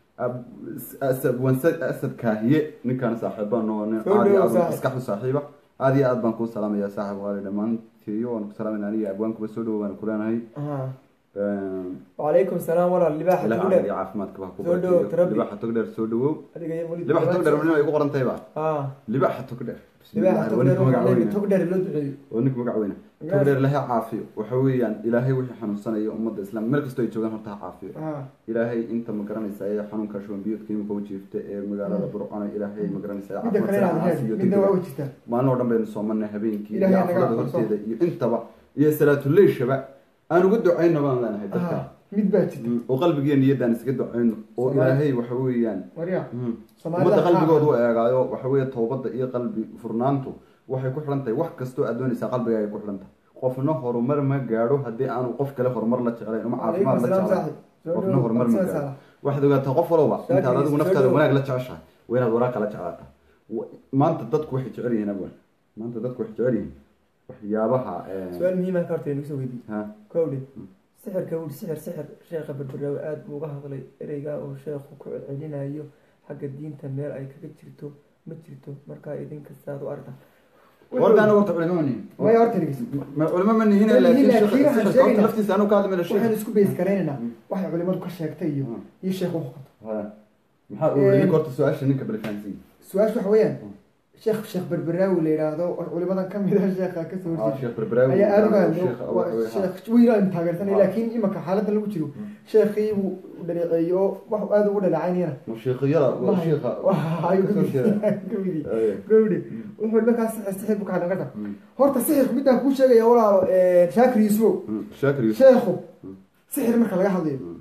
Ab- asad waan sa- asad kaahiye ninkaan saaxiibaan oo nin Soo aad iyo dhawow aad u saaxiib. maskaxdu saaxiiba aada iyo aad baan kuu salaamaya saaxib qaali dhammaantiyo waan ku salaamayna aniga abwaankuba soo dhawo waan ku leenahay Ah. wacalaykum salaam walaal libaaxa ilaah tugdhe caafiya caafimaadka baa ku Soo dhawow, barkeeyo. Rabbi. libaxa togdheer soo dhawow adiga iyo weli libaxa togdheer weli ay ku qoran tahay ba ah libaxa togdheer libaaxa Bismillah, waa ninka magac tugdhe weyne. tugdhe loo duceeyo oo ninka magac weyne togdheer ilahay ha caafiyo waxa weeyaan ilaahay wixii xanuunsanaya ummadda islaam meel kastoo ay joogaan horta ha caafiyo ah ilaahay inta ma garanaysa ee xanuunka shubanbiyoodka imika u jiifta ee magaalada burcona ilaahay ma garanaysa midda kale inaad caafimaad heen iyo midna waa degdega u jirtaa maalin oo dhan baynu soomanay habeenkii iyo Ilaahay naga afurada aqbalso. horteeda iyo intaba iyo salaatuleyshaba aan uga ducayno baan leenahay dadka ah mid baa jirta Mm, oo qalbigiiyo niyaddaan iskaga ducayno oo Soomaali- ilaahay waxa weeyaan warya mm, Soomaalida ummadda qaar- qalbigooda u eegaayo waxa weeye toobadda iyo qalbi furnaantu waxay ku xidhan tahay wax kastoo aad doonaysaa qalbiga ay ku xidhan tahay qofna horumar ma gaadho haddii aanu qof kale horumar la jeclayn uma Waalaikum caafimaad la salaam jeclayn saaxib. Soo qofna dhawow, horumar ma soo gaadho saara. waxaad ogaataa qof walba Shaakir, intaad adigu soo naftaada dhawow. wanaag la jeceshahay waa inaad waraaq kala jeclaataa Wa- maanta dadku waxay jecel yihiin abwan maanta dadku waxay jecel yihiin waxyaabaha eh, su-aal muhiima ka horta nagu soo weydiiyey ha kowdhe sixirka wuri sixir sixir sheekha berberaawe aada buu uga hadlay ereygaa oo sheekhu ku celcelinayo xagga diinta meel ay kaga jirto ma jirto markaa idinka saad u aragta warkaan horta culimo ma nihin maya horta dhegeyso Ma- culimo ma nihin Ma nihin, laakiin laakiin sheekha- waxaan sheekha horta sheegaynaa- laftiisa anu ka hadli mayna sheekh waxaan isku beys garaynaynaa waxay culimadu ka sheegtay iyo Mm. iyo sheekhu wuxuu qabto Ha. maxaa uu yidhi horta su-aasha ninka balfahansiin su-aasha waxa weeyaan sheekh sheekh berberaawi la yidhaahdo oo culimadan ka mid ah sheekha kasoo Ah, horjeeda sheekh berberaawi ayaa aada uga hadlay sheekha waa waxa weeye, ha. sheekh wiil aan taageersanay Ah. laakiin imaka xaaladan lagu jiro sheekhii buu dhaleeceeyey oo wax aada ugu dhaleecaynayana Ma sheekhyada waa sheekha ayuu kasoo jeeda. kamidi Aye. gawdhe wuxuu markaas sixir sixir buu ka hadlan karta Mm. horta sixirku midaan kuu sheegaya walaalo shaakir yusufow Mm, shaakir Yuusuf. sheekhu Mm. sixir marka laga hadlayo Mm.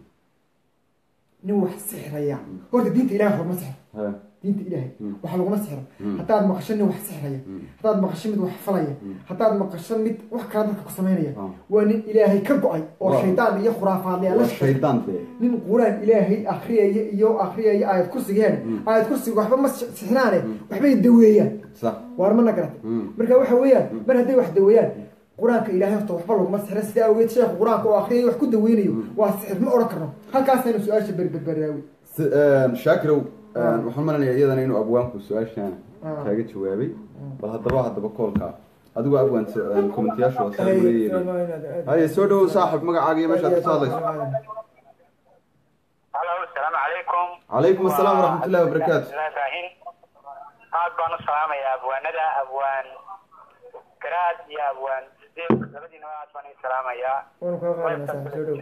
nin wax sixiraya horta diinta ilahay horma sixir Ha. diinta ilaahay Mm. waxa laguma sixiro Mm. haddaad maqasho nin wax sixiraya Mm. haddaad maqasho mid wax falaya Mm. haddaad maqasho mid wax kala dadka ku samaynaya Ah. waa nin ilaahay ka go-ay oo Waa. shaydaan iyo khuraafaadlayaal la waa shaqeeya shaydaan be nin quraan ilaahay akhriyaya iyo akhriyaya aayad kursigeen Mm. aayad kursiga waxba ma si- sixiraane waxbay daweeyaan sax waar mana garatay Mm. marka waxa weeyaan mar hadday wax daweeyaan qur-aanka ilaahay horta waxba laguma sixira sidaa awgeed sheekhu qur-aanka oo akhriyay wax ku daweynayo waa sixir ma odhan karno halkaasaynu su-aasha berberberaawi Si- een, shaakirow een, Ah. waxaan malanaya iyadana inuu abwaanku su-aashaan Ah. kaaga jawaabay bal haddaba haddaba koolka adigu abwaan komentiyaasha waa saa leeyihin haye soo dhawow saaxib magacaaga iyo meeshaad kasoo hadlayso halo asalaamu calaykum calaykum asalaam waraxmatullahi wabarakaatu Ibrahim. aad baan u salaamayaa abwaanada abwaan garaad iyo abwaan sideed labadiinaba aad baan idin salaamayaa waanu kaa qaadanaa saaxib soo dhow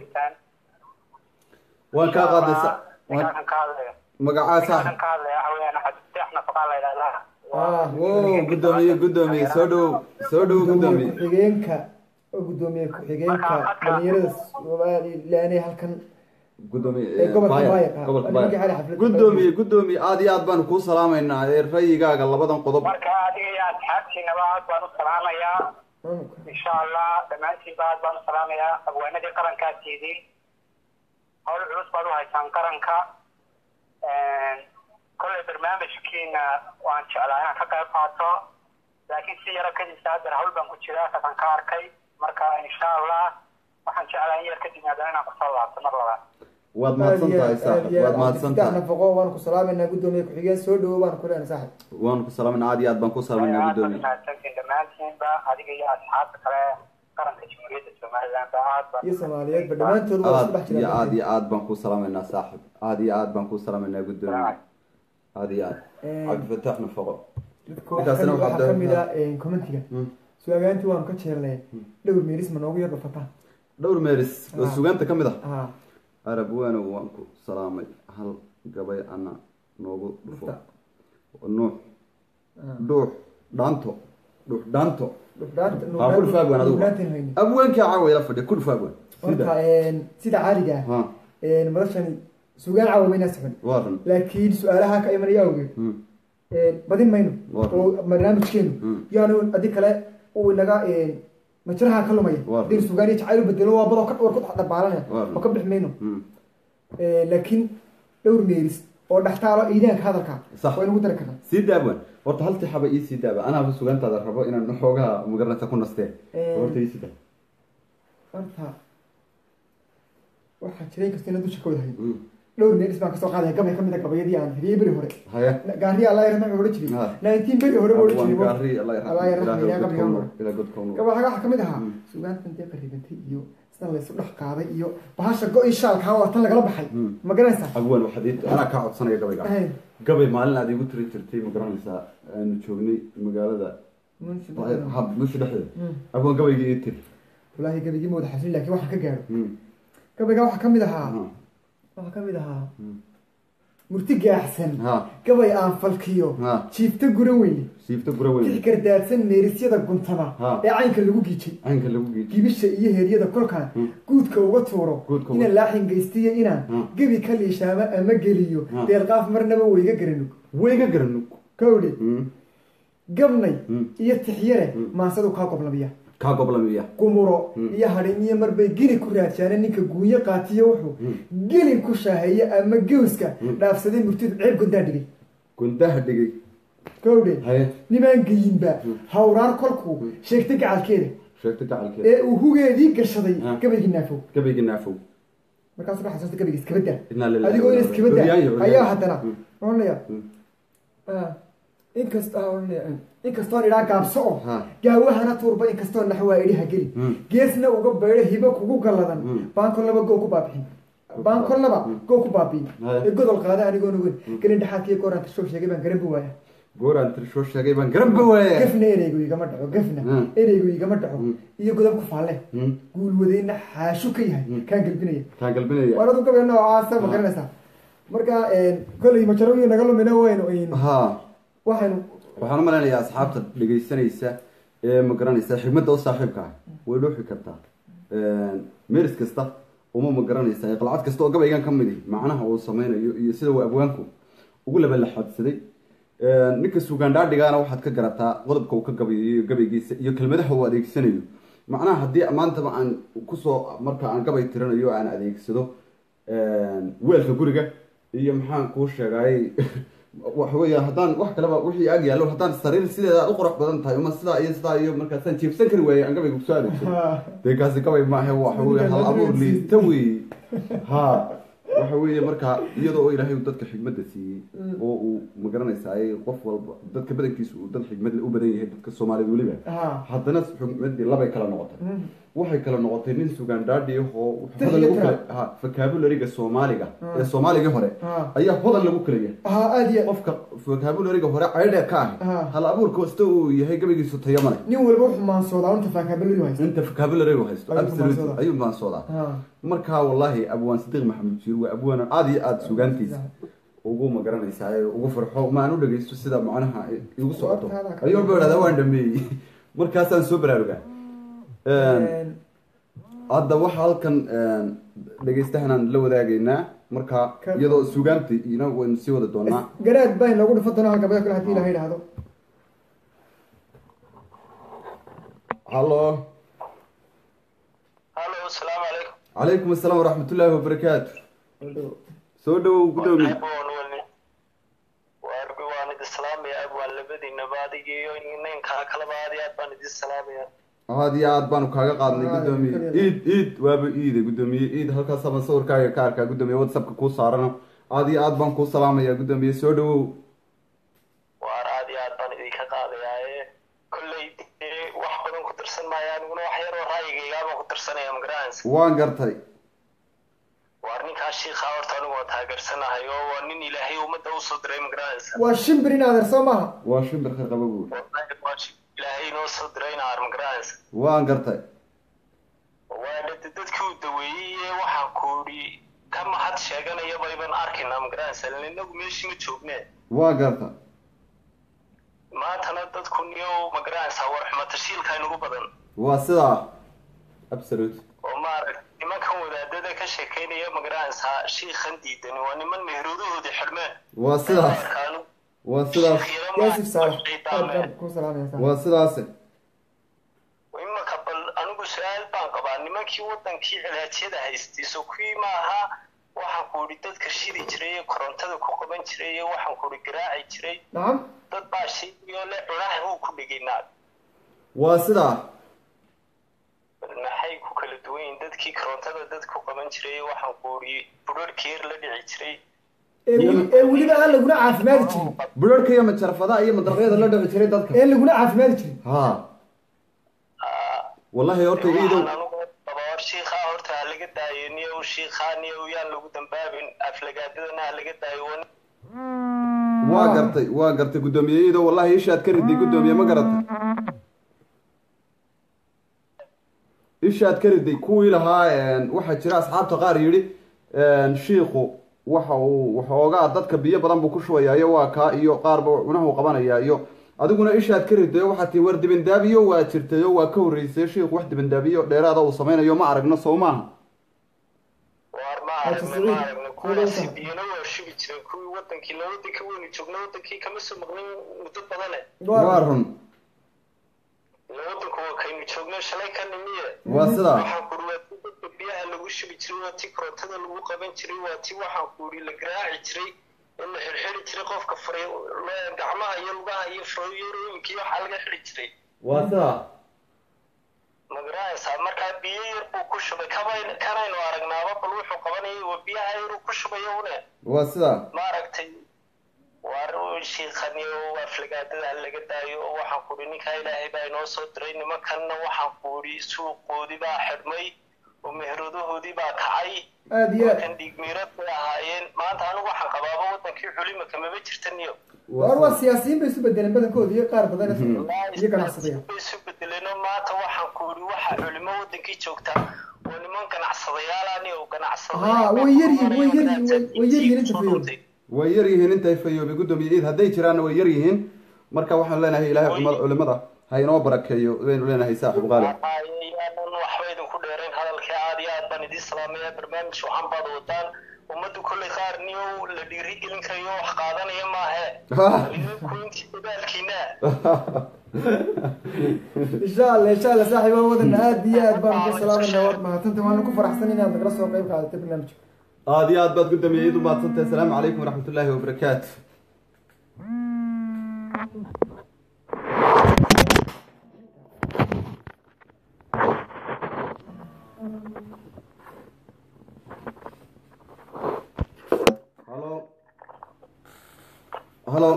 waan kaa qaadaysa waan ninkaan ka hadlaya magacaa ninkaan saaxib ka hadlaya waxa weeyaan xaddeex nafaqaa la yidhahdaa ah wo guddoomiye guddoomiye soo dhawow soo dhawow gudoomiye guddoomiye ku-xigeenka oo gudoomiye ku-xigeenka dhalinyarada somalilaane halkan gudoomiye Ee, gobolka Bayer, Bayer, ah. gobolka Nimankii Bayer. xalay xaflad- guddoomiye guddoomiye aad iyo aad baanu kuu salaamaynaa ee rayigaaga labadan qodob marka adiga iyo asxaabtiinaba aad baan u salaamayaa insha allah dhammaantiinba aad baan u salaamayaa abwaanadii qarankaad tiidiin hawl culus baad u haysaan qaranka kolley barnaamijkiina waan jeclaa inaan ka qayb qaato laakiin si yaro kadib haddana hawl baan ku jiraa kasan ka arkay marka insha allah waxaan jeclaa in yar kadib haddana inaan kusoo laabto mar labaad waad mahadsan tahay saaxib waad mahadsan saddex tahay nafaqo waanu ku salaamayna gudoomiye ku-xigeen soo dhawo baanu ku leenahay saaxib waanu ku salaamayna aad iyo aad baan ku salaamayna aad baan guddoomiye mahadsantiin dhammaantiinba adiga iyo asxaabta kale qaranka jamhuuriyadda somaliland aad baan iyo soomaaliyeedba dhammaantood waa isku aad dhex iyo jiraan aad iyo aad baan ku salaamaynaa saaxib aad iyo aad baan ku salaamaynaa guddoomiye aad iyo aad Ee, cabdifataax nafaqo dadka ninkaasina waxaa waxaa ka mid ah commentiga Hmm. su-aagaantii waanu ka jeelnay dhowr meeris ma noogu yar dhafataa dhowr meeris oo Ah. sugaanta ka mid ah ah arab waanow waan ku salaamay hal gabay ana noogu dhufo nuux ah. dhuux dhaanto dhuux dhaanto dhufdhaanta ha ku dhufaagwan adigu dhufdhaantiin hayni abweenkii caawa ila fadhiya ku dhufaagwan horta een, sida caadiga ah ha een, madashani sugaan caawa maynaa socon waa run laakiin su-aalaha ka imanaya awgeed Hmm. een, badin mayno Waa. oo barnaamijkeenu Hmm. yaanu adi kale uu inaga een, majraha ka lumaya Waa. hadii sugaan iyo jacayl u bedelo waa badoo ka dhowr ku dharbaalanaya Waa. oo ka bix mayno Hmm. Een, laakiin dhowr meeris oo dhextaalo iidaanka hadalka Sax. waa inagu dari karnaa sii daabwan horta hal tixaba ii sii daaba anaaba sugaantaada rabo inaan xoogaha magaranaysa ku nastee Ee. horta ii sii daaba horta waxaa jiray kasta ina dusha ka wada hayn Hmm. dhowr neeris baan kasoo qaadaya gabay kamid a gabayadii aan hiriyey beri hore haye gaariya allah yarxam wuxuu odhan jiray Ha. nineteen beri hore buu odhan Abwaan jiray gaari allah yarxam. Allah yarxam, Ilaahay ilaahay godka qabriga u ha nuur. Ilaahay godka u nuur. gabay waxaa kamid ahaa sugaantan dee qaribantay iyo sida laysu dhex qaaday iyo bahasha go-i shaalkaa waa tan lagala baxay Hmm. ma garanaysaa abwaan waxaad ii- anaa kaa codsanaya gabayga Ahay. gabay maalin aad igu tiri jirtay ma garanaysaa aanu joognay magaalada Munshi hab mushi dhexdeeda Hmm. abwaan gabaygii ii tiri wallaahi gabigii ma wada xasilin laakiin waxaan ka gaadho Hmm. gabaygaa waxaa kamid ahaa Ha. waxaa kamid ahaa Hmm. murti gaaxsan Ha. gabay aan falkiyo Ha. jiifta gura weyne siifta gura weyn tix gardaadsan meerisyada guntama Ha. ee caynka lagu giijay caynka lagu geeji gibisha iyo heeryada kolkaan Hmm. guudka uga tuuro Guudka uga- inaan laaxin geystiyo inaan Hmm. gebi ka liishaamo ama geliyo Hmm. deelqaaf marnaba weyga garanug weyga garanug kowdhe Hmm. gabnay Hmm. iyo tixyare Hmm. maansadu kaa qoblamiya kaa goblamiya gumuro Hmm. iyo hadhiniyo marbay geli ku raadsaane ninka guunyo qaatiyo wuxuu Hmm. gelin ku shaaheeye ama gewska Hmm. dhaafsaday murtidu ceeb gondaa dhigay gundaha dhigay kowdhe haye nimaan geyinba Hmm. hawraar kolkuu Hmm. sheegtay gacalkeeda sheegta gacalkeeda ee uu hugeedii gashaday Ah. gabaygii naafow gabaygii naafow markaasuu ka xasuusta gabayga iskabada Innaa lillahi adigoo wa in innaa iskabada ilaihi raaji'uun. ayaa haddana Hmm. oranaya Hmm. inkast inkastoon idhaa gaabso oo Ha. gaawahana tuurba inkastoo naxwaa idhiha geli Hmm. geesna uga baydho hibo kugu galladan Hmm. baan kollaba goo ku baabixin baan kollaba goo ku baabiin Haya. ee godol qaada anigoon ogeyn gelin dhexaadkiiyo gooraan tashoo sheegay baan garan bu waaya gooraan tirshoo sheegay baan garan ba waaya gafna ereygu igama dhaco gafna Hmm. ereygu igama dhaco Hmm. iyo godab ku faalle Hmm. guulwadeyna xaashu ka yahay Hmm. kaan gelbinaya kaan galbinaya waradu gabay noocaasa ma garanaysaa marka kolley majaroyo naga lumina waynu aynu ha waxaynu waxaan u malaynayaa asxaabta dhegaysanaysa ee ma garanaysa xigmadda u saaxiibka ah way dhuuxi kartaa meris kasta uma ma garanaysa qalcad kasta oo gabaygan ka midi macnaha uu sameynayo iyo sida uu abwaanku ugu labalaxadsaday ninka sugaandhaadhigaana waxaad ka garataa qodobka uu ka gabayo iyo gabaygiisa iyo kelmadaha uu adeegsanayo macnaha haddii maantaba aan kusoo marka aan gabay tiranayo aan adeegsado weelka guriga iyo maxaan kuu sheegay waxa weya haddaan wax kaleba wixii ag yaallo haddaan sariir sideeda u qurux badan tahay uma sidaa iyo sidaa iyo markaasaan jiibsan kari waayey aan gabayga kusoo adeegsado dee kaasi gabay maahe waxa weye hal abuur liita wey ha waxa weeye marka iyadoo oo ilaahay uu dadka xigmadda siiyey oo uu magaranaysaay qof walba dadka badankiisa uu dad xigmad u badan yahay dadka soomaalida weliba ha haddana xigmadii labay kala noqotay Mm. waxay kala noqotay nin sugaandhaadhi oo Tix hodan iyo lagu kala tiraab. ha vocabulariga soomaaliga Ah. ee soomaaligii hore ha ayaa hodan lagu kala yahay ha aada iyo qofka vocabulariga hore caydhe ka Ah. ah hal abuur kasta uu yahay gabaygiisu tayo male nin walba wuxuu maansoodaa unta faakabaladu haysta inta vocabularigu haysto Ayuu absolute maansoodaa. ayuu maansoodaa ha marka wallaahi abwaan sadiiq maxamed jiir waa abwaan aada iyo aada sugaantiisa ugu magaranaysaa ee ugu farxo ma aan u dhagaysto sida macnaha igu socoto Wartaada ka- ayuu walba idhahdaa waan dhameeyey markaasaan soo baraarugaa hadda waxa halkan dhegaystahanaan la wadaagaynaa marka Ka- iyadoo sugaanta ina waynu sii wada doonaa garaad baa inoogu dhufan doonaa halgabada kale hadii ilaha idhaahdo hallo hallo asalaamu calaykum calaykum asalaam waraxmatullaahi wabarakaatu soo dhawow gudoomiye waan idin salaamaya abwaan labadiinaba adiga iyo ninkaa kaleba aad iyo aad baan idin salaamaya aad iyo aad baanu kaaga qaadnay Aad, gudoomiye kaliya. iid iid waaba iide gudoomiye iid halkaasaba sawirkaaga ka arkaa gudoomiye whatsappka kuu saarana aad iyo aad baan kuu salaamaya gudoomiye soo dhawow waar aad iyo aad baan idinka qaadayaaye kolley dee wax badan ku tirsan maayo aniguna wax yaroo raayigaygaa baan ku tirsanaya magaranaysa waan gartay waar ninkaa shiikha horta anigu waa taageersanahay oo waa nin ilaahay ummadda usoo diray magaranaysa waa shimbir in adeer soo maaha waa shimbir khayr qaba buur wallahi waa shi- ilaahay inoo soo diray naar magaranaysa waan gartay waa dad- dadkii uu daweeyey ee waxaan ku idhi ka mahad sheeganaya bayban arkaynaa magaranaysa inagu meeshii ma joognee waan garta maantana dadku niyo magaranaysaa war xumatashiilka inugu badan waa sidaa absolute oo maarag nimankan wadaadada ka sheekeynaya magaranaysaa shiikhan diidani waa niman meheroodahoodii xidhmeen waa sidaas Markaanu waa sidaas shiikh yaro yaasif saalax ma- aad baan shaydaameen. ku salaamaya waa sidaase imanka bal anigu su-aal baan qabaa nimankii wadankii cilaajyada haystay so kuwii maaha waxaan ku idhi dadka shidi jiray ee korontada ku qaban jiray ee waxaan ku idhi garaaci jiray nacam dad baa shaygiyo le cunaha buu ku dhigay naag waa sidaa maxay ku kala duwan yihiin dadkii korontada dadku qaban jiray waxaan ku uri budharhkii yar la dhici jiray ee weli- ee weliba aan laguna caafimaadi jirin budharhka iyo majarafadaha iyo madarqyada la dhici jiray dadka ee laguna caafimaadi jirin ha wallahi horta iidow waxaan anugu qaba hor shiikhaa horta ha laga daayo niyow shiikhaa niyow yaan lagu dambaabin aflagaadadana ha laga daayo wan waa gartay waa gartay guddoomiye iidow wallahi ishaad ka riday guddoomiye ma garatay ishaad ka riday kuwii lahaa een, waxaa jira asxaabta qaar yidhi een, shiikhu waxa uu waxoogaa dadka biyo badan buu ku shubayaa iyo waa kaa iyo qaarba cunahu qabanayaa iyo adiguna ishaad ka riday oo waxaa tii war dibindaabiyo waa jirtay oo waa ka horreysay shiikhu wax dibindaabiyo dheeraada uu samaynayo ma aragno soo maaha waar ma aragna ma aragna kuwaasi biyana waa shugi jireen kuwii wadankii la wadanka weynu joogna wadankii kama soo maqnin muddo badane waa run ila wadanku waa kaynu joogno shalay ka nimiye waa sidaa waxaan ku uri waa tii dadka biyaha lagu shubi jiray waa tii korontada lagu qaban jiray waa tii waxaan ku uri la garaaci jiray in la xirxiri jiray qofka faray lo- gacmaha iyo lugaha iyo farooyarooyinka iyo waxaa laga xiri jiray waa sidaa ma garanaysaa markaa biyo yar buu ku shubay kabay kanaynu aragnaaba bal wuxuu qabanayay waa biyaha yaruu ku shubayo une waa sidaa ma aragtay waar shiikhaniyo aflagaadada ha laga daayo oo waxaan ku uri ninkaa ilaahay baa inoo soo diray nimankanna waxaan ku uri suuqoodii baa xidhmay oo meheradahoodii baa kacay aada iyo aad kan dhiigmiirad bay ahaayeen maanta anigu waxaan qabaaba wadankii xulima kamaba jirtaniyo war waa siyaasiyiin bay isu bedeleen badankooda iyo qaar badan iyo ganacsadaya bay isu bedeleenoo maanta waxaan ku uri waxa culimo wadankii joogtaa oo niman ganacsadayaalaani oo ganacsadayaal Haa, way yaryihiin, way yaryihiin, way- way yaryihiin inta fayood. way yar yihiin intay fayoobi guddoomiye ciid hadday jiraanna way yar yihiin marka waxaan leenahay ilaahay culimada culimada ha inoo barakeeyo baynu leenahay saaxib qaali yaanan waxba idinku dheerayn hadalkii aad iyo aad baan idiin salaamaya barnaamij waxaan baad wadaan ummaddu kolley qaar niyow la dhiiri gelin karayo wax qaadanaya maahe idinku intii dadaalkiina insha allah insha allah saaxiib waa wadan aada iyo aad baan ku salaamayna waad mahadsanta waanu ku faraxsan inaad nagala soo qayb qaadatay barnaamijka aada iyo aad baad guddoomiye ciid u mahadsantahay asalaamu calaykum waraxmatullaahi wabarakaatu halo halo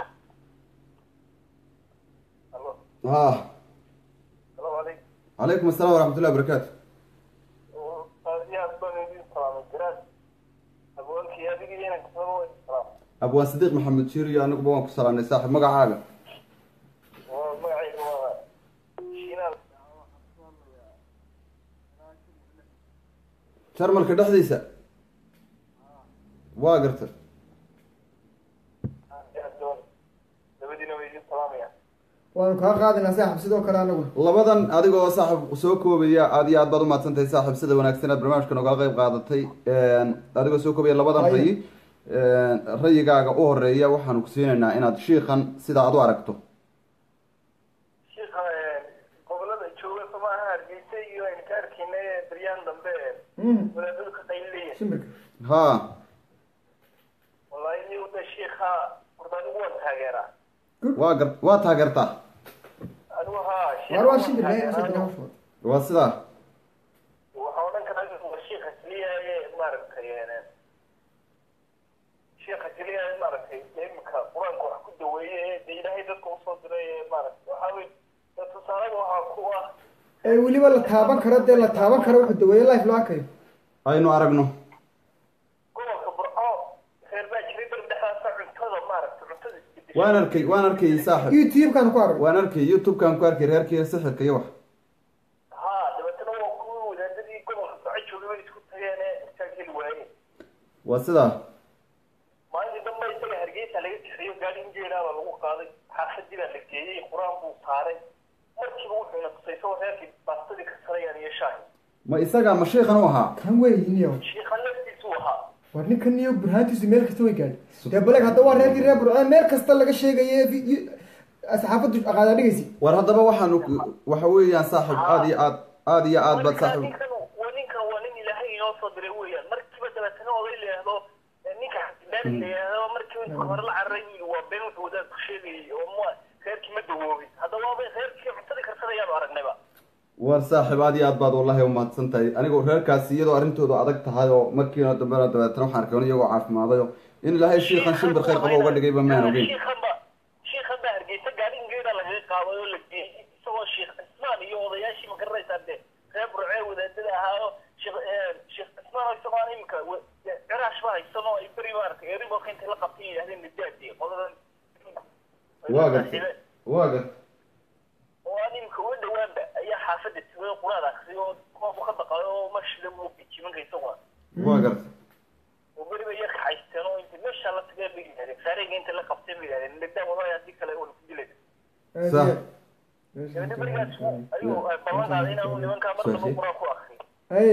ha calaykum asalaam waraxmatullahi wabarakaatu abwaan sadiiq maxamed jiir iyo anaguba waan ku salaamnay saaxib magacaaga jarmalka dhexdiisa waa garta waanu kaa qaadinaa saaxiib sidoo kale anaguna labadan adigoo saaxib soo koobaya aad iyo aad baad umahadsantahay saaxib sida wanaagsan aad barnaamijka nogala qayb qaadatay adigoo soo koobaya labadan Haye. rayi rayigaaga u horeeya waxaanu ku siinaynaa inaad shiikan sida aad u aragto shiikha gobolada jooga soomaaha hargeysa iyo aynu ka arkaynay baryaan dambe Mm, wadaadadu ka qaylilaya shimbirka ha wallahi ni wada shiikha horta anigu waan taageeraa waa gar waa taageertaa anigu haa waar waa shimbir ee usoo dira hawshooda waa sidaa waxaa odhan karaa waa shiikha keliya ee maaragtay shiikha keliya ee maaragtay imika qur-aanka wax ku daweeye ee dee ilaahay dadka usoo diray ee maaragtay waxaa wey dee tusaalada waxaa ku ah ee weliba la taaban karo dee la taaban karo wuxuu daweeye life loo arkayo aynu aragno gobolka burco reer baa jiray bar dhexdaasa cuntada maaragtay cuntada isbedeshay waan arkay waan arkay saaxib youtube-kaan ku arag waan arkay youtube-kan ku arkay reerkii sixirka iyo wax haa dabeetana waa kuwii wadaadadii gobolka soco joogay bay isku tageen ee intaa geli waayeen waa sidaa maalintii dambe isaga hargeysa laga kaxeeyo gaari injeelaaba lagu qaaday xaafadii baa la geeyey qur-aan buu saaray markiiba wuxuuna tusay isagoo reerkii baastadii karsanayaan iyo shaahi ma isagaa ma shiikan u ahaa kan weeyiniyo shiikha laftiisuu ahaa war ninkan niyo burhaantiisu meel kasta way gaadhay dee baleg hadda waa reerkii reer burcee meel kasta laga sheegaye saxaafaddu aqaadaa dhigaysi war haddaba waxaanu waxa weeyaan saaxib aada iyo aad aada iyo aad baad Marka saaxib ninkan waa ninkan waa nin ilaahay inoo soo diray weeyaan markiiba dabeetana oday la yidhaahdo eh, ninka xasilaani la yidhaahdo markii intuu hore la cararay buu yidhi waa been wuxuu wadaad ku sheegayay oo ma reerkii ma dawoobin hadda waaba reerkii cuntadii karsanayaanu aragnayba war saaxiib aad iyo aad baad wallahi umahadsan tahay anigu reerkaasi iyadoo arrintoodu adag tahay oo markiina dambena dabeetana waxaan arkay iyagoo caafimaadayo in ilaahay shiikan shimbir khayr qaba uga dhigayba maan ogeyn shiikhanba shiikhan baa hargeysa gaadhin geeda lagaga qaaday oo la geeyey isagoo sheekh cismaan iyo odayaashii ma garanaysaa dee reer burcee wadaadada ahaayo sheekh sheekh cismaan isagoo aan iminka ciraash ba haysanoo ay beri maaragtay eeribolka intay la qabtay yidhahdeen nidaadi qodadan waa gartay waa gartay oo aan iminka uga dhawaanba ayaa xaafadda tugay quraad akriyay oo koobu ka baqayo oo mashida uu jimanka isagoo waa gartay oo beriba yar kaxaysteen oo inta meesha la tagay bay yidhahdeen saareyga inta la qabtay bay yidhahdeen nidaa wallahi haddii kale waa ku dilay sax gabadha berigaas ayuu ballan qaaday inaanu nimankaa markaba quraan ku akriyo haye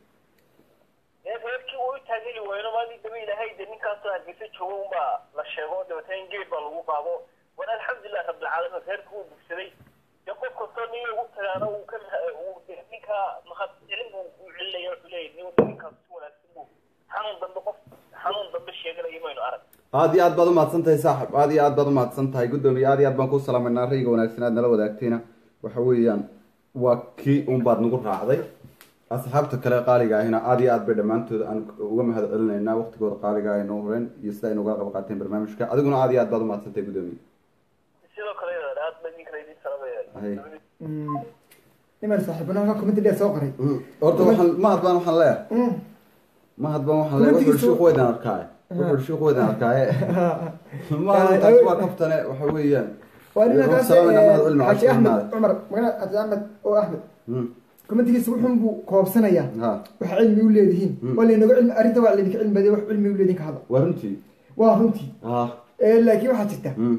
ee reerkii uu taageli wayno maadii daba ilaahay de ninkaasoo hargeysa joogo unbaa la sheego dabeetana in geed baa lagu qaado war alxamdulilah rabbilcaalamiin reerkii uu bugsaday dee qof kastoo niyo ugu tagaana uu ka uu de ninkaa mahad celin buu u celinaya wuxuu leeyahay nin ninkaas si wanaagsan buu xanuun dambe qof xanuun dambe sheeganaya maynu arag aad iyo aad baad umahadsan tahay saaxib aad iyo aad baad umahadsan tahay guddoomiye aad iyo aad baan kuu salaameynaa rayga wanaagsan aad nala wadaagtayna waxa weeyaan waa kii un baad nagu raacday asxaabta kale qaaliga ahina aad iyo aad bay dhammaantood aan uga mahad celinaynaa waqtigooda qaaliga ah inoo horeen iyo sida ay nooga qayb qaateen barnaamijka adiguna aad iyo aad baad umahadsan tahay guddoomiye sidoo kale aad ba ninkala idin Hay. salaamaya niman saaxiibana halka commenti dheer soo qoray horta waxaan mahad baan waxaan leeyahay Mm. mahad baan waxaan leeyahay wuxuu Commentigiisu- shiiq weydaan arkaaye wuxuu shiiq weydaan arkaaye mahad taas waa kaftane waxa weeyaan waa ninkaas Salaamina mahad cilmi xaaji cashir axmed mahad. cumar magana xaaji axmed oo axmed Hmm. commentigiisa wuxuun buu koobsanayaa ha waxa cilmi u leedihiin Mm. waa laynaga cilmi arrinta waa laydinka cilmi badiyay wax cilmi u leedihin ka hadla waa runtii waa runtii ha Eh, laakiin waxaa jirta Hmm.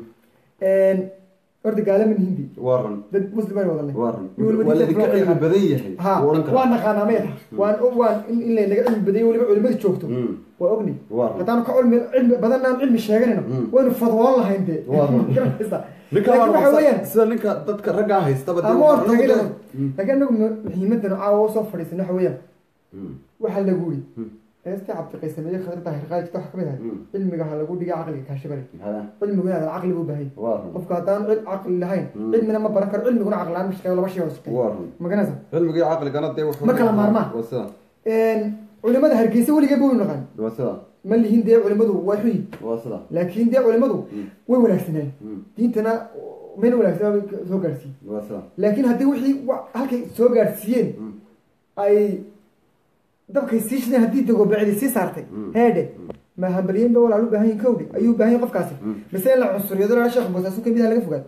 horta gaalamin hindi waa run dad muslim ay wadanay waa run Nin walba waa diinta laydinka loo cilmi yaqaan. badan yahay ha wuu odhan karaa waa naqaanaa maya waan waan in in laynaga cilmi badayo weliba culimada joogto Hmm. waa ogni Waa run. haddaanu ka cilmi cilmi badanaan cilmi sheeganayno Mm. waynu fadwoon lahayn dee Waa run. Garanaysaa? ninka laakiin waxa waa weeyaan sida ninka dadka raggaa haystaba dee ama waa- hor tagay anagu dee- laakiin anagu muhiimadana caawa usoo fadhiisan waxa weeyaan Hmm. waxaa lagu yiri Hmm. heestii cabdiqaysameeye khatarta hirqaajita waxa kamid ahay Mm. cilmiga ha lagu dhiga caqliga kaashabale Ha. cilmigu inaad caqli buu baahay waa run qofka haddaan cil caqli lahayn Mm. cilmina ma baran karo cilmiguna caqli lahaan mashaqeeyo laba shay oo shaqeeya waa run maganaysa cilmigii caqligana dee wuxuu Ma kala maarmaan. waa sida culimada hargeysa weligeed ba waynu naqaan waa sida ma lihin dee culimadu waa xuyi waa sida laakiin dee culimadu Mm. way wanaagsaneen Hmm. diintana mayna wanaagsanaa bay soo gaarsiiye waa sida laakiin haddii wixii wa- halkay soo gaarsiiyeen Hmm. ay dabkay sii shideen haddii dagobacdi sii saartay Mm. heedhe ma hambalyeyn ba walaal u baahan yihin kowdhe ayuu u baahan yahin qofkaasi Mm. mise in la cunsuriyado laa sheekh boosaasu kamid ah laga fogaado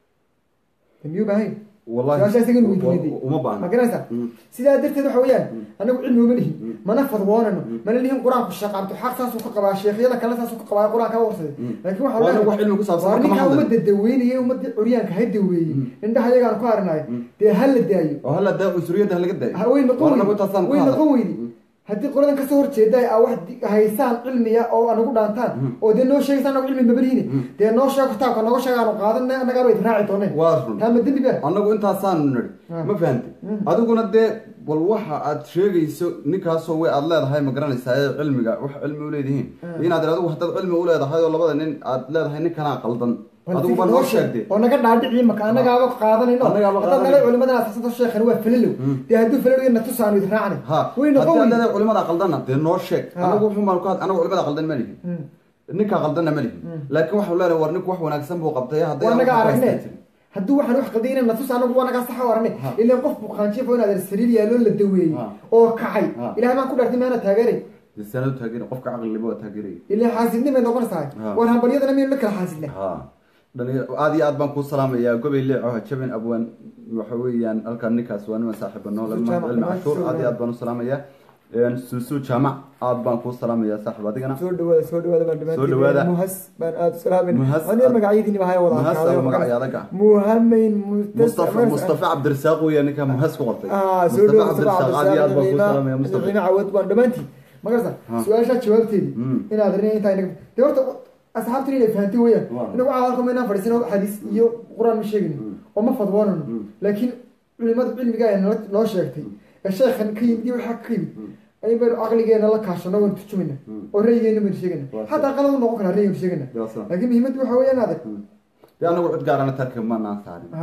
de miyuu baahan yahin wallahi su-aasha isaga inuu wa- weydiiyey uma ma baahna garanaysaa Mm. sidaa darteed waxa weeyaan anagu cilmi uma lihin Mm. mana fadwoonano mana lihin qur-aanku shaqaabto xaq saasuu ka qabaa sheekhyada kale saasuu ka qabaa qur-aanka warsaday Mm. laakiin Waa waxaa anagu wax cilmi ku saabsan waa kama ninkaa hadlayo. ummadda daweynaya ummadii curyaanka ha daweeyey indhaha ayagaan ku arinayo dee ha la daayo oo hala daa cunsuriyadda halaga daayo Ha- way noqon Waa anagu weydi taasaan ku way hadla. noqon weydi haddii qoladan kasoo horjeeda a wax di- haysaan cilmiya oo anagu dhaantaan oo dee noo sheegaysa anagu cilmi mabalihiine dee noo sheego kitaabka nooga sheega aanu qaadan annagaaba idi raaci dooneen waa run taa ma dembi ba annagu intaasaanu nidhi Ah. ma fahantay adiguna dee bal waxa aad sheegayso ninkaasoo way aad leedahay ma garanaysaa ee cilmiga wax cilmi u leedihiin inaad ir adigu haddaad cilmi u leedahay oo labada nin aad leedahay ninkanaa qaldan adigu bal noo sheegde oo naga dhaadhici maka annagaaba qaadanayno Annagaaba haddaad qaadanayno. nala culimadan asaasado sheekhan waa falalow dee hadduu falalow na tusaanu idi raacnay ha way haddii noqon aad weydi leedahay culimada qaldanna dee noo sheeg Ha. anagu wuxuu maan ku had anagu culimada qaldan ma lihin Mm. ninkaa qaldanna ma lihin laakiin waxau leenahay war ninku wax wanaagsan buu qabtay hadday waa naga anagu aragne haystaan jirin. hadduu waxaan wax qadayna na tus anagu waa nagaa saxa u aragne ilaan qof buqaanjiifo inaad sariir yaaloo la daweeyey Ha. oo kacay Ha. ilahay baan ku dhaartay maana taageeray dee sanadu taageera qofka caqlilima waa taageeraya ilaan xaasidnimay noqonaysaa Ha. war hambalyadana miyaynu la kala xaasidna ha dhalinyar aad iyo aad baan kuu salaamayaa gobey leeco jabin abwaan waxa weeyaan halkan ninkaas waa niman saaxiiba noole Suusu mahad cilmi jaamac, cashuur aad iyo aad baan u salaamayaa suusu jaamac aad baan kuu salaamayaa saaxiib adigana soo dhawaada soo dhawaada baan Soo dhawaada. muhas baan aada u salaamin Muhas, aniga aad- magacyadiini baa haya wada muhas arkaaday. ama magacyaadaga muhameyn mustafa mustafa cabdirasaaq weya ninka muhas ku qortay ah soo mustafa dhawaada cabdirasaaq aad iyo aad baan kuu salaamaya mustafa qiima cawad waan dhammaantiin magarasa Ha. su-aashaa jawaabteedii Mm. inaad rin intaa inaga dee horta asxaabtan inay fahanti weeyaan Waa. inagu caalalka maynaan fadhiisano xadiis iyo qur-aan ma sheegin oo ma fadwoonano Mm. laakiin culimada cilmiga ay nala- noo sheegtay ee sheekhan ka yimid iyo waxaa ka yimid ayun baynu caqligeena la kaashano waynu turjumayna oo ra'yigeena baynu sheegayna Waa xataa qalad u noqon karaa ra'yigaynu sheegayna Waa sida. laakiin muhiimaddu waxa weeyaan adag dee anagu cid gaarana tarka manaan saarin ha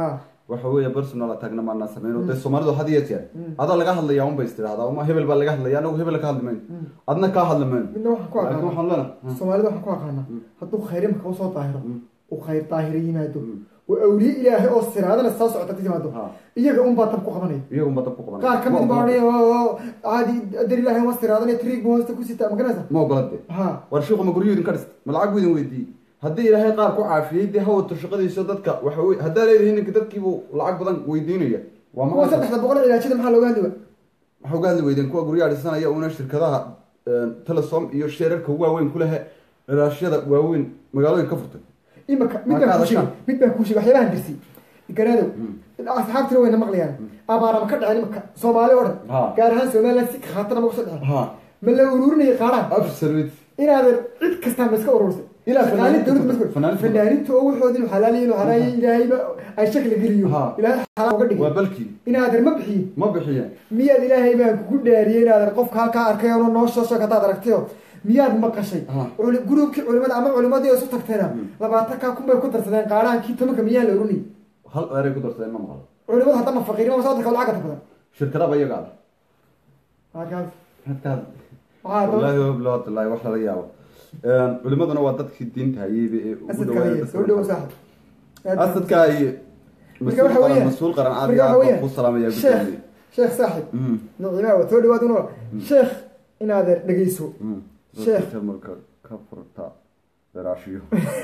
waxa weeye personal attackna maanaa sameyn oo dee soomaalidu had iyo jeer adaa laga hadlayaa un bay is tidhahdaa uma hebel baa laga hadlaya anagu hebel ka hadli mayno adna kaa hadli mayno midna waxaan ku laakiin waxaan aqaana leenahay soomaalida waxaan ku aqaanaa hadduu khayr imika usoo daahiro uu khayr daahiro yimaado oo awliye ilaahay oo siraadana soo socota ka timaado Ha. iyaga unbaa tab ku qabanaya iyagun baa dab ku qabanaya qaar ka mid Ma baa ogola- odhanaya oo caadi dar ilaahay waa siraadanaya triig buu hoosta ku sitaa ma garanaysa ma ogola dee ha war shiiku ma guryo idin ka dhist ma lacag buu idin weydiiyey haddii ilaahay qaar ku caafiyey dee hawato shaqadiisa dadka waxa weye haddaa leedahay ninka dadkiibuu lacag badan weydiinaya waa kuwa ma saddexda boqol cilaajada maxaa looga hadli wa waxaa uga hadli weydeen kuwa guryaha dhisanaya una shirkadaha telesom iyo sheerarka waaweyn ku lehe raashyada waaweyn magaalooyin ka furtay imika mid Ma baan ka kuu sheegay hadashaan? mid baan kuu sheegay waxyaabahan dirsi garaadow asxaabtina wayna maqlayaan abaarama ka dhaceen imika soomaali oo dhan Ha. gaar ahaan somaliland si khaatana ma kusoo dhaceen ha ma la ururinaya qaadhaan absolute inaadan cid kastaa ma iska urursay Ilaa Shaqaalin fanaaniinta dowladda ma iska- fanaaniinta fanaaniinta oo waxoodin xalaaliyin oo xalaayay ilaahayba ay shakli geliyo Ha. ilaahay xalaal uga waa dhigay balkii inaadan ma bixiyin ma bixiyeen miyaad ilaahay baan kugu dhaariyey inaadan qofka halkaa arkay oo noo soo sheeg hadaad aragtayo miyaad maqashay Ah. Culi- gruubkii culimada ama culimadii oo isu tagtayna labaatan kaa kun bay ku darsadeen qaadhaankii tobanka miyaa la oranayay hal eray ku darsadeen ma maqlo culimadu haddama faqiirnimo soo darka lacagta badan shirkadaba iyaga ah Halkaas. halkaad Waxaa daba- wallaahi wabillahi watallahi wax lala yaabo culimaduna waa dadkii diinta hayeyba ee ugu asadka dhawaada haye dadka soo dhow markaa. saaxib asadka iyo marka mas-uul waxa qaran weeyaan mas-uul qaran aad marka iyo waxa aad baan weeyaan kuu salaamaya sheekh gudoomiye sheekh saaxib Mm, nicimaa waa soo dhawaad una sheekh inaadan dhegeyso mm. Sheekh. Dadka marka ka furta daraashiyo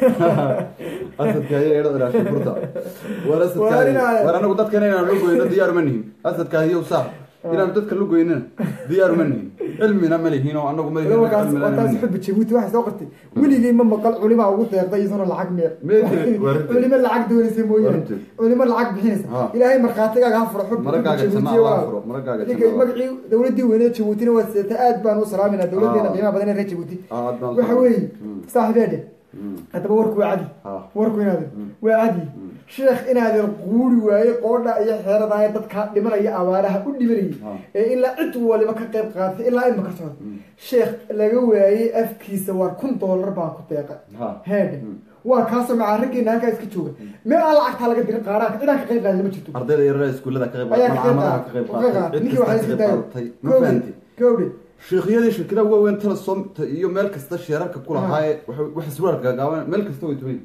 asadka ayaa eedho daraashiyo furta war asadka Waar inaa- war anagu dadkana inaan la goyno diyaar ma nihin asadka iyo saax inaan dadka la goynina diyaar ma nihin cilmina ma lihin oo anagu ma lihin markaas cilmina ma warkaas lihin xubbi jabuuti waxay soo qortay weligay ma maqal culima ugu deeqday isuna lacag meer Meetre, warti. culimo lacag doonaysa mooyaane Warti. culimo lacag bixinaysa Ha. ilaahay markhaatigaaga ha furo xubbi Maragaaga xubbi jannada Jabuuti ha waa- furo, maragaaga Ninka jannada ha magacii dowladii weyneed jabuutina waa seeta aad baan u salaaminaa dowladeena Ah. qiimaha badan ee reer jabuuti Ah, aad baan u waxa salaaminaa. weeye Mm. saaxibeedhe Mm. haddaba warku waa cadi Ah. warku inaadan waa cadi sheekh inaadan quuri waaye qoodha iyo xeeradaaya dadka dhimanaya abaaraha u dhimanayay Ah. ee ilaa cid waliba ka qayb qaadatay ilaa ima ka socda sheekh laga waayey afkiisa waa kun doolar baan ku deeqa Ah. heedhe waa kaasoo macaariggeena halkaa iska jooga meel aan lacagtaa laga dirin qaaraanka cidaan ka qayb qaadan ma jirto ardayda yarada iskuullada ka qayb ayaa ka qayb malcamadaha ka qayb qaatay qaatay ninkii cid waxaa kasta iska ka qayb daayo qaadatay ma fahanti gawdhe sheekhyadii shirkadaha waaweyn telesom iyo meel kasta sheerarka ku lahaaye wax iswararka gaaban meel kasta way tuway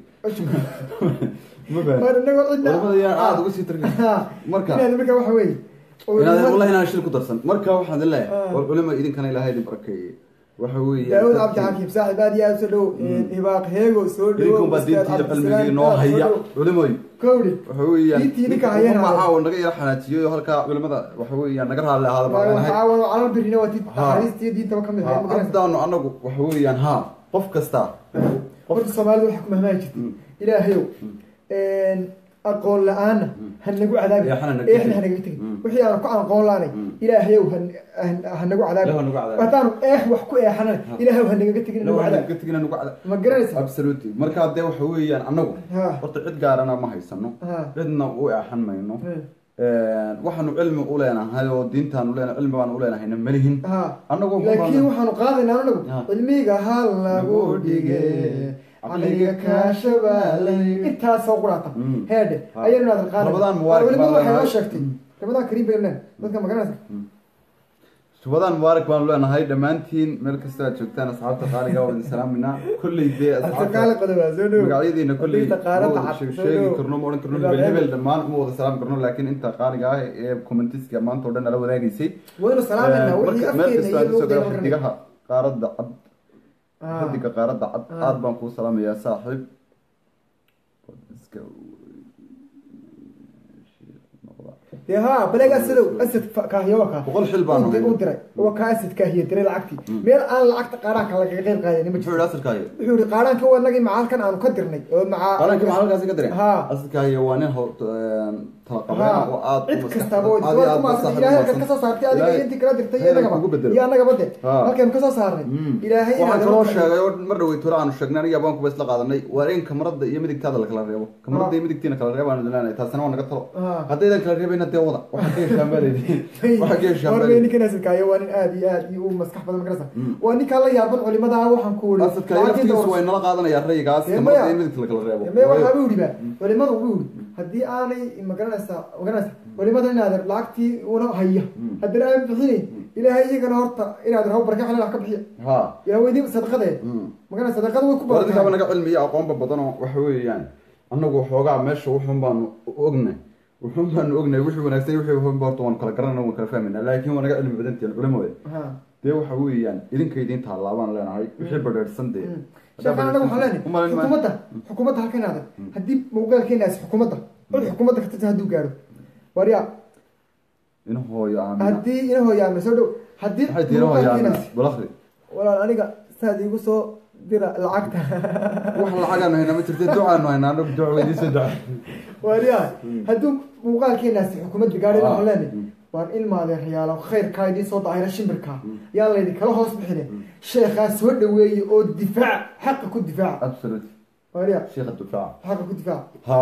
ma Mar fahanti inagoo cidna culimada yaan aada uga sii targay marka inaad marka waxa weeye inaad wallahi inaan shil ku darsan marka waxaan idin leeyahay Ah. war culima idinkana ilaahay idin barakeeye waxa weeye daawud cabdi xakiim saaxib aad iyo aad soo dhow hibaaq heego soo dhowo idinkan baa diintiida cilmigii noo haya culimoy kowdhe waxa weeyaan Diintii idinka hayana. macaawo naga yara xanaajiyay halkaa culimada waxa weeyaan naga raalli ahaada baan leenahay caawan calama birina waa diin Ha. axaadiistii diintaba ka mid ahay ma garanaysa haddaanu anagu waxa weeyaan ha qof kasta horta soomaalida waxaa ku mahmaan jirta ilaahayow aqoon la-aanna ha nagu cadaabi Eexna naga eexna tegin. ha nagaga tegin Mm. wixii aanu ku aqoon la-aanay ilaahayow ha ha nagu cadaabi Ilaahu ha nagu cadaabi. haddaanu eex wax ku eexanana ilaahayow ha nagaga tegin nagu cadaabi ka tegina nagu cada ma garanaysa absolutely marka dee waxa weeyaan anagu Ha. horta cid gaarana ma haysano Ha. cidna u eexan mayno Hmm. waxaanu cilmi u leenahay oo diintaanu leenahay cilmi baanu u leenahayna malihin ha anagu laakiin waxaanu qaadaynaa anagu Ha. cilmiga ha lagu dhige caqliga kaashabaalay intaasoo quraata Mm. heedhe Ha. ayaynu naadan qaaday Ramadaan mubaarak culimadu baan waxay noo leenahay. sheegtay ramadaan kariim baynu leenahay dadka ma garanaysa subadaan mubaarak baanu leenahay dhammaantiin meel kasta aad joogtaan asxaabta qaaliga waa idin salaaminaa kolley dee asaqaale qodobaa soo dhow magacyadiina kolley Inta qaarada ma wada cad, sheeg- soo sheegi dhow. karno ma odhan karno Ilaa hebel hebel hebel. dhammaan ma wada salaami karno laakiin inta qaaliga ah ee commentiska maanta oo dhan nala wadaagaysay waynu salaamayna wixii marka meel afkeena kasta iyo aad luuqeena isagoo ma garanaysa xidigaha qaaradda cad Ah. xidiga qaaradda cad Ah. aad baan kuu salaamayaa saaxiib iska dee ha baleeg asadow asad fa- kaahiyo waa kaa Boqol xil baan U di- haynaa. u diray waa kaa asad kaahiyo diray lacagtii meel aan lacagta qaaraanka lagaga qayb qaadanin ma muxuu jirto yidhi asalkaayo wuxuu yihi qaaraanka waa nagii macaalkan aanu ka dirnay oo macaa qaranka maxaa halkaasi ka direen Ha. asalkaayo waa nin ho- een, tala Ha. qabeen oo aad u cid maskax- kastaba oo aad iyo aad ku maadsan maskax- ilaahay halkan kasoo saartay adiga iyo Ilaahay- intii kala dirtay iyo Ilaahay annagaba kugu bedelo. iyo annagaba de Ha. halkaynu kasoo saarnay Mm. ilaahay waxaan inaad kaloo nabad- sheegay oo mar dhawey tura aanu sheegnay aniga abaan kuba isla qaadanay waa in kamarada iyo midigtaada la kala reebo kamarada iyo midigtiina kala reebo aanu dilanahay taasina waa naga talo Ha. haddaydan kala reebayna dee wada waxaa ka heshaan baaleydin waxaa ka heshaan War bay baaleydin ninkan asadkaayo waa nin aad iyo aad iyo u maskax badan magarasa waa ninkaan la yaaban culimada ah waxaan ku wuri asadka laftigiisu way nala qaadanayaan rayigaas Dee kamarada maya. iyo midigta la kala reebo me waxaa u yidhi ba culimadu u yidhi haddii aanay magaran magaranaysaa magaranaysa culimada inaader lacagtii una haya haddana aan bixinayn ilaahay iyagana horta inaader haw barka xalal wax ka bixiya ha yaa weydii sadaqadee magaranaysa sadaqada way ku waradkaaba badan naga cilmiya aqoonba badanoo waxa weeyaan annagu waxoogaa meesha wuxun baanu ognay wuxun baanu ognay wixii wanaagsan wixii hunba horta waanu kala garanayna waan kala fahmayna laakiin waa naga cilmi badantiin culimada ha dee waxa weeyaan idinka idin taalaabaan leenahay wixii badheersan dee sheekhan anaga waxaan leenahay Umalin maayo. xukuumadda xukuumadda halka inaader haddii muuqaalkeenaasi xukuumadda cod xukuumadda ka tirsan hadduu gaaro waryaa in hooyo aamina haddii ina hooyaamna soo dhow haddii maxay tiina hooyo aamina muuqaalkeenaasi balakri walaal aniga saad iigu soo dira lacagta wax lacagaanu haynaa ma jirta ducaanu haynaa anagu duca weydiiso duca waryaa hadduu muuqaalkeenaasi xukuumadda gaadhay Ah. waxaan leenahay waan ilmaadeerayaalo khayrkaa idiin soo dahayra shimbirkaa yaa laydin kala hoos bixine sheekhaa soo dhaweeye oo difaaca xaqa ku difaaca absolute waryaa sheekha dufaaca xaqa ku difaaca ha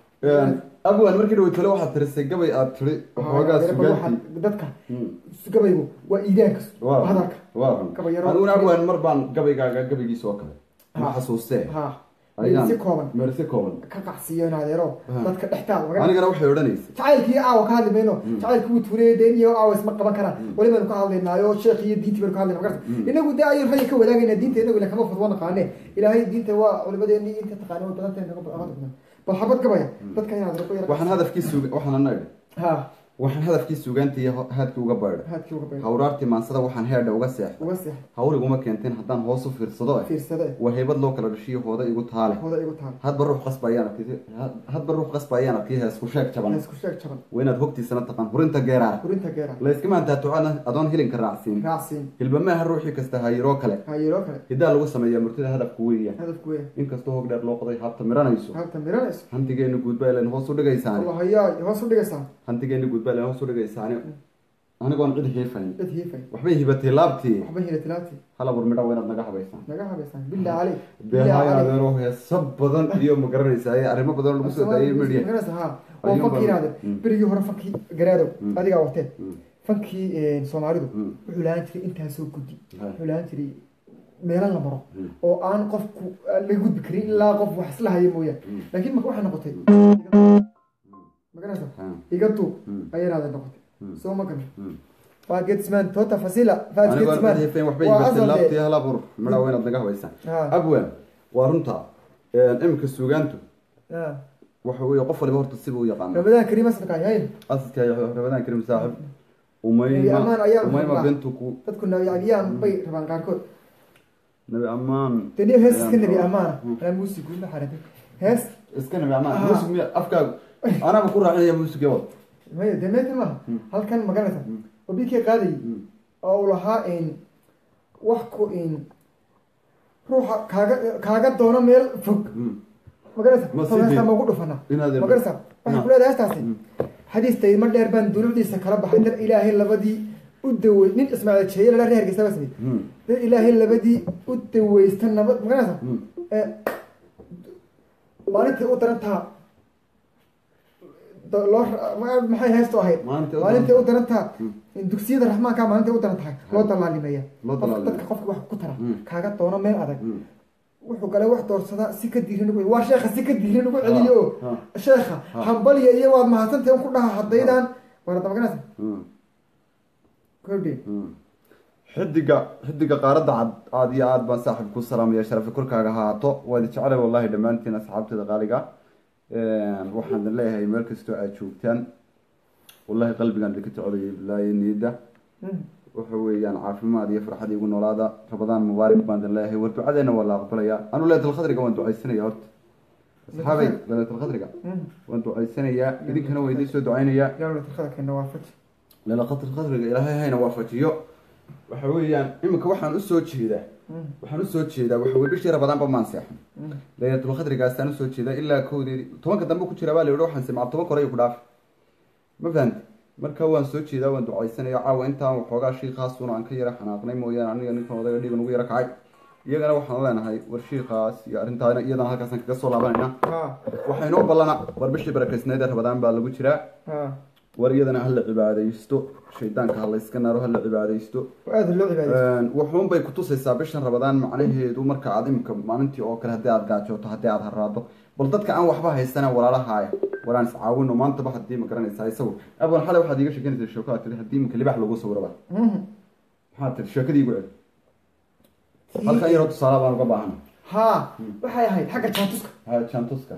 abwan markii dhaweytale waxaad tirisay gabay aad tiri waxoogaa Waxaa- sugaantii dadka gabaygu waa iidaanka waa hadalka waa run Gabay yaro- aniguna abwan mar baan gabaygaaga gabaygiisa oo kale ma Ha. xasuustee ha ayaan si kooban meelsi kooban ka qacsiiyo inaadeero Ha. dadka dhextaada maga anigana waxay odhanaysa jacaylkii aawa ka hadli mayno jacaylkii wuu tuuriyay deen iyo aawa isma qaban karaan weli baynu ka hadlaynaayo sheekh iyo diintii baynu ka hadlayna magarta inagu dee ayay raya ka wadaagayna diinta inagu ila kama fudwa naqaane ilaahay diinta waa culimadeeni inta taqaane way badan tahay naga badan bal xabad gabaya dadka inaad raqo yar waxaan hadafkii suga waxaan ana idhi ha waxaan hadafkii sugaantii iyo haadkii uga baydhay haadkii uga bayna hawraartii maansada waxaan heedha uga seexday uga seex hawriguma keenteen haddaan hoos u fiirsado eh fiirsada waa haybad loo kala dhashiyo hooda igu taale hooda igu taal hadba ruux qasba ayaan arkay hadba ruux qasba ayaan arkay heesku sheeg jaban isku sheeg jaban waa inaad hogtiisana taqaan hurinta geeraara hurinta geera layskama antaatucana adoon hilinka raacsiin raacsiin hilbamaaha ruuxii kasta hayiroo kale hayiroo kale hidaa lagu sameeyaa murtida hadafku weeyaan hadafku weya inkastoo hog dheer loo qoday habta miranayso halta miranayso hantigeena guudba ilan hoos u dhigaysaani allah hayaa hoos u dhigaysaa hantigeena guudba ilan hoos u dhigaysaani anigoon cid hiifayn dad hiifay waxbay hibatay laabtii waxba hila tilaabtii hala burmidha waa inaad naga habaysaan naga habaysaan billah caleyk beehaayo adeero heeso badan iyo ma garanaysaa arrimo badan oo lagu soo daayay media magarasa ha oo Ayuun fankii baa- inaade Mm. berigii hore fankii garaadow Mm. adigaa wateen Mm. fankii soomaalidu Mm. wuxuu lahaan jiray intaasoo guddi Hai. wuxuu lahaan jiray meelo la maro Mm. oo aan qofku aan laga gudbi karin ilaa qof wax isla haya mooyaan Mm. laakiin marka waxay noqotay magarasa Ha. iga duub Mm. ayay inaade noqotay Mm. soo ma garan Mm. faagetsman tota fasila anigoon cid hiifayn waxbay hibatay laabtii hala bur midha waa inaad naga habaysaan Ha. abwan waa runta iminka suugaantu waxa weeye qof waliba horta siba u yaqaana ramadaan kariim asalkaay hayn asaska rabadaan karim saaxib Nabi umayma Amaan ayaa umayma rabaa. bintu ku dadku nabi abiyaan bay rabaan qaarkood nabi amaan deni hees iska nabi Ayaan amaana Mm. anaa muusig guuma xaratay hees iska nabi amaan Aha. muusig miya afkaagu anaba ku raacinaya muusig yawad maya dee meeta maaha Mm. halkan maganaysa Mm. oo bikii qaadayay oo uu lahaa in wax ku in ruuxa kaaga kaaga doono meel fog maganaysa Ma sii heestaa deyn. magu dhufana Inaad ilmo- maganaysa waxay Ha. ku leedahay heestaasi Mm. xadiistay ma dheer baan dunuucdiisa kala baxay dar ilaahay labadii u dawey nin ismaaciil jeeye lala reer hargeysa baa sameeyey dar ilaahay labadii u daweysta nabad maganaysa ee maalintii u darantaa do- loo ma- maxay heestu ahayd Maalintii u maalintii u daran- darantaa dugsiyada raxmaanka maalintii u daran tahay loo dalaalimeeya Loo qofka dalaalimeeya. dadka qofka wax ku tara Mm. kaaga doono meel adag wuxuu gale wax doorsadaa si ka diiran ugu waa sheekha si ka diiran ugu celiyo oo Ha. sheekha hambaliya iyo waad mahadsantahay un ku dhaha haddaydaan warada maganaysa kordhi xidiga xidiga qaaradda cad aad iyo aad baan saaxib ku salaamaya sharafi korkaaga haato waad jeclay wallahi dhammaantiin asxaabteeda qaaliga waxaan idin leeyahay meel kastoo aad joogtaan wallahi qalbigaan idinka jecelaya bilaayo niyadda waxa weeyaan caafimaad iyo farxad igu noolaada rabadaan mubaarak baan idin leeyahay war ducadeena waa la aqbalaya anu leetalkhadriga waan ducaysanaya horta asxaabay leetalkhadriga waan ducaysanayaa idinkana waa idiin soo ducaynayaa yawla tarkada keena waa faji leelaqadr qadriga ilaahay hayna waafajiyo waxa weeyaan iminka waxaan usoo jeedaa waxaan usoo jeedaa waxa weye bishii rabadaanba maan seexan laylatul qadrigaasaan usoo jeedaa ilaa kowdeedi tobanka dambe ku jira baa la yihi waxaan simca toban kore ku dhaafi ma fahamti marka waan soo jeedaa waan ducaysanaya caawa intaan waxoogaa shiikaasuna aan ka yara xanaaqnay mooyaane aniga ninkan odayga dhiiga nagu yara kacay iyagana waxaan leenahay war shiikaas iyo arrintaana iyadana halkaasaan kaga soo laabanayna ha waxaa inoo ballana war bishii barakaysnayd ee rabadaan baa lagu jiraa ha war iyadana hala cibaadaysto shaydaanka ha layska naaro hala cibaadaysto aada loo cibaadaysto wuxuun bay kutusaysaa bishan rabadaan macnaheedu marka aad imika maalintii oo kale haddii aad gaajooto haddii aad haraado bal dadka aan waxba haysana walaalahaaya waraan iscaawino maantaba haddii ma garanaysaa isagu abwan xalay waxaad iiga sheekanaysaa sheeko aad tiri haddii iminka libax lagu sawiraba Mhm. maxaad tiri sheekadii igu celi halkan yaroo tusaale baan uga baahana ha waxay ahayd xagga jaantuska ha jantuska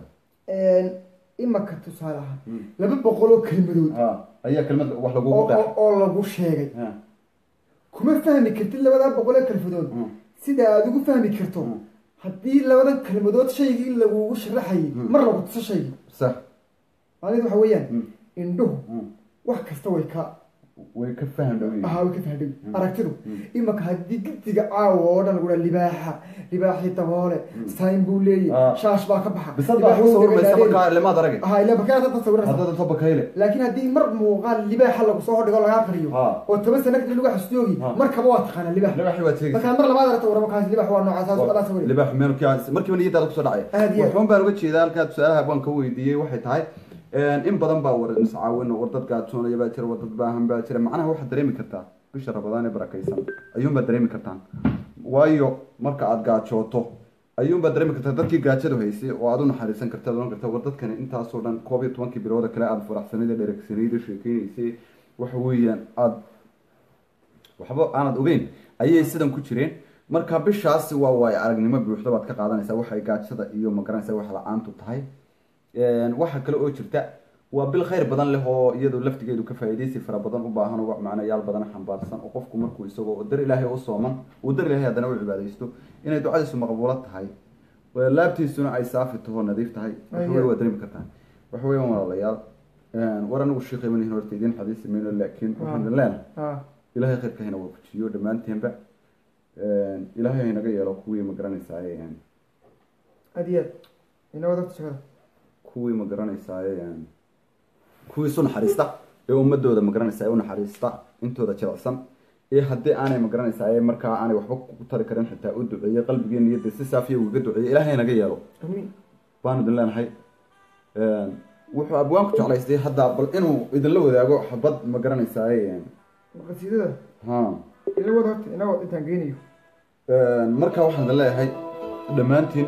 imaka tusaale ahaan Mm. laba boqol oo kelmadood ha ayaa kelmad wax oo lagugu qeex oo- oo lagu sheegay Ha. kuma fahmi kartid labadaa boqol ee kelmadood Mm. sida aad ugu fahmi karto Mm. haddii labadan kelmadood shaygii lagugu sharaxayay mar lagu tuso shaygii sax macnaheedu waxa weeyaan Mm. indhuhu Mm. wax kasta way ka way ka faham dhow yihiin. ahaa way ka fahadhow Mm. aragtidu Mm. imaka haddii giddiga caawa oo dhan lagu dhaha libaaxa libaaxii daboole sayn buu Ah. leeyahy shaash baa ka baxa bisad baa ku sawirmaysa markaa limaad arage ha ila bakaa dad sawiraysa haddada toba kayle laakiin haddii mar muuqaal libaaxa lagu soo hordhigo lagaa qariyo Ha. oo toban sana kadib lagu xasdoogi Ha. markaba waa taqaanaa libaax libaxi waad sheegaysa markaa mar labaad aragta warama kaas libaax waa noocaas saas alaa sawir libax meel kia markiiba niyadaada kusoo dhacay Aad iyo aad. waxuun baan uga jeedaa halkaa tusaalaha baan ka weydiiyey waxay tahay in badan baa war iscaawin war dad gaajoonaya baa jira war dad baahan baa jira macnaha waxaad dareemi kartaa bisha rabadaan ee barakaysan ayuunbaad dareemi kartaan waayo marka aad gaajooto ayuunbaad dareemi kartaa dadkii gaajadu haysay oo aad u naxariisan karta oran karta war dadkani intaasoo dhan koob iyo tobankii bilooda kale aada faraxsanayd ee dheregsanayd ee sheekeynaysay waxa weeyaan aada waxba aanad ogeyn ayay sidan ku jireen marka bishaasi waa waayo aragnimo buuxda baad ka qaadanaysaa waxay gaajada iyo magaranaysa wax la-aantu tahay waxa kale oo jirta waa bil khayr badan leh oo iyadu laftigeedu ka faa'iidaysi fara badan u baahan oo wax macnayaal badan xambaarsan oo qofku markuu isagoo dar ilaahay u sooman uu dar ilaahay haddana u cibaadaysto inay ducadiisu maqbuulo tahay laabtiisuna ay saafi taho nadiif tahay waxa wey waa dareemi kartaa waxa weeyaan walaalayaal war anigu sheekhay manihin horta idiin xadiisi mayno laakiin waxaan idin leenahay ha ilaahay khayrka hayna waafajiyo dhammaanteenba ilaahay haynaga yeelo kuwii ma garanaysaay aad iyo aad ina wadagta shaqada kuwii ma garanaysaay kuwii isu naxariista ee ummadooda ma garanaysaa u naxariista intooda jilicsan ee haddii aanay ma garanaysaay markaa aanay waxba ku tari karin xitaa u duceeyey qalbigii niyadda si saafiya ugaga duceeyey ilaahay haynaga yeelo amiin baanu idin leenahay wuxuu abwaanku jeclaystay hadda bal inuu idinla wadaago xabad ma garanaysaay qasiidada ha ina wada horta ina wad intaan geynayo markaa waxaan idin leeyahay dhammaantiin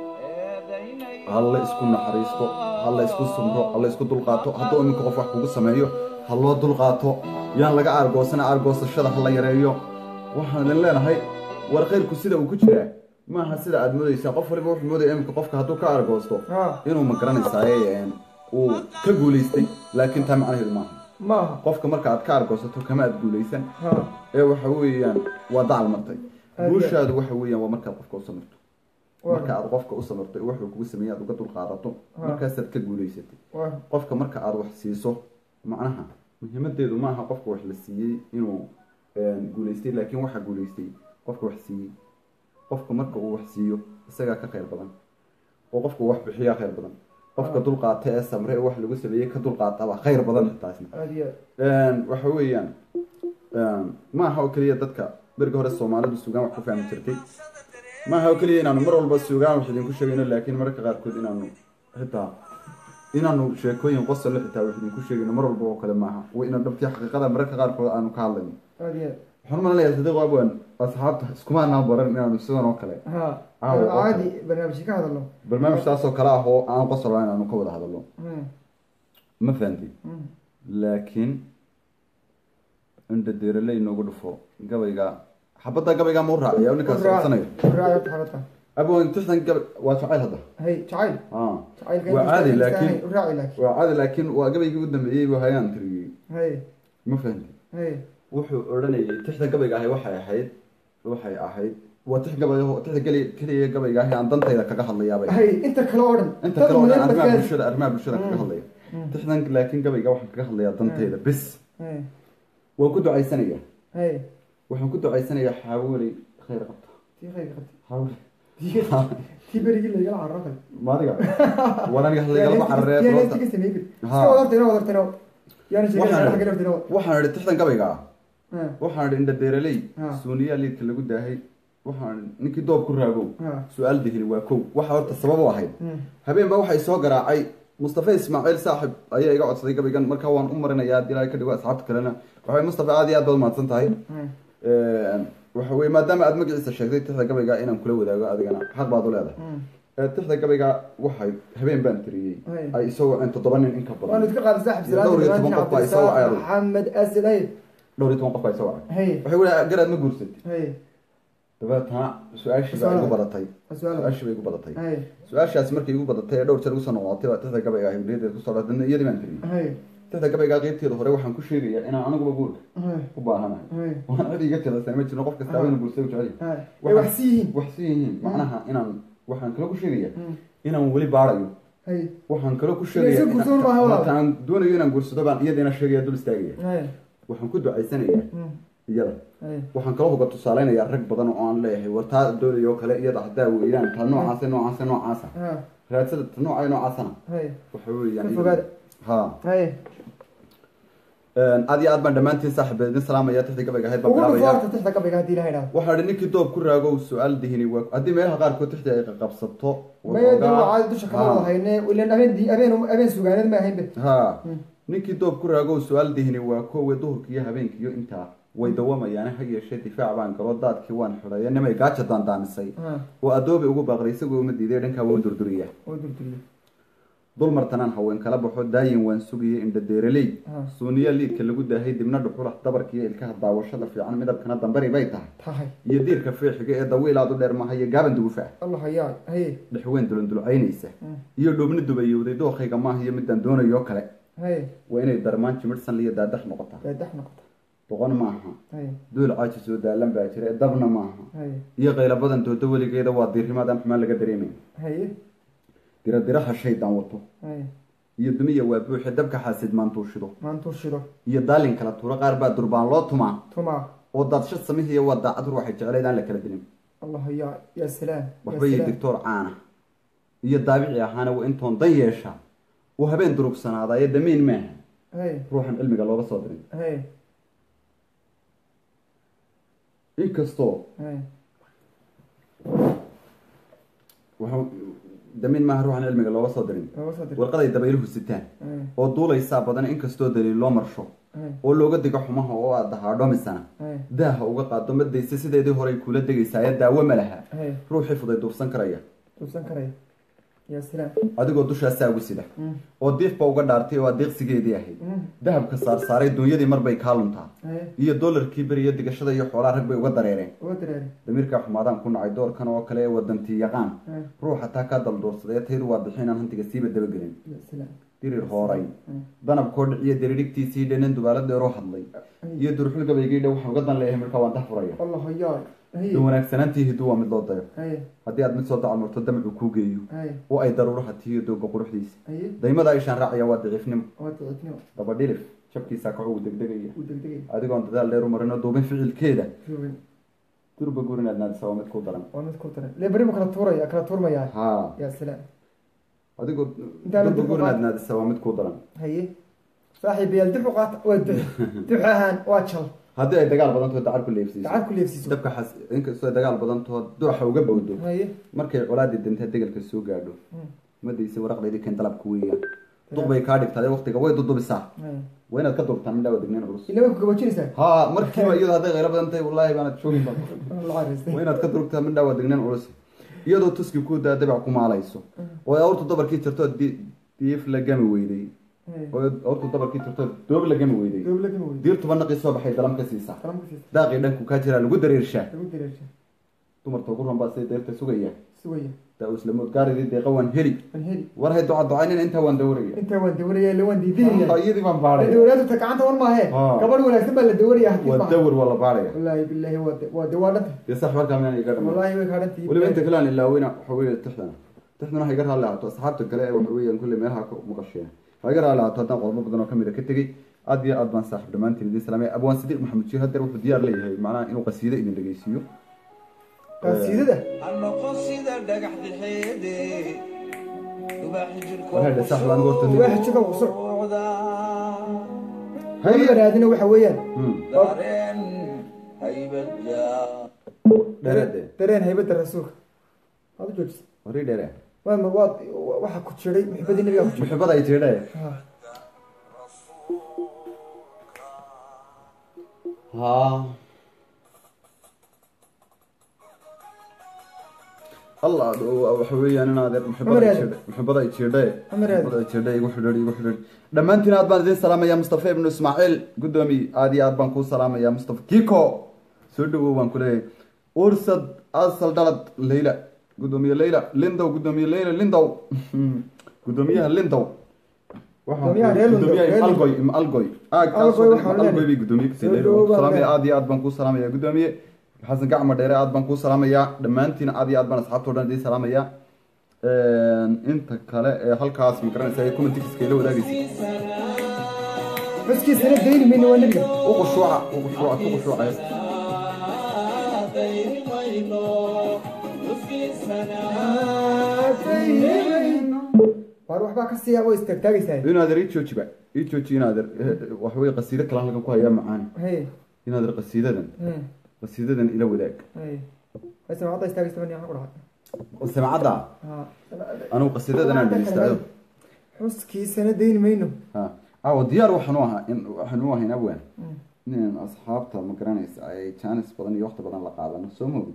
halla isku naxariisto halla isku sumro halla isku dulqaato hadduu iminka qof wax kugu sameeyo ha loo dulqaato yaan laga aargoosana aargoosashada ha la yareeyo waxaan idin leenahay war khayrku sida uu ku jiraa maaha sida aad moodaysaa qof waliba wuxuu moodaya iminka qofka hadduu ka aargoosto ha inuu ma garanaysaay uu ka guulaystay laakiin taa macnaheedu maaha maaha qofka marka aad ka aargoosato kama aad guulaysan ha ee waxa weeyaan waa dacal martay Aad iyo guushaadu waxa weeyaan waa markaad qofka u samirto waa marka aad qofka u samirto ee wuxuu kugu sameeyey aad uga dulqaadato Ha. markaasaad ka guulaysatay waa qofka marka aad wax siiso macnaha muhiimadeedu maaha qofka wax la siiyey inuu guulaystay laakiin waxaa guulaystay qofka wax siiyey qofka marka uu wax siiyo isagaa ka khayr badan oo qofka wax bixiyaa khayr badan qofka dulqaata ee samre ee wax lagu sameeyey ka dulqaataba khayr badan taasna aad iyo aad waxa weeyaan maaha oo keliya dadka beriga hore soomaalidu sugaan wax ku fahmi jirtay maaha oo keliya inaanu mar walba sugaan wax idinku sheegayno laakiin mararka qaarkood inaanu xitaa inaanu sheekooyin qosole xitaa wax idinku sheegayno mar walba oo kale maaha waa inaan dhabtii xaqiiqada mararka qaarkood aanu ka hadlayno aad iyo aad waxaan umalenayaa sadiiq abwan asxaabta iskuma anaan baran inaanu sidan oo kale ha Caawa, oo caadi barnaamijka ka hadalno barnaamij taas oo kale ah oo aan qosol lahayn aanu ka wada hadalno Hmm, ma fahanti hmm. laakiin indha deerale inoogu dhufo gabayga xabadda gabayga ma u raaciya ninkaas codsanayo Raaci horta xabadkan. abon tixdan gabay waa jacayl hadda hay jacayl Ah. jacaylka waa inta caadi istaagay, laakiin raaci laakiin waa caadi laakiin waa gabaygii u dambeeyey buu hayaan tiriyey hay ma fahanti hay wuxuu odhanayay tixda gabayga ahay waxay ahayd waxay ahayd waa tix gabay tixda geli keliya gabayga ahay aan dantayda kaga hadlayaabay hay inta kale oo dhan inta dad kale oo dhan meel arrimaha badbaadi. bulshada arrimaha bulshada kaga hadlaya tixdan laakiin gabayga waxaan kaga hadlayaa dantayda bis hay waan ku ducaysanaya hay waxaan ku ducaysanayaa xaawilay khayr qabta tii khayr qabtay xaawilay Tii- tii berigii laygala cararo kale maadiga waan aniga hadlaygala cararee Yaa sababta heestiga sameeyey bir. Ha. Iska wada horta, ina wada horta, ina wada. Yaana sheegay, Waxaan- ina xagga horta, ina wada. waxaan idhi tixdan gabayga ah Ha, waxaan idhi indha deeraley Ha. suuniyaa liidka lagu daahay waxaan idhi ninkii doob ku raagow ha. su-aal dihili waa kow waxa horta sabab u ahayd Hmm. habeen baa waxay soo garaacay mustafa ismaaciil saaxib ayaa iga codsaday gabaygan markaa waan u marinayaa haddii ilaahay ka dhigo asxaabta kalena waxay mustafa aad iyo aad baad mahadsan tahay Hmm. waxa weye maadaama aad magaciisa sheegtay tixda gabayga inaan kula wadaago adigana xaq baad u leedahay Hmm. ee tixda gabayga waxay habeen baan tiriyey Hay. ay isoo waceen toddoba nin in ka waanu badan iska qaaday saaxib Dhowr iyo toban qof baa isoo wacay adigu. maxamed asil hay dhowr iyo toban qof baa isoo wacay hay waxay weli garaad ma guursatay hay dabeetana su-aashii baa igu badatay su-aal su-aashii bay igu badatay hay su-aashaas markay igu badatay ee dhowr jeer igu soo noqotay baa tixda gabayga ahay weliyadeed kusoo dhadana iyadii baan tiriyey hay tixda gabayga qeybteeda hore waxaan ku sheegayaa inaan aniguba guurka hay u baahanahay hay waan cid iga jeedasay ma jirno qof kasta inuu guursado jecel yahay. hay Waxaan- way wax sii yihiin wax si yihiin macnaha inaan waxaan kale ku sheegaya Mm. inaan weli baarayo hay waxaan kale ku Inay sheegaya iska guursadaan maaha walaal. hataan doonayo inaan guursado baan iyadiina sheegaya dul istaagaya hay waxaan ku ducaysanayaa Mm. iyada hay waxaan kaloo uga tusaaleynayaa rag badan oo aan leeyahay war taa doonayo kale iyada haddaa weeyaan taa noocaasa noocaasa noocaasa ha raadsada ta nooca noocaasana hay waxa weeyaan Ka fogaada. ha hay aad iyo aad baan dhammaantiin saaxiib idin salaamaya tixda gabayga ahayd baan ugu bilaabaya dhufoorta tixda gabayga haddii ilaha idhaahdo waxaa idhi ninkii doob ku raagow su-aal dihini waa haddii meelaha qaarkood tixda ay qabsato maya dib waa dusha kama wada hayne ilan habeen di- habeen habeen sugaaneed ma ahayn be ha ninkii doob ku raagow su-aal dihini waa kowe duhurkiiyo habeenkiiyo intaa way dawamayaane ha yeeshee difaac baan galo daadkii waan xidhaya nimay gaaja daandaamisay ha oo adoobe ugu baaqday isagoo uma diiday dhankaa waa u durduriya oo durduriye dulmartanaan haween kala baxo daayin waan sugayay indha deeraley Ah. suuniya liidka lagu daahay dibna dhuxulax dabarkiiyo ilkaha daawashada fiican midabkana dambari bay tahay tahay iyo diirka feexiga ee dawiilaad u dheer maha iyo gaaban dugufa allah hayaa haye dhexweyn dulundulcaynaysa Mm. iyo dhuubni dubayowday dookayga maaha iyo midaan doonayo kale haye waa inay darmaan jimidhsan liyo daadax noqotaa daadax noqota boqon maaha haye duul caaji soo daalan baa jira ee dabna maaha haye iyo qaylo badan doodo weligeeda waa diirimaadaan xumaan laga dareemayn haye diradiraha shaydaan wato haye iyo dumiya waa buuxe dabka xaasid maantuushido maantuu shido iyo daalin kala tuuro qaar baa durbaan loo tumaa tumaa oo daadshad samihiiyo waa daacad ruuxay jeclayd aan la kala dilin allah hayaa yaa salaam waxba iyo dictoor caana iyo daabici ahaana waa intoon dan yeesha uu habeen durugsanaadaayo damiin maaha haye ruuxan cilmiga looga soo dirin haye inkastoo haye waxa damiin maaha ruuxan cilmiga looga soo dirin looga soo diray warqaday dabayluhu sitaan haye oo duulaysaa badan inkastoo daliil loo marsho haye oo looga digo xumaha oo aad dahaadhomisana haye daaha uga qaado madaysa sideedii horey kula degaysaa ee daawo ma laha haye ruuxii fuday duufsan karaya tuubsan karaya yaa salaam adigoo dushaasaa ugu sida Mm. oo diifba uga dhaartay oo adeeqsigeedii ahayd Mm. dahabka saarsaaray duunyadii marbay kaa luntaa haye iyo doolarkii beriyo digashada iyo xoolaa rag bay uga dareereen uga dareere damiirkaa xumaadaan ku nacay doorkan oo kale ee wadantii yaqaan haye ruuxa taa kaa daldoorsaday taydu waa bixinaan hantiga siiba dabagelin yaa salaam dirir hooray Mm. danabkoo dhiciyo diriirigtiisii dhanin dubaala dheeroo hadlay iyo durxul gabaygiidha waxaan uga dan leeyahay markaa waan dah furaya allah hayaa haye dan wanaagsanaantii hidu waa mid loo dayo haye haddii aad mid soo dacalmarto damcu kuu geeyo haye oo ay daruuraha tihiyo dooga quruxdiisa haye daymada ishaan raacaya waa daciifnimo waa daciifnimo dabadhilif jabkiisaa kaco uu degdegaya uu degdegay adigoon dadaal dheer u marin oo duubin ficilkeeda joogin durba guurinaad naadisa waa mid ku daran waa mid ku daran le beri ma kala tuuraya kala tuurmayaa ha yaa salaam adigoo Intaan la durba dib u guurinaad qaad- naadisa waa mid ku daran haye saaxiibayaal dib u qaata waa duci dux ahaan waa jal haddii ay dagaal badantood dacar ku leefsiiso gacan ku leefsiiso dabka xas inkastoo ay dagaal badantood duuxa uga bowdo haye markay colaadii dinta degalka soo gaadho madaysa waraqdeydii keen dalabka weeyaan duq bay kaa dhigtaa waqtiga way dudubisaa haye waa inaad ka durtaa midhaa waa degnayn culus ila way ku gaboojinaysaa ha markiiba iyadoo hadday qaylo badan tahay wallaahi baanad joogin ba la caraystay waa inaad ka durugtaa midhaa waa degnayn culus iyadoo tuski ku daa dabac ku maalayso oo ay awrtu dabarkii jirto di- diif la gami weyday haye oo awrtu dabarkii jirto doob la gami weyday doob laga weyday diirtuba naqii soo baxay dalam ka siisaa qalam ka siisa daaqii dhanku kaa jiraa lagu dareershaa lagu dareersha dumarta ugu ranbaa siday deerta sugaya sugaya daa islamood gaaridii deeqa waan heli aan heli war hay duca ducaynina intaa waan dawraya intaa waan dawaraya ila waan diidinaya iyadii baan baadhaya dawlaadu ta gacanta wan maahe Ah. gabadh wanaagsan baa la dawaraya hadii waa maaha dawr waa la baadhaya wallaahi billahi waa de- waa de waa dhanta dee sax markaa miyaan iga dhamaan wallaahi way kaadhantii weliba inta kale aan ilaaweyna waxa weeye tixdana tixdana ha iga raalli ahaato asxaabta kale ee waxa weeyaan kulle meelaha ku maqasheen ha iga raalli ahaato haddaan qodobo badan oo kamid a ka tegey aad iyo aad baan saaxiib dhammaantiin idin salaamay abwaan sadiiq maxamed jiir haddeer wuxuu diyaar leeyahay macnaha inuu qasiido idin dhegeysiiyo qaasiidada anoqon sida dhagax dhexeede ubaaxi Waxay dhahay saaxiib anigu horta waa xijika qusuc jirkooda haye raadina waxa weeyaan Hmm, dareen haybadya dhereede dareen haybada rasuulka waad u joojisa warii dheere waa ma waad waxa ku jiray muxibadii nabiga ku jiray muxibada ay jeedhaye Ha. haa allah waxa weeyaan inaad Cumar Aadan. muxibada ay jirdhe Cumar Aadan. muxibada ay jirdhe igu xidhiidh igu xidhiidh dhammaantiin aad baan idin salaamaya mustafa ibnu ismaaciil guddoomiye aad iyo aad baan kuu salaamaya mustafa kiko soo dhawow baan ku leeyahay ursad asal dhalad leyla guddoomiye leyla lindow guddoomiye leyla lindow guddoomiyaha lindow Waxaan Guddoomiyaha ku- reer Lindow, guddoomiyaha reer algoy im algoy aag Algoy kaasoo waxaan dhan algoy leenahay. bay guddoomiye kasii Soo leyla dhawow baan salaamaya leenahay. aad iyo aad baan kuu salaamaya guddoomiye xasan gacma dheere aad baan kuu salaamaya dhammaantiin aad iyo aad baan asxaabta o dhan idiin salaamaya inta kale ee halkaas ma garanaysa ee commentikiska ila wadaagaysa xuskiisana dayni mayno waa nebiga u khushuuca u khushuuca ku khushuucaya waar waxbaa ka siiya oo istaagtaagaysaa inaader ii joojiba ii jooji inaader waxa weye qasiido kale halkan ku hayaa macaan hey inaader qasiidadan hey qasiidadan ila wadaag hey hayse maxaad istaagaysa bani ku dhaca samacadda ha anugu qasiidadan aan dhegeystaado xuskiisana dayni mayno ha awo diyaar waxaan u ahaa in waxaan u ahayn awaan in asxaabta ma garanaysa ay jaanis badan iyo waqti badan la qaadano soo moogid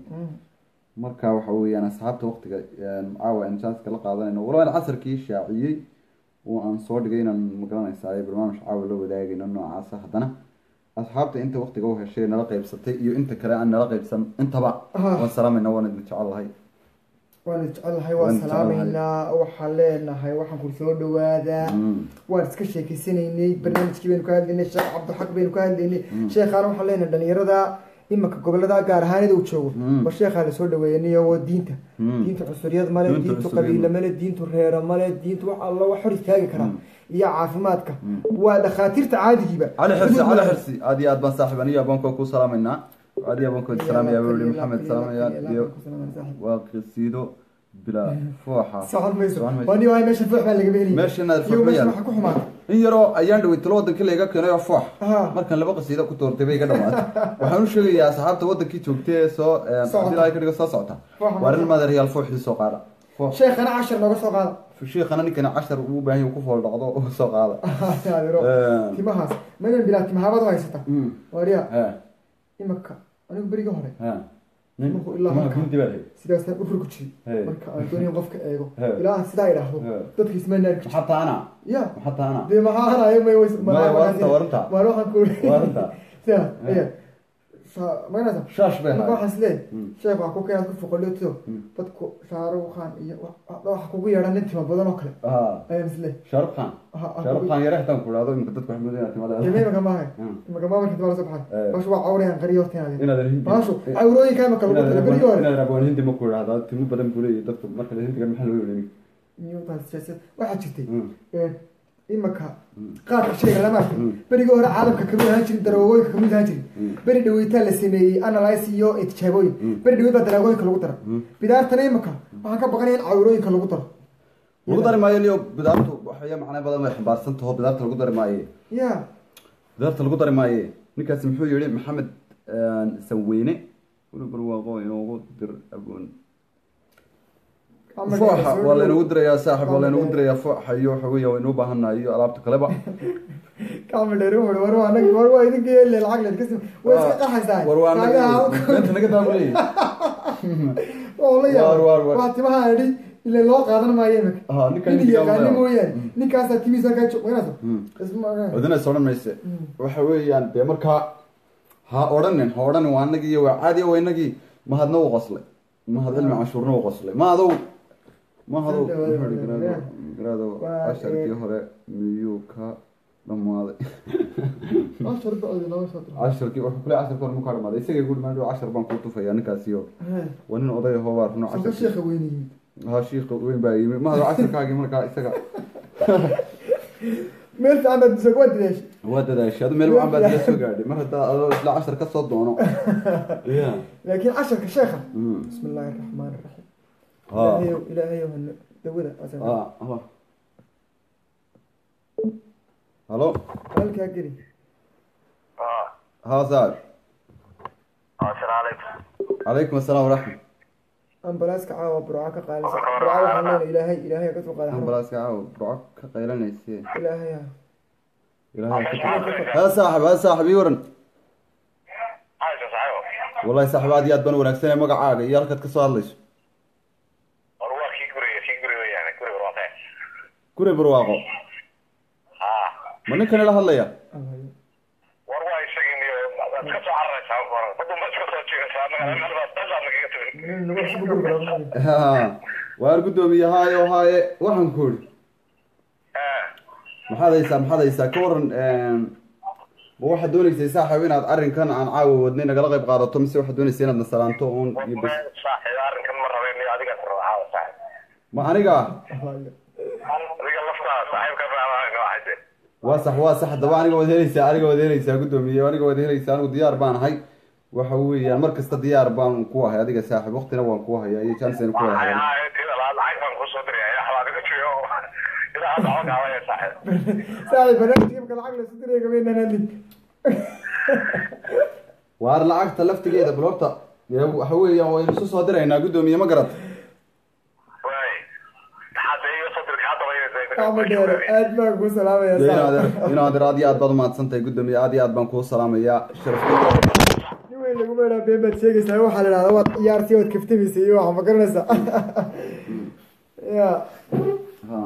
marka waxa weeyaan asxaabta waqtiga caawa aan jaaniska la qaadanayno walow aan casarkii shaaciyey oo aan soo dhigay inaan ma garanaysa ay barnaamij caawa la wadaagayno noocaasa haddana asxaabta inta waqtiga u heshay nala qaybsatay iyo inta kale aan nala qaybsan intaba Ah. waan salaamayna waan idin jecel lahay waan jecelahay Waan waan jecelahay. salaamaynaa waxaan leenahay waxaan ku soo dhawaadaa Mm. waan iska sheekeysanaynay barnaamijkii baynu ka hadlaynay sheekh cabdixaq baynu ka hadlaynay sheekhaana waxaan leenahay dhalinyarada imanka gobolada gaar ahaanida uu joogo Mm. war sheekhaa lasoo dhaweeyanayo waa diinta Mm. diinta cusuryad male Diinta diintu cusuryad qabiile male. male diintu reero male diintu wax alla wax hor istaagi karaa iyo caafimaadka waa dhakhaatiirta caadigiiba cali xirsi Xuduud cali male. xirsi aad iyo aad baan saaxib aniyo abanka ku salaamaynaa aad iyo abanka salaamaya buu yihi maxamed salaamaya iyo waa qisiido bilaa fooxa socon mayso Socon mayso. waa nin waay meesha foox baa lagama helaya Meesha inaad foox iyo ma meesha yaalo. waxa ku xumaata in yaroo ayaan dhawey talo wadankii layga keenay oo foox Aha. markaan laba qasiido ku doortay bay iga dhamaatay waxaan u sheegayaa asxaabta wadankii joogtay ee soo Socota. haddii ilaahay ka dhigo soo socota Fooxa waa rin ma- madeeryaal fooxii soo qaada foox sheekhana cashar nooga soo qaada shiikhana ninkani cashar uu u baahan yahay ku fool dhaqdo oo soo qaada Adiro, Eh. timahaas madan bilaa timahaabad u haysata Mm. waariya he imaka anigu beriga hore he nin Markuu ilaa timaha halkaa. gunti baa lahayd sidaasaan u furku jiray Hey. marka aan doonayn qofka eego Hey. ilaa sidaa idhaahdo Hey. dadka isma naarki jir maxaa taana ya maxaa taana dee maxaa hanayo may ways Maya, waranta, waranta. maan waxaan ku Waranta. sidaa Hey. iya Sa- maganaysa shaash bay marka ahayd waxaan isleeyahay Mm. sheekh waxaa ku keenaad ku foqolyoto dadku shaaruq khan iyo wa- wa- waxa kugu yeedhan nin tima badan oo kale Ah, ayaan isleeyahay shaarub khan Ha- ha- shaarub khan yare hataan ku idhaahdo imika dadku waxay moodayaan timada Kemay imaka maahay Mm. imaka maa markii dibaa lasoo baxay Eh. bashu waa cawrayaan qariyo horta inaad inaadan hindi baashu cawrooyinka imaka lagu tala beriyo hore inaadan abaan hindi ma ku idhaahdaa timo badan buu leeyahay dadku marka la hindigan maxaa loo yidhi Newton siyaasad waxaa jirtay Mm. ee, imaka qaadka shayga lama arkin berigii hore caalamka kamid ahaan jirin daroogooyinka kamid ahaan jirin beri dhaweytaa la sameeyey analyse iyo tijaabooyin beri dhaweyd baa dalaagooyinka lagu dara bidaartana imaka waxaan ka baqanaya in cawrooyinka lagu daro lagu dari maayo liyo bidaartu waxaya macna badan way xambaarsan taho bidaarta lagu dari maaye ya bidaarta lagu dari maaye ninkaasi muxuu yihi maxamed sanweyne weli barwaaqo inoogu dir agoon fooxa waa laynagu dirayaa saaxib waa laynagu dirayaa fooxa iyo waxa weya waynu u baahannahay iyo alaabta kaleba kama dheeri wuxuu war waa anagi war waa idinka yeeli lacag leed kasi way iska qaxaysaa war waa naga naga daabuley oo la Waar, waar, waar. yaab waa timaha idhi ile loo qaadan maayo imika Ah, ninkan nin ninka yaqaani waa- mooyaane ninkaasaa timihiisa halkaa joog waynasa isma odinays odhan mayse waxa weeyaan dee markaa ha odhanin ha odhanin waa anagii iyo waa caadi waa inagii mahadna u qoslay mahad cilmi cashuurna u qoslay ma adow ma adow Soo dhawaada, muxuu ihi walaal. garaado garaado Waa, casharkii ee, hore miyuu ka dhamaaday ashar bacdi lama soo diro casharkii wuxuu kule casharka hore mukaa dhamaaday isagay ku dhimaan cashar baan kuu tufayaa ninkaasiyo Hey, waa nin oday ahoo waa runo soo casharkii sheekha weyne yimid ha shiika weyn baa yimi mahado casharkaagii markaa isaga meel fiican baad disoo waa didaashay waa dadaashay adu meel wacan baad ila soo gaadhay mar haddaa adoo isla cashar ka soo doono ya laakiin casharka sheekha Mm. bismi illaahi araxmaan araxiim Ha. ilaahayow ilaahayow hano dawada asan Ah, halo. Halo. halkaa geli ها سعد السلام عليكم عليكم السلام ورحمة ambalaaska caawa burca ka qaadaysa burca waxaan leenahay ilaahay ilaahay ka soo qaada xarun بلاس كعاو برعك قيلنا يسير ilaahay ah ها صاحب ها صاحب يورن عايز صاحبه والله صاحب هذه أدبن ونكسنا مقع عاقة يالك تكسر ليش gure barwaaqo haa ma ninkan ila hadlaya war waa isagin iyo waad ka soo cararaysaa war badun baad iska soo jiegaysaa magaalada dasaad nagaga tagin Ha, waar guddoomiye haayo haaye waxaan ku idhi maxaad haysaa maxaad haysaa ka waran ma waxaad dooneysay saaxiib inaad arrinkan aan caawa wadnay nagala qayb qaadato mise waxaad doonaysa inaad nasalaanto uun iyo bas saaxiib arrinkan ma rabeyn iyo adiga rabaa saaxiib ma aniga adiga laftaa saaxiibka raacayse waa sax waa sax haddaba aniga waad helaysaa aniga waad helaysaa guddoomiye aniga waad helaysaa anigu diyaar baan ahay waxa weeyaan mar kasta diyaar baan ku ahay adiga saaxiib waqtina waan ku hayaa iyo jansen ku waxay hayaa ahayd tida laad lacag baan kusoo diraya waxbaa adiga joogo ilaa hadda xog aawaya saaxiib saaxiib barnaamijka lacag la sudiraya gabaynan hadlin waar lacagta laftigeeda bal horta dee waxa weeyaan waynu isu soo diraynaa guddoomiye ma garat waay hadda iyo soo dirka hadda ama dheero aad baan kuu salaamaya dee saaxiib. inaad inaad aad iyo aad baad umahadsan tahay guddoomiye aad iyo aad baan kuu salaamayaa sharaf nin weyn lagu meedhaa been baad sheegaysaa waxaa la dhahdaa waad ciyaartii waad kaftamaysa iyo waxaa ma garanaysaa ya ha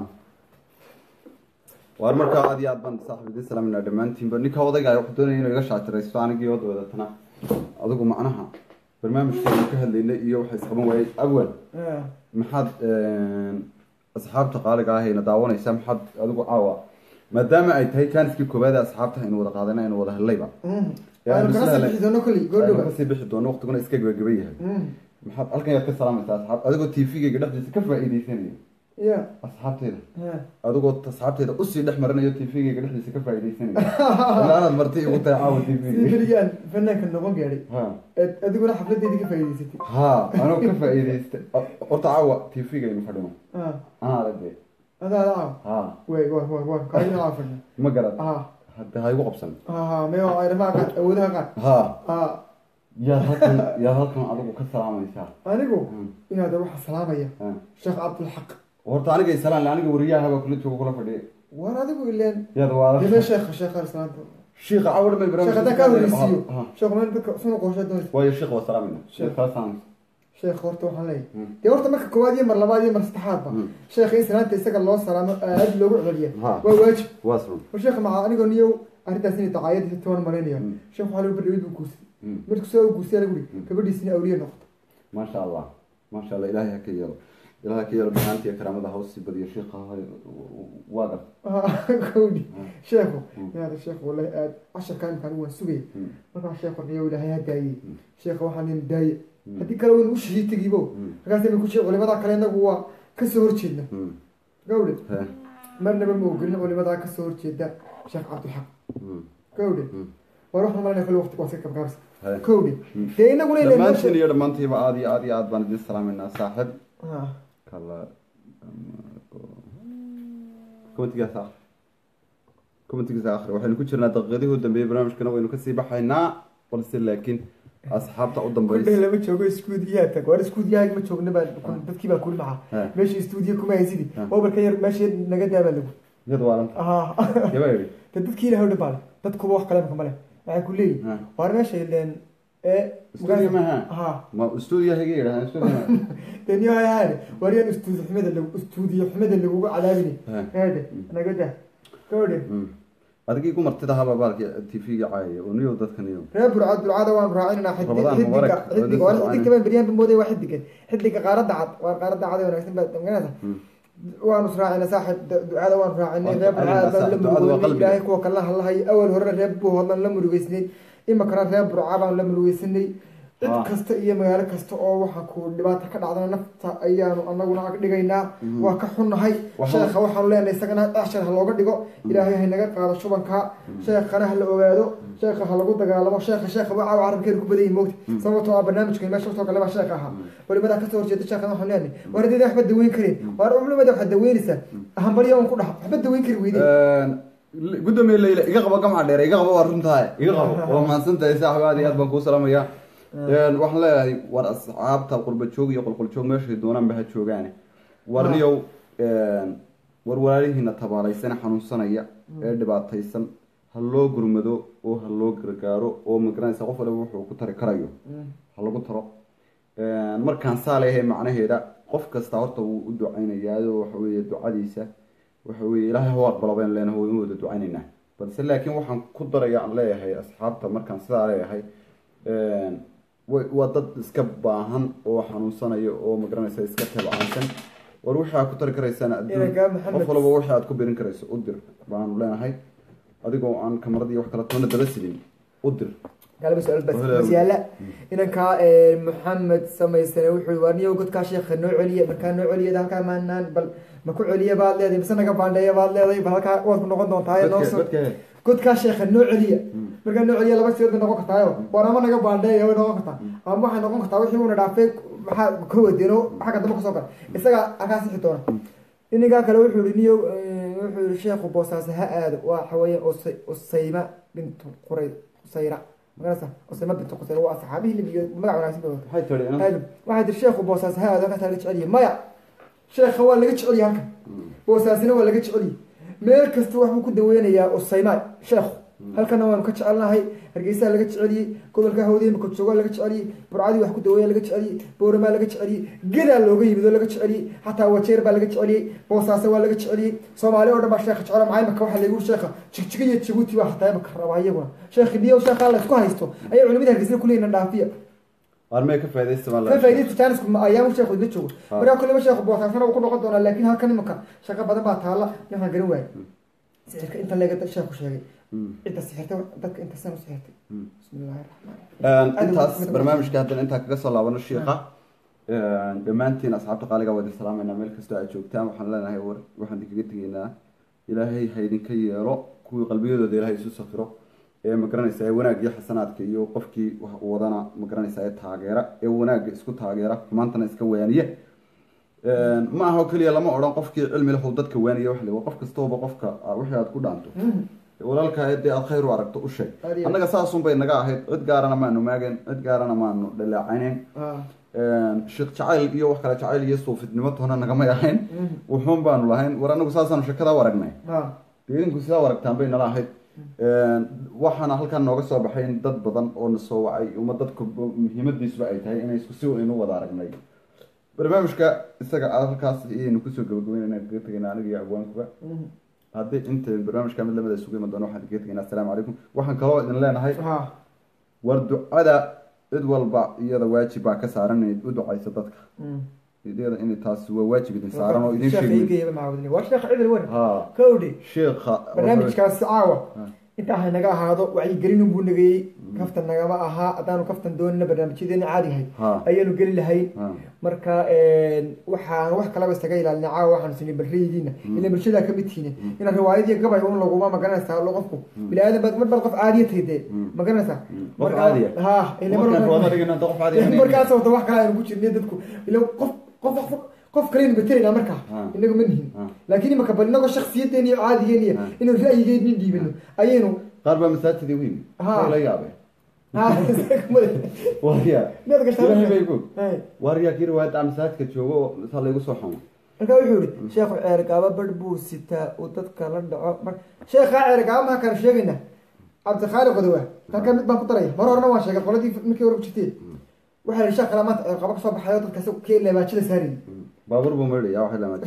waar markaa aad iyo aad baan saaxib idin salaaminaa dhammaantiinba ninka odayga wuxuu doonaya inuu iga shaatiraysto anigii wada wadatana adigu macnaha barnaamijkeenu ka hadlaynay iyo waxa isqaban waayey awal ya maxaad asxaabta qaaliga ah ayna daawanaysaa maxaad adigu caawa maadaama ay tahay jaaniskii koowaad ee asxaabta aynu wada qaadanay aynu wada hellayba waanu kana sii bixi doono koley aynu goordhowa kasii bixi doono waqtiguna iska gebageba yahay maxaad halkan yaad ka salaamaysaa asxaab adigoo tvgayga dhexdiisa ka faa'iidaysanaya ya asxaabteeda ya adigoo asxaabteeda usii dhex maranayo tvgayga dhexdiisa ka faa'iidaysanaya ilaa anaad marti igu tahay caawa sidii tvga keligaan fanaanka noqon gaadhay ha eed adiguna xafladeedii ka faa'iidaysatay ha anoo ka faa'iidaystay horta caawa tvga aynu fadhino ah anaa aragay adaa adaa ha way wa wa wa kaayina caa fadhna ma garad ah hadda ha igu qabsan ah meyo aynamaa qaar awoodaha qaar ha ah yaad halkan yaad halkan adigu ka salaamaysaa anigu Hmm. inaad waxaa salaamaya Ha. sheekh cabdulxaq horta aniga isalaan aniga wariyaha baa kula jooga kula fadhiya war adigu ileen yaad waa deme sheekha sheekha islaanta shiika cawar may sheekh haddaan kaa horeysiiyo Ha. sheekh meel dadka sunu qorshe doonaysa waayo shiika waa salaamayna Sheekh. sheekh kala salaamaysa sheekh horta waxaan leeyahay Hmm. dee horta marka koowaad iyo mar labaad iyo mar saddexaadba Hmm. sheekha in salaanta isaga loo salaamo aad loogu celiya Ha. waa waajib waa sun war sheekha maca anigoo niyow arrintaas inay dacaayadii toban malaynaya Hmm. sheekh waxaa lagu bardhawid buu guursaday Hmm. markuu soo guursayaa lagu yihi gabadhiisina awliye noqoto maasha allah maasha allah ilaahay ha ka yeelo ilaahay ha ka yeelo dhamaantii karaamada hawsii badiyo shiika waa gar kowdhi sheekhu Hmm. inaada sheekh wallahi aad casharkaa imkaan waan sugaya Hmm. markaa sheekhu niyow ilaahay ha daayey sheekha waxaa nin daaye Hmm. haddii kale waynu u shihii tegibo Hmm. markaas imay ku jee culimadaa kale inagu waa kasoo horjeedna Hmm. gawdhe He. marnaba ma ogolin culimadaa kasoo horjeeda sheekh cabdilxaq Hmm. gawdhe Hmm. war waxaan malayna kale waqti waa iska kabgaabsa He. kowdhe Hmm. dee inaguna inay dhammaantiin meesha iyo dhammaantiiba aad iyo aad iyo aad baan idin salaameynaa saaxib Ah, kala commentigaas akhri commentigaas akhri waxaynu ku jirnaa daqiiqadihii u dambeeyey barnaamijkana waynu kasii baxaynaa balse laakiin asxaabta u kudhe dambaysa lama joogo iskuudiyaha tag war iskuudiyaha ma joogna baa dadkii baa kuli He. maxaa meesha istuudiya kuma haysidi He. mobilka yar meesha naga daabaa lagu iyad waalan ah yaba yidhi de dadkii ilahay u dhabaale dadkuba wax kale male waxay ku leeyihin He. waar meesha ileen ee Stuudiyo maaha? ha ma stuudiyaha iga yidhahdaan stuudiyaha de niyo hayaane waar yaan istuudiyo xumada lagu istuudiyo xumada laguga cadaabini He. eede naga daa gabadhe Mm. adigii ku martida haba baalki tvga caayaya oo niyow dadka niyow reer burcad burcada waan raacinanaa Ramadaan xidiga mubarak. xidiga waa xidigta baan beryahan bamooday waa xidiga xidiga qaaradda cad waa qaaradda cad ee wanaagsan baa maganaysa Mm. waanu israacina saaxib du- ducada waanu raacinay Waa reer burcada ducada baan la ducada waa murugeynay qalbiga. ilaahay kuwa kala hadlahay awal horena reer buu hodlan la murugeysnay imakana reer burca baan la murugeysanay cid Ah. kasta iyo magaalo kasta oo waxa ku dhibaato ka dhacdana nafta ayaanu anaguna ag dhigaynaa waa ka xunnahay Waxa- sheekha waxaanu leenahay isagana ashar ha looga dhigo ilaahay ha naga qaado shubanka sheekhana ha la ogaado sheekha ha lagu dagaalamo sheekha sheekha waa caawa carabkeenu ku badan yihin moogta sababtoo ah barnaamijkan meesha soo kale baa sheekha ahaa culimadaa kasoo horjeeda sheekhana waxaan leenahay war haddii waxba daweyn karin waar culimada waxaad daweynaysaa hambalya un ku dhaha waxba daweyn kari weyday gudoomiye leyla iga qabo gamca dheer iga qabo waa runtahay iga qabo waa mahadsan tahay saaxib aad iyo aad baan kuu salaamaya waxaan leeyahay war asxaabta qurba joog iyo qolqol joog meeshay doonaanba ha joogaane war niyow war walaalihiina tabaalaysana xanuunsanaya ee dhibaataysan ha loo gurmado oo ha loo gargaaro oo magaranaysa qof waliba wuxuu ku tari karayo ha lagu taro markaan saa leeyahay macnaheeda qof kasta horta wuu u ducaynayaa oo waxa weeye ducadiisa waxa weeye ilaahay haw aqbalo baynu leenahay waynu wada ducaynaynaa balse laakiin waxaan ku daraya aan leeyahay asxaabta markaan sidaa leeyahay wa- waa dad iska baahan oo xanuunsanaya oo magaranaysa iska tabcaansan war wixii aad ku tari karaysaan adduun Inaga Maxamed- qof walba wixii aad ku birin karayso u dir baanu leenahay adigoo aan kamaradii wax kala toona daba sidin u dir galaba su-aal bas Walaal. bas yaala inankaa maxamed samaysane wuxuu waa niyow godkaa sheekha noo celiya markaa noo celiya halkaa maanaan bal ma ku celiya baad leedahay mise naga baandheeya baad leedahay bal halkaa waad ku noqon doontaa noo Dadka- soo dadka- godkaa sheekha noo celiya markaa noo celiya laba sidood bay noqon kartaayo waar ama naga baandheeya way noqon kartaa ama waxay noqon kartaa wixii uuna dhaafay maxaa ka wadeeno xagga dambe kasoo gala isaga halkaa sixi doona ininkaa kale wuxuu yihi niyow eh, wuxuu yihi sheekhu boosaase ha aado waa xaweeye Usay- usayma bintu quray qusayra magarasa usayma bintu qusayra waa saxaabihii libiyo magac wanaagsan bay wadataa waxay tiri inan- aadam waxay tiri sheekhu boosaase ha aado halkaas laga jeceliye maya sheekha waa laga jeceliye halkan boosaasina waa laga jeceliye meel kasta waxbuu ku daweynayaa usayma sheekhu halkana waanu ka jecelnahay hargeysaha laga jeceliyey gobolka hawdeen makojooga laga jeceliyey burcadii wax ku daweeya laga jeceliyey booramaa laga jeceliyey gedaa looga yimid oo laga jeceliyey xataa wajeer baa laga jeceliyey boosaase waa laga jeceliyey soomaali oo dhan baa sheekha jecela maxay maka waxaa laygu sheekha jigjiga iyo jabuuti baa hataa maka rabaa iyaguna sheekhi niyow sheekha la isku haysto ayay culimada hargeysada kuleeyihin dhaafiya waar may ka faaidaysta baan ka leeyahay. faa'iidaysta jaanisku ma ayaamu sheekhu idla joogo Ha. markaa kulleba sheekhu boosaasana wuu ku noqon doonaa laakiin halkan imika shaqo badan baa taalla waxaan garan waayay sixirka inta leega sheekhu sheegay Mm. cidda sixirtay dadka inta san u sixirtay Mm. bismi illaahi raxmaan Een, Aad intaas mid- barnaamijka haddana intaa kaga soo laabano shiiqa Een, dhammaantiin asxaabta qaaliga waa idin salaamayna meel kastoo aad joogtaan waxaan leenahay war waxaan idinkaga tegaynaa ilaahay ha idinka yeelo kuwii qalbiyadooda ilaahay isu safiro ee magaranaysa ee wanaag iyo xasanaadka iyo qofkii wax uu wadana magaranaysa ee taageera ee wanaagga isku taageera xumaantana iska waaniya Een, ma aha oo keliya lama odhan qofkii cilmi lahu dadka waaniya wax le qof kastooba qofka ah, wixii aad ku dhaanto walaalka dee aad khayr u aragto u sheeg Aad iyo aad. annaga saasun bay naga ahayd cid gaarana maanu maageen cid gaarana maanu dhaleecayneen Ah, sheekh jacayl iyo wax kale jacayl iyo suufidnimo toona nagamay ahayn wuxuun baanu lahayn war anagu saasaanu sheekada u aragnay ah, dee idinku sidaa u aragtaan bay nala ahayd waxaana halkan nooga soo baxay in dad badan oo na soo wacay uma dadku muhiimadiisuba ay tahay inay isku si inu wada aragnay barnaamijka isaga aad halkaas iyaynu kusoo gabagabeynayna kaga tegayna aniga iyo abwaankuba mm, haddii inta barnaamijka mid lamida isugu iman doono waxaan kaga tegaynaa asalaamu calaykum waxaan kaloo idin leenahay ah, war ducada cid walba iyada waajib baa ka saaran inayd u ducayso dadka mm. iyada in taasi waa waajib idin saaran oo idin Sheekha sheegay igeyaba macaawudin waa sheekh cidil wan ha kowdhi sheekha barnaamijkaasi caawa Ah. intaa hay naga ahaado wacyigelin buu nagayey kaftan nagama ahaa haddaanu kaftan doonina barnaamijyadeena caadi ahayd Ha. ayaanu geli lahayn Ha. marka waxaan wax kalaba isaga ilaalina caawa waxaanu sinay balraydiina ila bulshadaa kamid tihiin inaan riwaayadii gabay un laguma magaranaysaa lo qofku bini aadan baad mar baad qof caadiya tahay dee magaranaysaa Qof Marka- caadiya? ha ila mar- markaan ruwaada dhigana qof caadi ahayn. markaas wata wax kale aynu ku jirnay dadku ila qof qof qof- qof kaleynu betelayna markaa Ha. inagu ma nihin Ha. laakiin imaka bal inagoo shaksiyadeena iyo caadigeena iyo Ha. inuu ra'yigeednin dhiibino ayaynu qaar baa masaajidii weyn Ha. Way la yaabeen ha warya Miyaad gashaa ilaahay marka? bay ku Hay. warya kii riwaayadda masaajidka joogo oo saa laygu soo xamo marka wuxuu yihi sheekhu ceergaabo barh buu sitaa uu dadka la dhaco mar sheekhaa ceergaabo maha kaan sheegayna cabdikhaali qodowa halkaa mid baan ku daraya mar horena waan sheegay qoladii markii hore ku jirtay waxaa la sheekh kale maanta ceergaabo kasoo baxayo dadka si kii leebaajada saarayay baabuur buu maydhaya waxay lama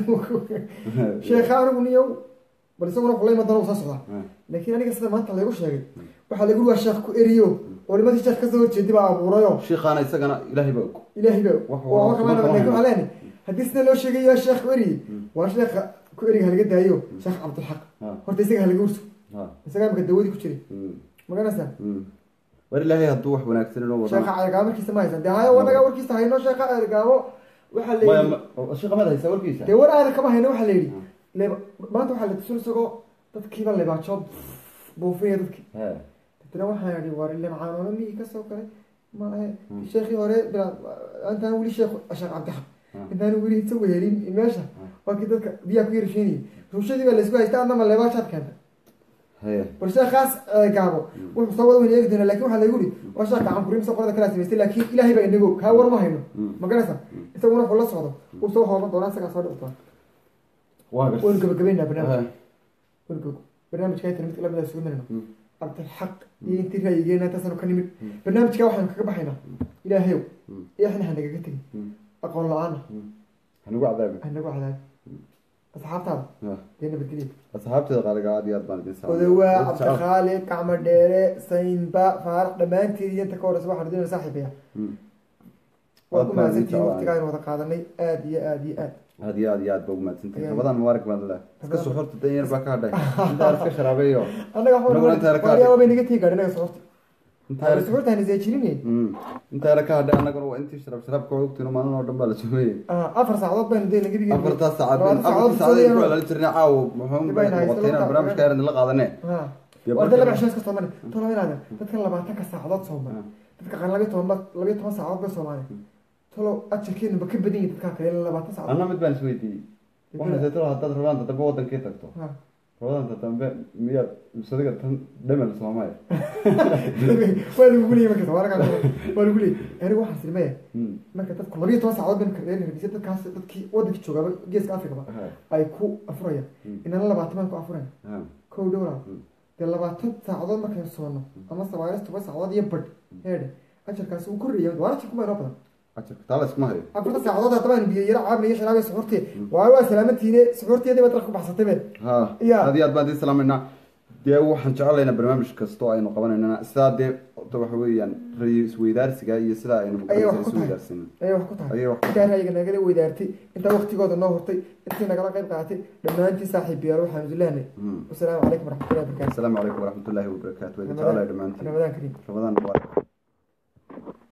sheekha anigu niyow bal isaguna kuleyma dana uu soo socdaa laakiin aniga sida maanta laygu sheegay waxaa lagu waa sheekh ku eriyo culimadii sheekh kasoo horjeedi baa abuurayo shiikhaana isagana ilaahay baa og ilaahay baa Wax waa walba wax kuma laakiin hayo. waxaa leenahay haddii sida loo sheegay yaa sheekh ku eriyey waa sheekha ku eriga halaga daayo sheekh cabdulxaq Ha. horta isaga halaga urso Ha. isagaa imaka dawadii ku jiray Mm. maganaysaa Mm. war ilaahay hadduu wax wanaagsan inoo sheekha wadana ceergaabo markiisa ma haysan dee hayo wanaga warkiisa hayno sheekha ceergaabo waxaa la Maya, yidhi ma- shiikha mad haysa warkiisa dee war aada kama hayno waxaa la yidhi leeba maanta waxaa la tusin isagoo dadkiiba leebaajo buufinaya dadkii He. dadna waxaan idhi war ile macaanoona miyii kasoo galay ma ahe sheekhii hore bilaa intaan weli sheekh sheekh cabdixaq intaan weli isagu helin meesha waa kii dadka biyaha ku yarsheynayay ruushadii baa laysku haysta adnama leebaashaad keenta He. bal sheekhaas eh, gaabo wuxuu soo wada weyna eegi doonaa lakin waxaa lagu yidhi waa sheekh gacan kurimsa qolada kalaa samaystay laakiin ilaahay baa inago kaa war ma hayno ma garanaysa isaguna wuxuu la socdo uu soo hooban doonaa isagaa soo dhici doona waa gartay. waynu gabagabeynaa barnaamij He. waynu gab- barnaamijka inta mid lamida isugu marino cabdilxaq iyo intii ra'yigeena intaasanu ka nimid barnaamijka waxaanu kaga baxaynaa ilaahayow eexna ha nagaga tegin aqoon la-aana hanugu cadaabi ha nagu cadaab asxaabtaada Ah. dee nabadgelya asxaabteeda qaaliga aad iyo aad baan idin salaamay. odawaa Wada jecel. cabdikhaali gacmo dheere saynba faarax dhammaanteed iyo inta ka horeysa waxaan idin saaxiibaya Mm. waa Aad ku baan idin mahadsantihiin jeclahay. waqtiga aynu wada qaadanay aad iyo aad iyo aad aad iyo aad iyo aad ba ugu mahadsantahay Ayaa- ramadaan mubaarak baan leh iska Ramadaan- suxurta dan yar baa ka hadhay intaa iska sharaabeeyo annaga Anaguna inta yara ka waxaa bay naga tii gaadhi naga socorta intaa yar socortaan isajirine Mm. intaa yara ka hadhay annaguna waa intii sharaab sharaabka ogtiin maalin oo dhan baa la sugayay afar saacadood baynu dee naga dhigay afartaas saacadood afartaas saacadood ku ilaalin jirnay caawo muxuu Dib ayna haysto, noqotay inaan laba- barnaamijka yar la qaadanay Iyo warda barka- laba cisho iska soomali tolo inaada dadka labaatanka saacadood sooman dadka qan labiyo toban labiyo toban saacadood bay soomaali tolo ajarkeenu ba ka badan yahay dadkaa kale labaatan saacadood anna mid baan isweydiiyey waxaan seetalo haddaad rabaan dambe wadankii tagto Ha. rabadaanta dambe miyaad sadiga tan dhamel soomaaya waa lagu leeyay markaas waa laga waa lagu leeyay anigu waxaan silmaya marka dadku labiyo toban saacadood baynu kardeen hargeysa dadkaas dadkii wadankii joogaba geeska afrikaba ay ku afurayaan inana labaatan baan ku afurayna kow dhowraa dee labaatan saacadood markaynu soonno ama sabaalis toban saacadood iyo badh heedhe ajarkaasi wuu korreeya waa ajarku baa inoo badan ajarka taala iskuma hayo afarta saacadood haddaba aynu biyo yaro caabna iyo sharaab iyo suxuurtii waa waa salaamantiine suxuurteedii baad dalka ku baxsatay be ha Ya. aad iyo aad baan idin salaamaynaa dee waxaan jecelaynaa barnaamij kastoo aynu qabanaynana sidaa dee horta waxa weeyaan rayi isweydaarsiga iyo sidaa aynu ayay wax ku tahay isweydaarsinan ayay wax ku tahay Ayay wax ku intaa ra'yiga nagala weydaartay intaa waqtigooda noo hurtay intii nagala qayb qaadatay dhammaantiin saaxiibayaal waxaan isu lehnay wasalaamu calaykum waraxmatullahi wabarakaatu asalaamu calaykum waraxmatullaahi wabarakaatu waa idin jecelahay dhammaantiin ramadaan kariim ramadaan mubaarak